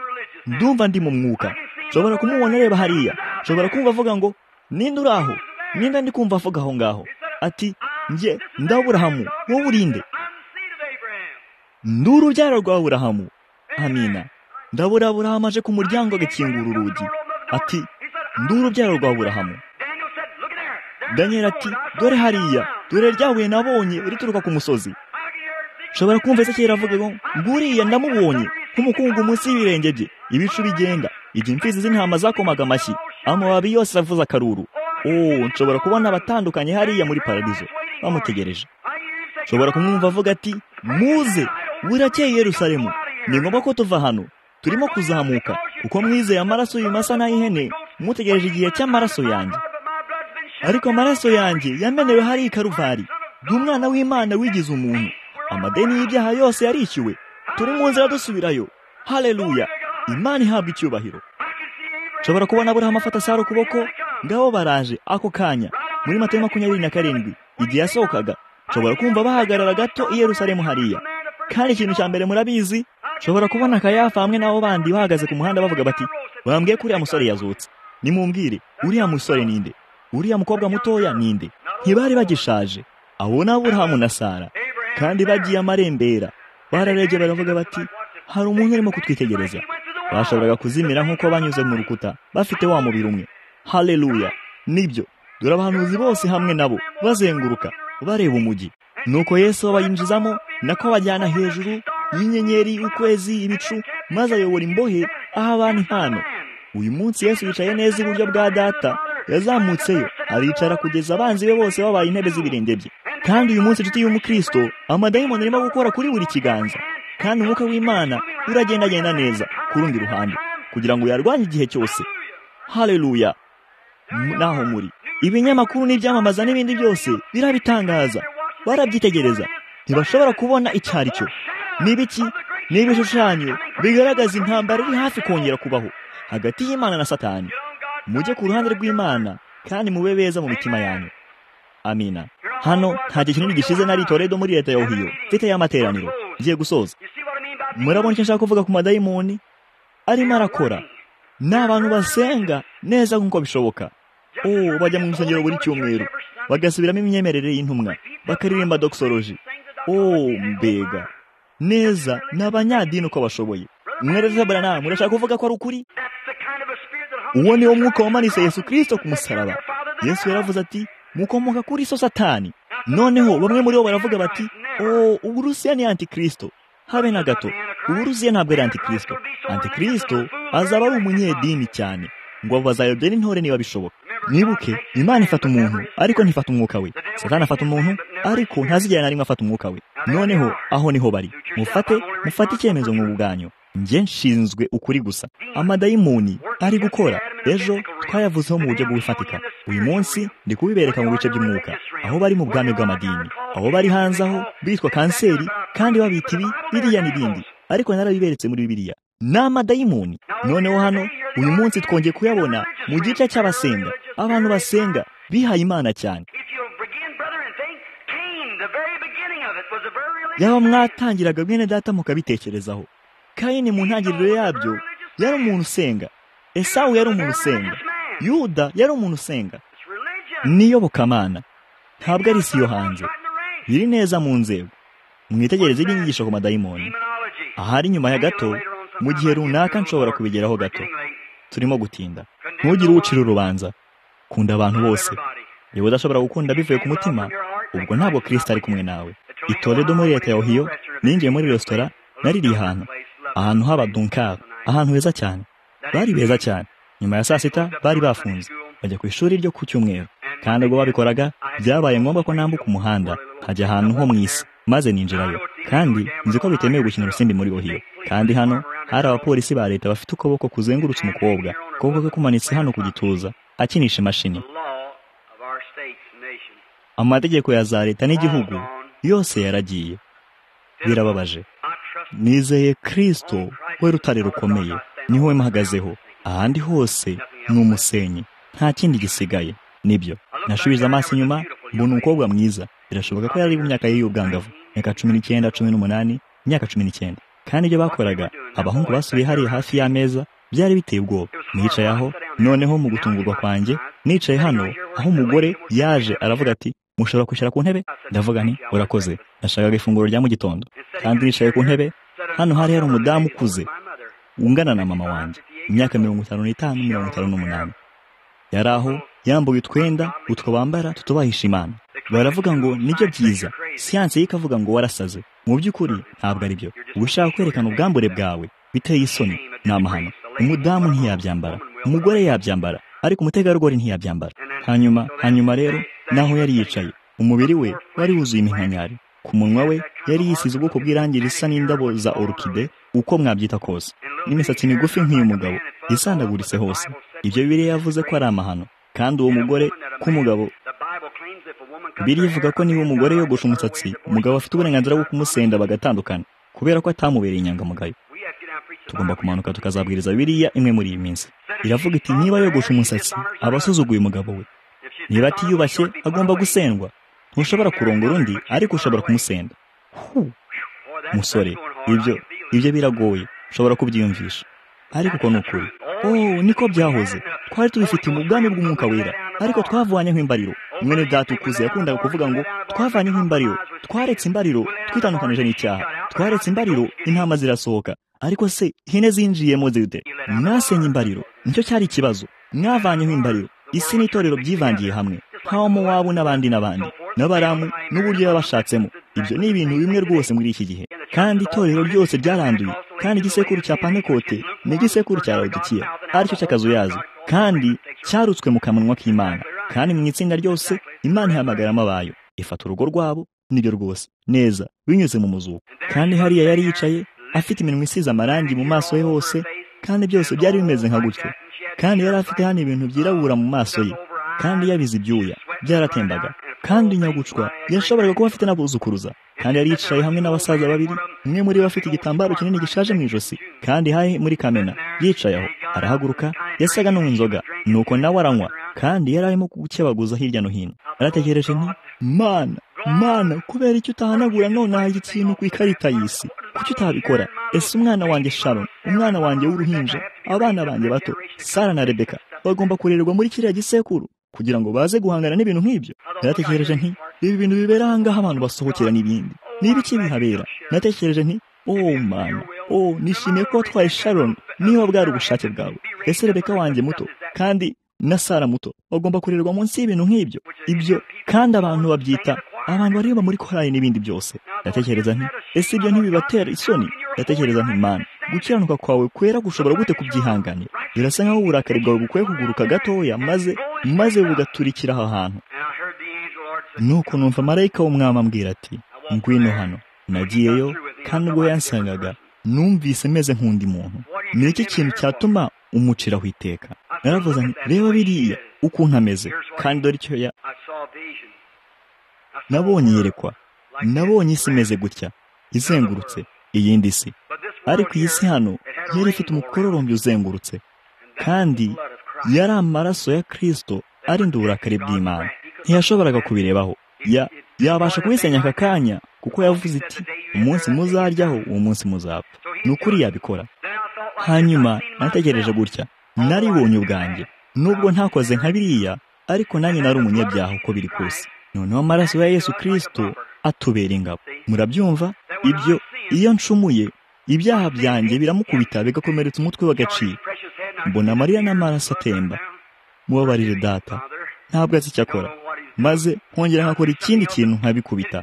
ndumva ndi mu mwuka nshobora kumubona areba hariya nshobora kumva avuga ngo ninde uri aho ninde ndi kumva avuga aho ngaho ati njye ndaburahamu wowe urinde ndi urubyaro rwa burahamu amina ndabura burahamu aje ku muryango agakingura urugi ati ndi urubyaro rwa burahamu daniel ati dore hariya dore ryahuye nabonye rituruka ku musozi nshobora kumva ese kera avuga ngo nguriya ndamubonye nk'umukungu munsi y'ibirenge bye ibicu bigenda igihe imfizi z'intama zakomaga amashyi amababi yose aravuza akaruru oh nshobora kubona abatandukanye hariya muri paradizo bamutegereje nshobora kumwumva avuga ati muze burakeye yerusalemu ni ngombwa ko tuva hano turimo kuzamuka kuko mwizeye amaraso y'umasa n'ay'ihene mutegereje igihe cy'amaraso yanjye ariko amaraso yanjye yamenewe hari ikaruvari ndi umwana w'imana wigize umuntu amadeni y'ibyaha yose yarishyuwe turi mu nzira dusubirayo hareruya imana ihabwa icyubahiro nshobora kubona aburahamu afata sara ukuboko ngabo baraje ako kanya muri mato makumyabiri na karindwi igihe yasohokaga nshobora kumva bahagarara gato i yerusalemu hariya kandi ikintu cya mbere murabizi nshobora kubona akayafa hamwe n'abo bandi bahagaze ku muhanda bavuga bati bambwiye ko uriya musore yazutse nimumbwire uriya musore ninde uriya mukobwa mutoya ninde ntibari bagishaje abo ni aburahamu na sara kandi bagiye amarembera bararebye baravuga bati hari umuntu urimo kutwitegereza bashoboraga kuzimira nk'uko banyuze mu rukuta bafite wa mubiri umwe hareruya nibyo dore abahanuzi bose hamwe nabo bazenguruka bareba umujyi nuko yesu bayinjizamo nako bajyana hejuru y'inyenyeri ukwezi ibicu maze ayobora imbohe aho abantu impano uyu munsi yesu yicaye neza iburyo bwa data yazamutseyo aricara kugeza abanzi be bose babaye intebe z'ibirenge bye kandi uyu munsi inshuti y'umukristo amadayimoni arimo gukora kuri buri kiganza kandi umwuka w'imana uragendagenda neza ku rundi ruhande kugira ngo yarwanye igihe cyose hareruya naho muri ibinyamakuru n'ibyamamaza n'ibindi byose birabitangaza barabyitegereza ntibashobora kubona icyo ari cyo n'ibiki ni ibishushanyo bigaragaza intambara iri hafi kongera kubaho hagati y'imana na satani mujye ku ruhande rw'imana kandi mube beza mu mitima yanyu amina hano nta gihe kinini gishize nari toledo muri leta ya ohiyo mfite y'amateraniro ngiye gusoza murabona icyo nshaka kuvuga ku madayimoni arimo arakora ni abantu basenga neza nk'uko bishoboka ubu bajya mu rusengero buri cyumweru bagasubiramo imyemerere y'intumwa bakaririmba doxology ubu mbega neza ni abanyadini uko bashoboye mwereze baranamu murashaka kuvuga ko ari ukuri uwo ni wo mwuka wamanitse yesu kirisito ku musaraba yesu yaravuze ati mukomoka kuri so satani noneho bamwe muri bo baravuga bati o uburusiya ni antikirisito habe na gato uburusiya ntabwo ari antikirisito antikirisito azaba ari umunyedini cyane ngo bazayobye n'intore niba bishoboka mwibuke imana ifata umuntu ariko ntifata umwuka we satani afata umuntu ariko ntazigera na rimwe afata umwuka we noneho aho niho bari mufate mufate icyemezo mu bwanyu njye nshinzwe ukuri gusa amadayimoni ari gukora ejo twayavuzeho mu buryo bw'ifatika uyu munsi ndi kubibereka mu bice by'umwuka aho bari mu bwami bw'amadini aho bari hanze aho bitwa kanseri kandi babita ibi biriya n'ibindi ariko narabiberetse muri bibiriya ni amadayimoni noneho hano uyu munsi twongeye kuyabona mu gice cy'abasenga abantu basenga bihaye imana cyane yaba mwatangiraga bene data mukabitekerezaho kayini mu ntangiriro yabyo yari umuntu usenga esawu yari umuntu usenga yuda yari umuntu usenga niyobokamana ntabwo ari isi yo hanze biri neza mu nzego mwitegereze iby'inyigisho ku madayimoni ahari nyuma ya gato mu gihe runaka nshobora kubigeraho gato turimo gutinda ntugire uwucira urubanza kunda abantu bose niba udashobora gukunda bivuye ku mutima ubwo ntabwo kirisita ari kumwe nawe itoredo muri leta ya ohiyo ninjiye muri resitora naririye ahantu ahantu haba dunkari ahantu heza cyane bari beza cyane nyuma ya saa sita bari bafunze bajya ku ishuri ryo ku cyumweru kandi ubwo babikoraga byabaye ngombwa ko nambuka umuhanda hajya ahantu ho mu isi maze ninjirayo kandi nzi ko bitemewe gukina urusimbi muri ohiyo kandi hano hari abapolisi ba leta bafite ukuboko kuzengurutse umukobwa ukuboko kwe kumanitse hano ku gituza akinisha imashini amategeko ya za leta n'igihugu yose yaragiye birababaje nizeye kirisito we rutare rukomeye niho we mpagazeho ahandi hose ni umusenyi nta kindi gisigaye nibyo nashubije amaso inyuma mbona umukobwa mwiza birashoboka ko yari mu myaka ye y'ubwangavu imyaka cumi n'icyenda cumi n'umunani imyaka cumi n'icyenda kandi ibyo bakoraga abahungu basubiye hariya hafi y'ameza byari biteye ubwoba nicaye aho noneho mu gutungurwa kwanjye nicaye hano aho umugore yaje aravuga ati mushobora kwishyura ku ntebe ndavuga nti urakoze nashakaga ifunguro rya mu gitondo kandi nicaye ku ntebe hano hari hari umudamu ukuze wungana na mama wanjye imyaka mirongo itanu n'itanu mirongo itanu n'umunani yari aho yambuye utwenda utwo bambara tutubahisha imana baravuga ngo nibyo byiza siyanse ye ikavuga ngo warasaze mu by'ukuri ntabwo ari byo uba ushaka kwerekana ubwambure bwawe biteye isoni ni amahano umudamu ntiyabyambara umugore yabyambara ariko umutegarugori ntiyabyambara hanyuma hanyuma rero naho yari yicaye umubiri we wari wuzuye iminkanyari ku munwa we yari yisize ubwoko bw'irangi risa n'indabo za orukide uko mwabyita kose n'imisatsi migufi nk'iy'umugabo isandaguritse hose ibyo bibiri yavuze ko ari amahano kandi uwo mugore k'umugabo biri ivuga ko niba umugore yogosha umusatsi umugabo afite uburenganzira bwo kumusenda bagatandukana kubera ko atamubereye inyangamugayo tugomba kumanuka tukazabwiriza biriya imwe muri iyi minsi iravuga iti niba yogosha umusatsi aba asuzuguye umugabo we niba atiyubashye agomba gusendwa ntushobora kurongora undi ariko ushobora kumusenda musore ibyo ibyo biragoye ushobora kubyiyumvisha ariko uko ni ukuri oh niko byahoze twari tubifite mu bwami bw'umwuka wera ariko twavanyeho imbariro mwene data ukuze yakundaga kuvuga ngo twavanyeho imbariro twaretse imbariro twitandukanije n'icyaha twaretse imbariro intama zirasohoka ariko se ihene zinjiyemo zite mwasenye imbariro nicyo cyari ikibazo mwavanyeho imbariro isi n'itorero byivangiye hamwe nk'abamo wabo n'abandi n'abandi n'abaramu n'uburyo yabashatsemo ibyo ni ibintu bimwe rwose muri iki gihe kandi itorero ryose ryaranduye kandi igisekuru cya panekote ni igisekuru cya rodikiya aricyo cy'akazuyazi kandi cyarutswe mu kanwa k'imana kandi mu itsinda ryose imana ihamagaramo abayo ifata urugo rwabo nibyo rwose neza binyuze mu muzuko kandi hariya yari yicaye afite iminwa isize amarangi mu maso ye hose kandi byose byari bimeze nka gutyo kandi yari afite hano ibintu byirabura mu maso ye kandi yabize ibyuya byaratembaga kandi nyagucwa yashoboraga kuba afite n'abuzukuruza kandi yari yicaye hamwe n'abasaza babiri umwe muri bo afite igitambaro kinini gishaje mu ijosi kandi hahe muri kamena yicaye aho arahaguruka yasaga n'unywa inzoga nuko nawe aranywa kandi yari arimo gukebaguza hirya no hino arategereje nti mana mana kubera icyo utahanagura nonaha iki kintu ku ikarita y'isi kuki utabikora ese umwana wanjye sharon umwana wanjye w'uruhinja abana banjye bato sara na rebeka bagomba kurererwa muri kiriya gisekuru kugira ngo baze guhangana n'ibintu nk'ibyo naratekereje nti ibi bintu bibera aha ngaha abantu basohokera n'ibindi n'ibiki bihabera natekereje nti oh mana oh nishimiye ko watwaye sharon niba bwari ubushake bwawe ese rebeka wanjye muto kandi na sara muto bagomba kurerwa munsi y'ibintu nk'ibyo ibyo kandi abantu babyita abantu bareba muri korali n'ibindi byose ndatekereza nti ese ibyo ntibibatera isoni ndatekereza nti mana gukiranuka kwawe kwera gushobora gute kubyihanganira birasa nk'aho uburakari bwawe bukwiye kuguruka gatoya maze maze bugaturikira aho hantu nuko numva marayika w'umwami ambwira ati ngwino hano nagiyeyo kandi ubwo yansangaga numvise meze nk'undi muntu ni iki kintu cyatuma umuciraho iteka naravuze nti reba biriya ukuntu ameze kandi dore icyo ya nabonye yerekwa nabonye isi imeze gutya izengurutse iyindi si ariko iyi si hano yari ifite umukororombya uzengurutse kandi yari amaraso ya kirisito arinda uburakari bw'imana ntiyashoboraga kubirebaho yabasha kubisenya aka kanya kuko yavuze iti umunsi muzaryaho uwo munsi muzapfa ni ukuri yabikora hanyuma nategereje gutya naribonye ubwanjye nubwo ntakoze nka biriya ariko nanjye nari umunyabyaha uko biri kose noneho amaraso ya yesu kirisito atubera ingabo murabyumva ibyo iyo ncumuye ibyaha byanjye biramukubita bigakomeretsa umutwe w'agaciro mbona amarira n'amaraso atemba mubabarire data ntabwo azi icyo akora maze nkongera nkakora ikindi kintu nkabikubita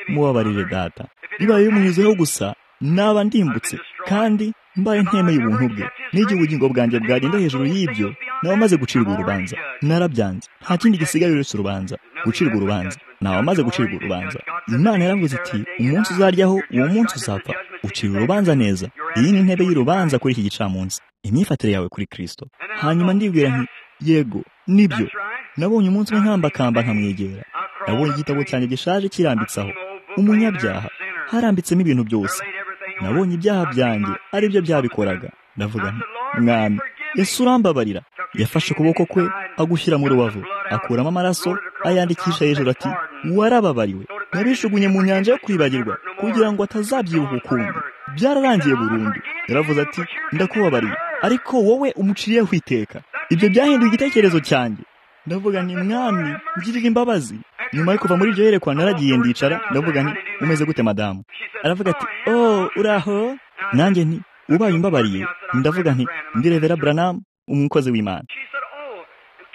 mubabarire data bibaye bimunyuzeho gusa naba ndimbutse kandi mbaye ntemeye ubuntu bwe n'igihe ubugingo bwanjye bwagenda hejuru y'ibyo nabamaze gucirwa urubanza narabyanze nta kindi gisigaye uretse urubanza gucirwa urubanza nabamaze gucirwa urubanza imana yaravuze iti umunsi uzaryaho uwo munsi uzapfa ucira urubanza neza iyi ni intebe y'urubanza kuri iki gicamunsi imyifatire yawe kuri kirisito hanyuma ndibwira nti yego nibyo nabonye umunsi umwe nkambakamba nkamwegera nabonye igitabo cyanjye gishaje kirambitseho umunyabyaha harambitsemo ibintu byose nabonye ibyaha byanjye aribyo byabikoraga ndavuga nti mwami ese urambabarira yafashe ukuboko kwe agushyira mu rubavu akuramo amaraso ayandikisha hejuru ati warababariwe nabishugunye mu nyanja yo kwibagirwa kugira ngo atazabyibuha ukundi byararangiye burundu yaravuze ati ndakubabariye ariko wowe umuciriyeho iteka ibyo byahinduye igitekerezo cyanjye ndavuga nti mwami ngirira imbabazi nyuma yo kuva muri iryo yerekwa naragiye ndicara ndavuga nti umeze gute madamu aravuga ati oh uraho nanjye nti ubaye umbabariye ndavuga nti ndi revera buranamu umukozi w'imana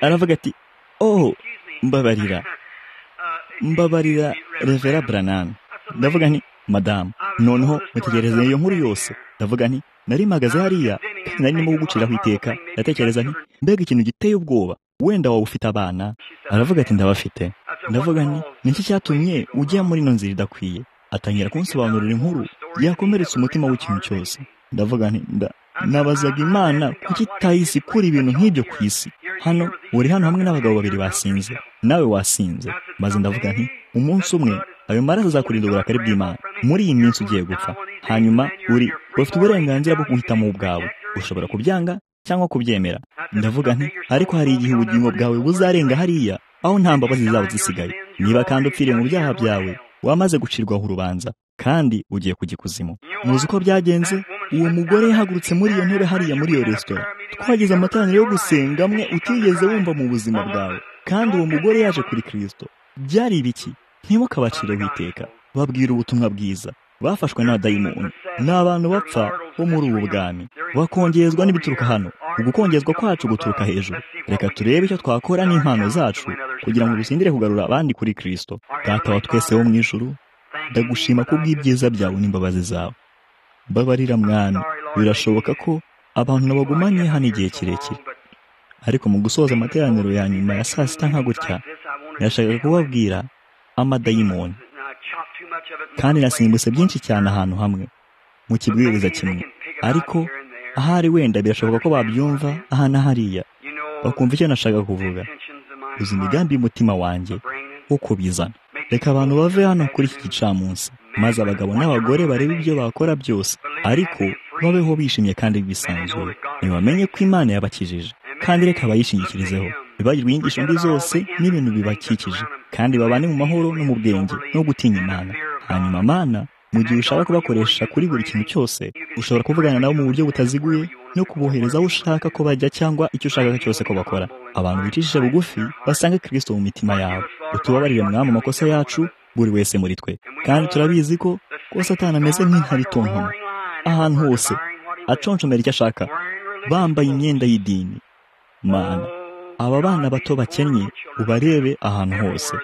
aravuga ati oh mbabarira mbabarira revera buranamu ndavuga nti madamu noneho mutegereze iyo nkuru yose ndavuga nti nari mpagaze hariya kandi nari ndimo kuguciraho iteka ndatekereza nti mbega ikintu giteye ubwoba wenda waba ufite abana aravuga ati ndabafite ndavuga nti niki cyatumye ujya muri ino nzira idakwiye atangira kunsobanurira inkuru yakomeretse umutima w'ikintu cyose ndavuga nti nabazaga imana kuki itayisi ikura ibintu nk'ibyo ku isi hano uri hano hamwe n'abagabo babiri basinze nawe wasinze maze ndavuga nti umunsi umwe ayo maraso azakurinda uburakari bw'imana muri iyi minsi ugiye gupfa hanyuma uri bafite uburenganzira bwo guhitamo ubwawe ushobora kubyanga cyangwa kubyemera ndavuga nti ariko hari igihe ubugingo bwawe buzarenga hariya aho nta mbabazi zaba zisigaye niba kandi upfiriye mu byaha byawe wamaze gucirwaho urubanza kandi ugiye kujya ikuzimu muzi uko byagenze uwo mugore yahagurutse muri iyo ntebe hariya muri iyo resitora twagize amatangira yo gusenga amwe utigeze wumva mu buzima bwawe kandi uwo mugore yaje kuri kirisito byari ibiki ntibukabacire witeka babwira ubutumwa bwiza bafashwe n'abadayimoni ni abantu bapfa bo muri ubu bwami bakongezwa n'ibituruka hano ugukongezwa kwacu guturuka hejuru reka turebe icyo twakora n'impano zacu kugira ngo dusindire kugarura abandi kuri kirisito data wa twese wo mu ijuru ndagushima kubw'ibyiza byawe n'imbabazi zawe babarira mwana birashoboka ko abantu bagumanye hano igihe kirekire ariko mu gusoza amateraniro ya nyuma ya saa sita nka gutya yashakaga kubabwira amadayimoni kandi nasimbutse byinshi cyane ahantu hamwe mu kibwiriza kimwe ariko ahari wenda birashoboka ko babyumva aha na hariya bakumva icyo nashaka kuvuga uzi imigambi y'umutima wanjye wo kubizana reka abantu bave hano kuri iki gicamunsi maze abagabo n'abagore barebe ibyo bakora byose ariko babeho bishimye kandi bisanzuye ntibamenye ko imana yabakijije kandi reka bayishingikirizeho bibagirwa inyigisho mbi zose n'ibintu bibakikije kandi babane mu mahoro no mu bwenge no gutinya imana hanyuma amana mu gihe ushaka kubakoresha kuri buri kintu cyose ushobora kuvugana nabo mu buryo butaziguye no kubohereza aho ushaka ko bajya cyangwa icyo ushaka cyose ko bakora abantu bicishije bugufi basanga kirisito mu mitima yabo utubabarire mwami amakosa yacu buri wese muri twe kandi turabizi ko rwose atanameze nk'intabitontoma ahantu hose aconshomera icyo ashaka bambaye imyenda y'idini mana aba bana bato bakennye ubarebe ahantu hose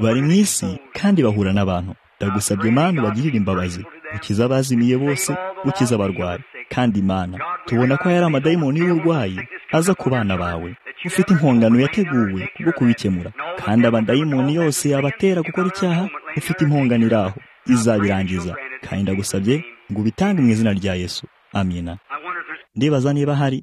bari mu isi kandi bahura n'abantu ndagusabye imana ubagirire imbabazi ukiza abazimiye bose ukiza abarwayi kandi imana tubona ko hari amadayimoni y'uburwayi aza ku bana bawe ufite impongano yateguwe kubwo kubikemura kandi abadayimoni yose yabatera gukora icyaha ufite impongano iri aho izabirangiza kandi ndagusabye ngo ubitange mu izina rya yesu amina ndibaza niba hari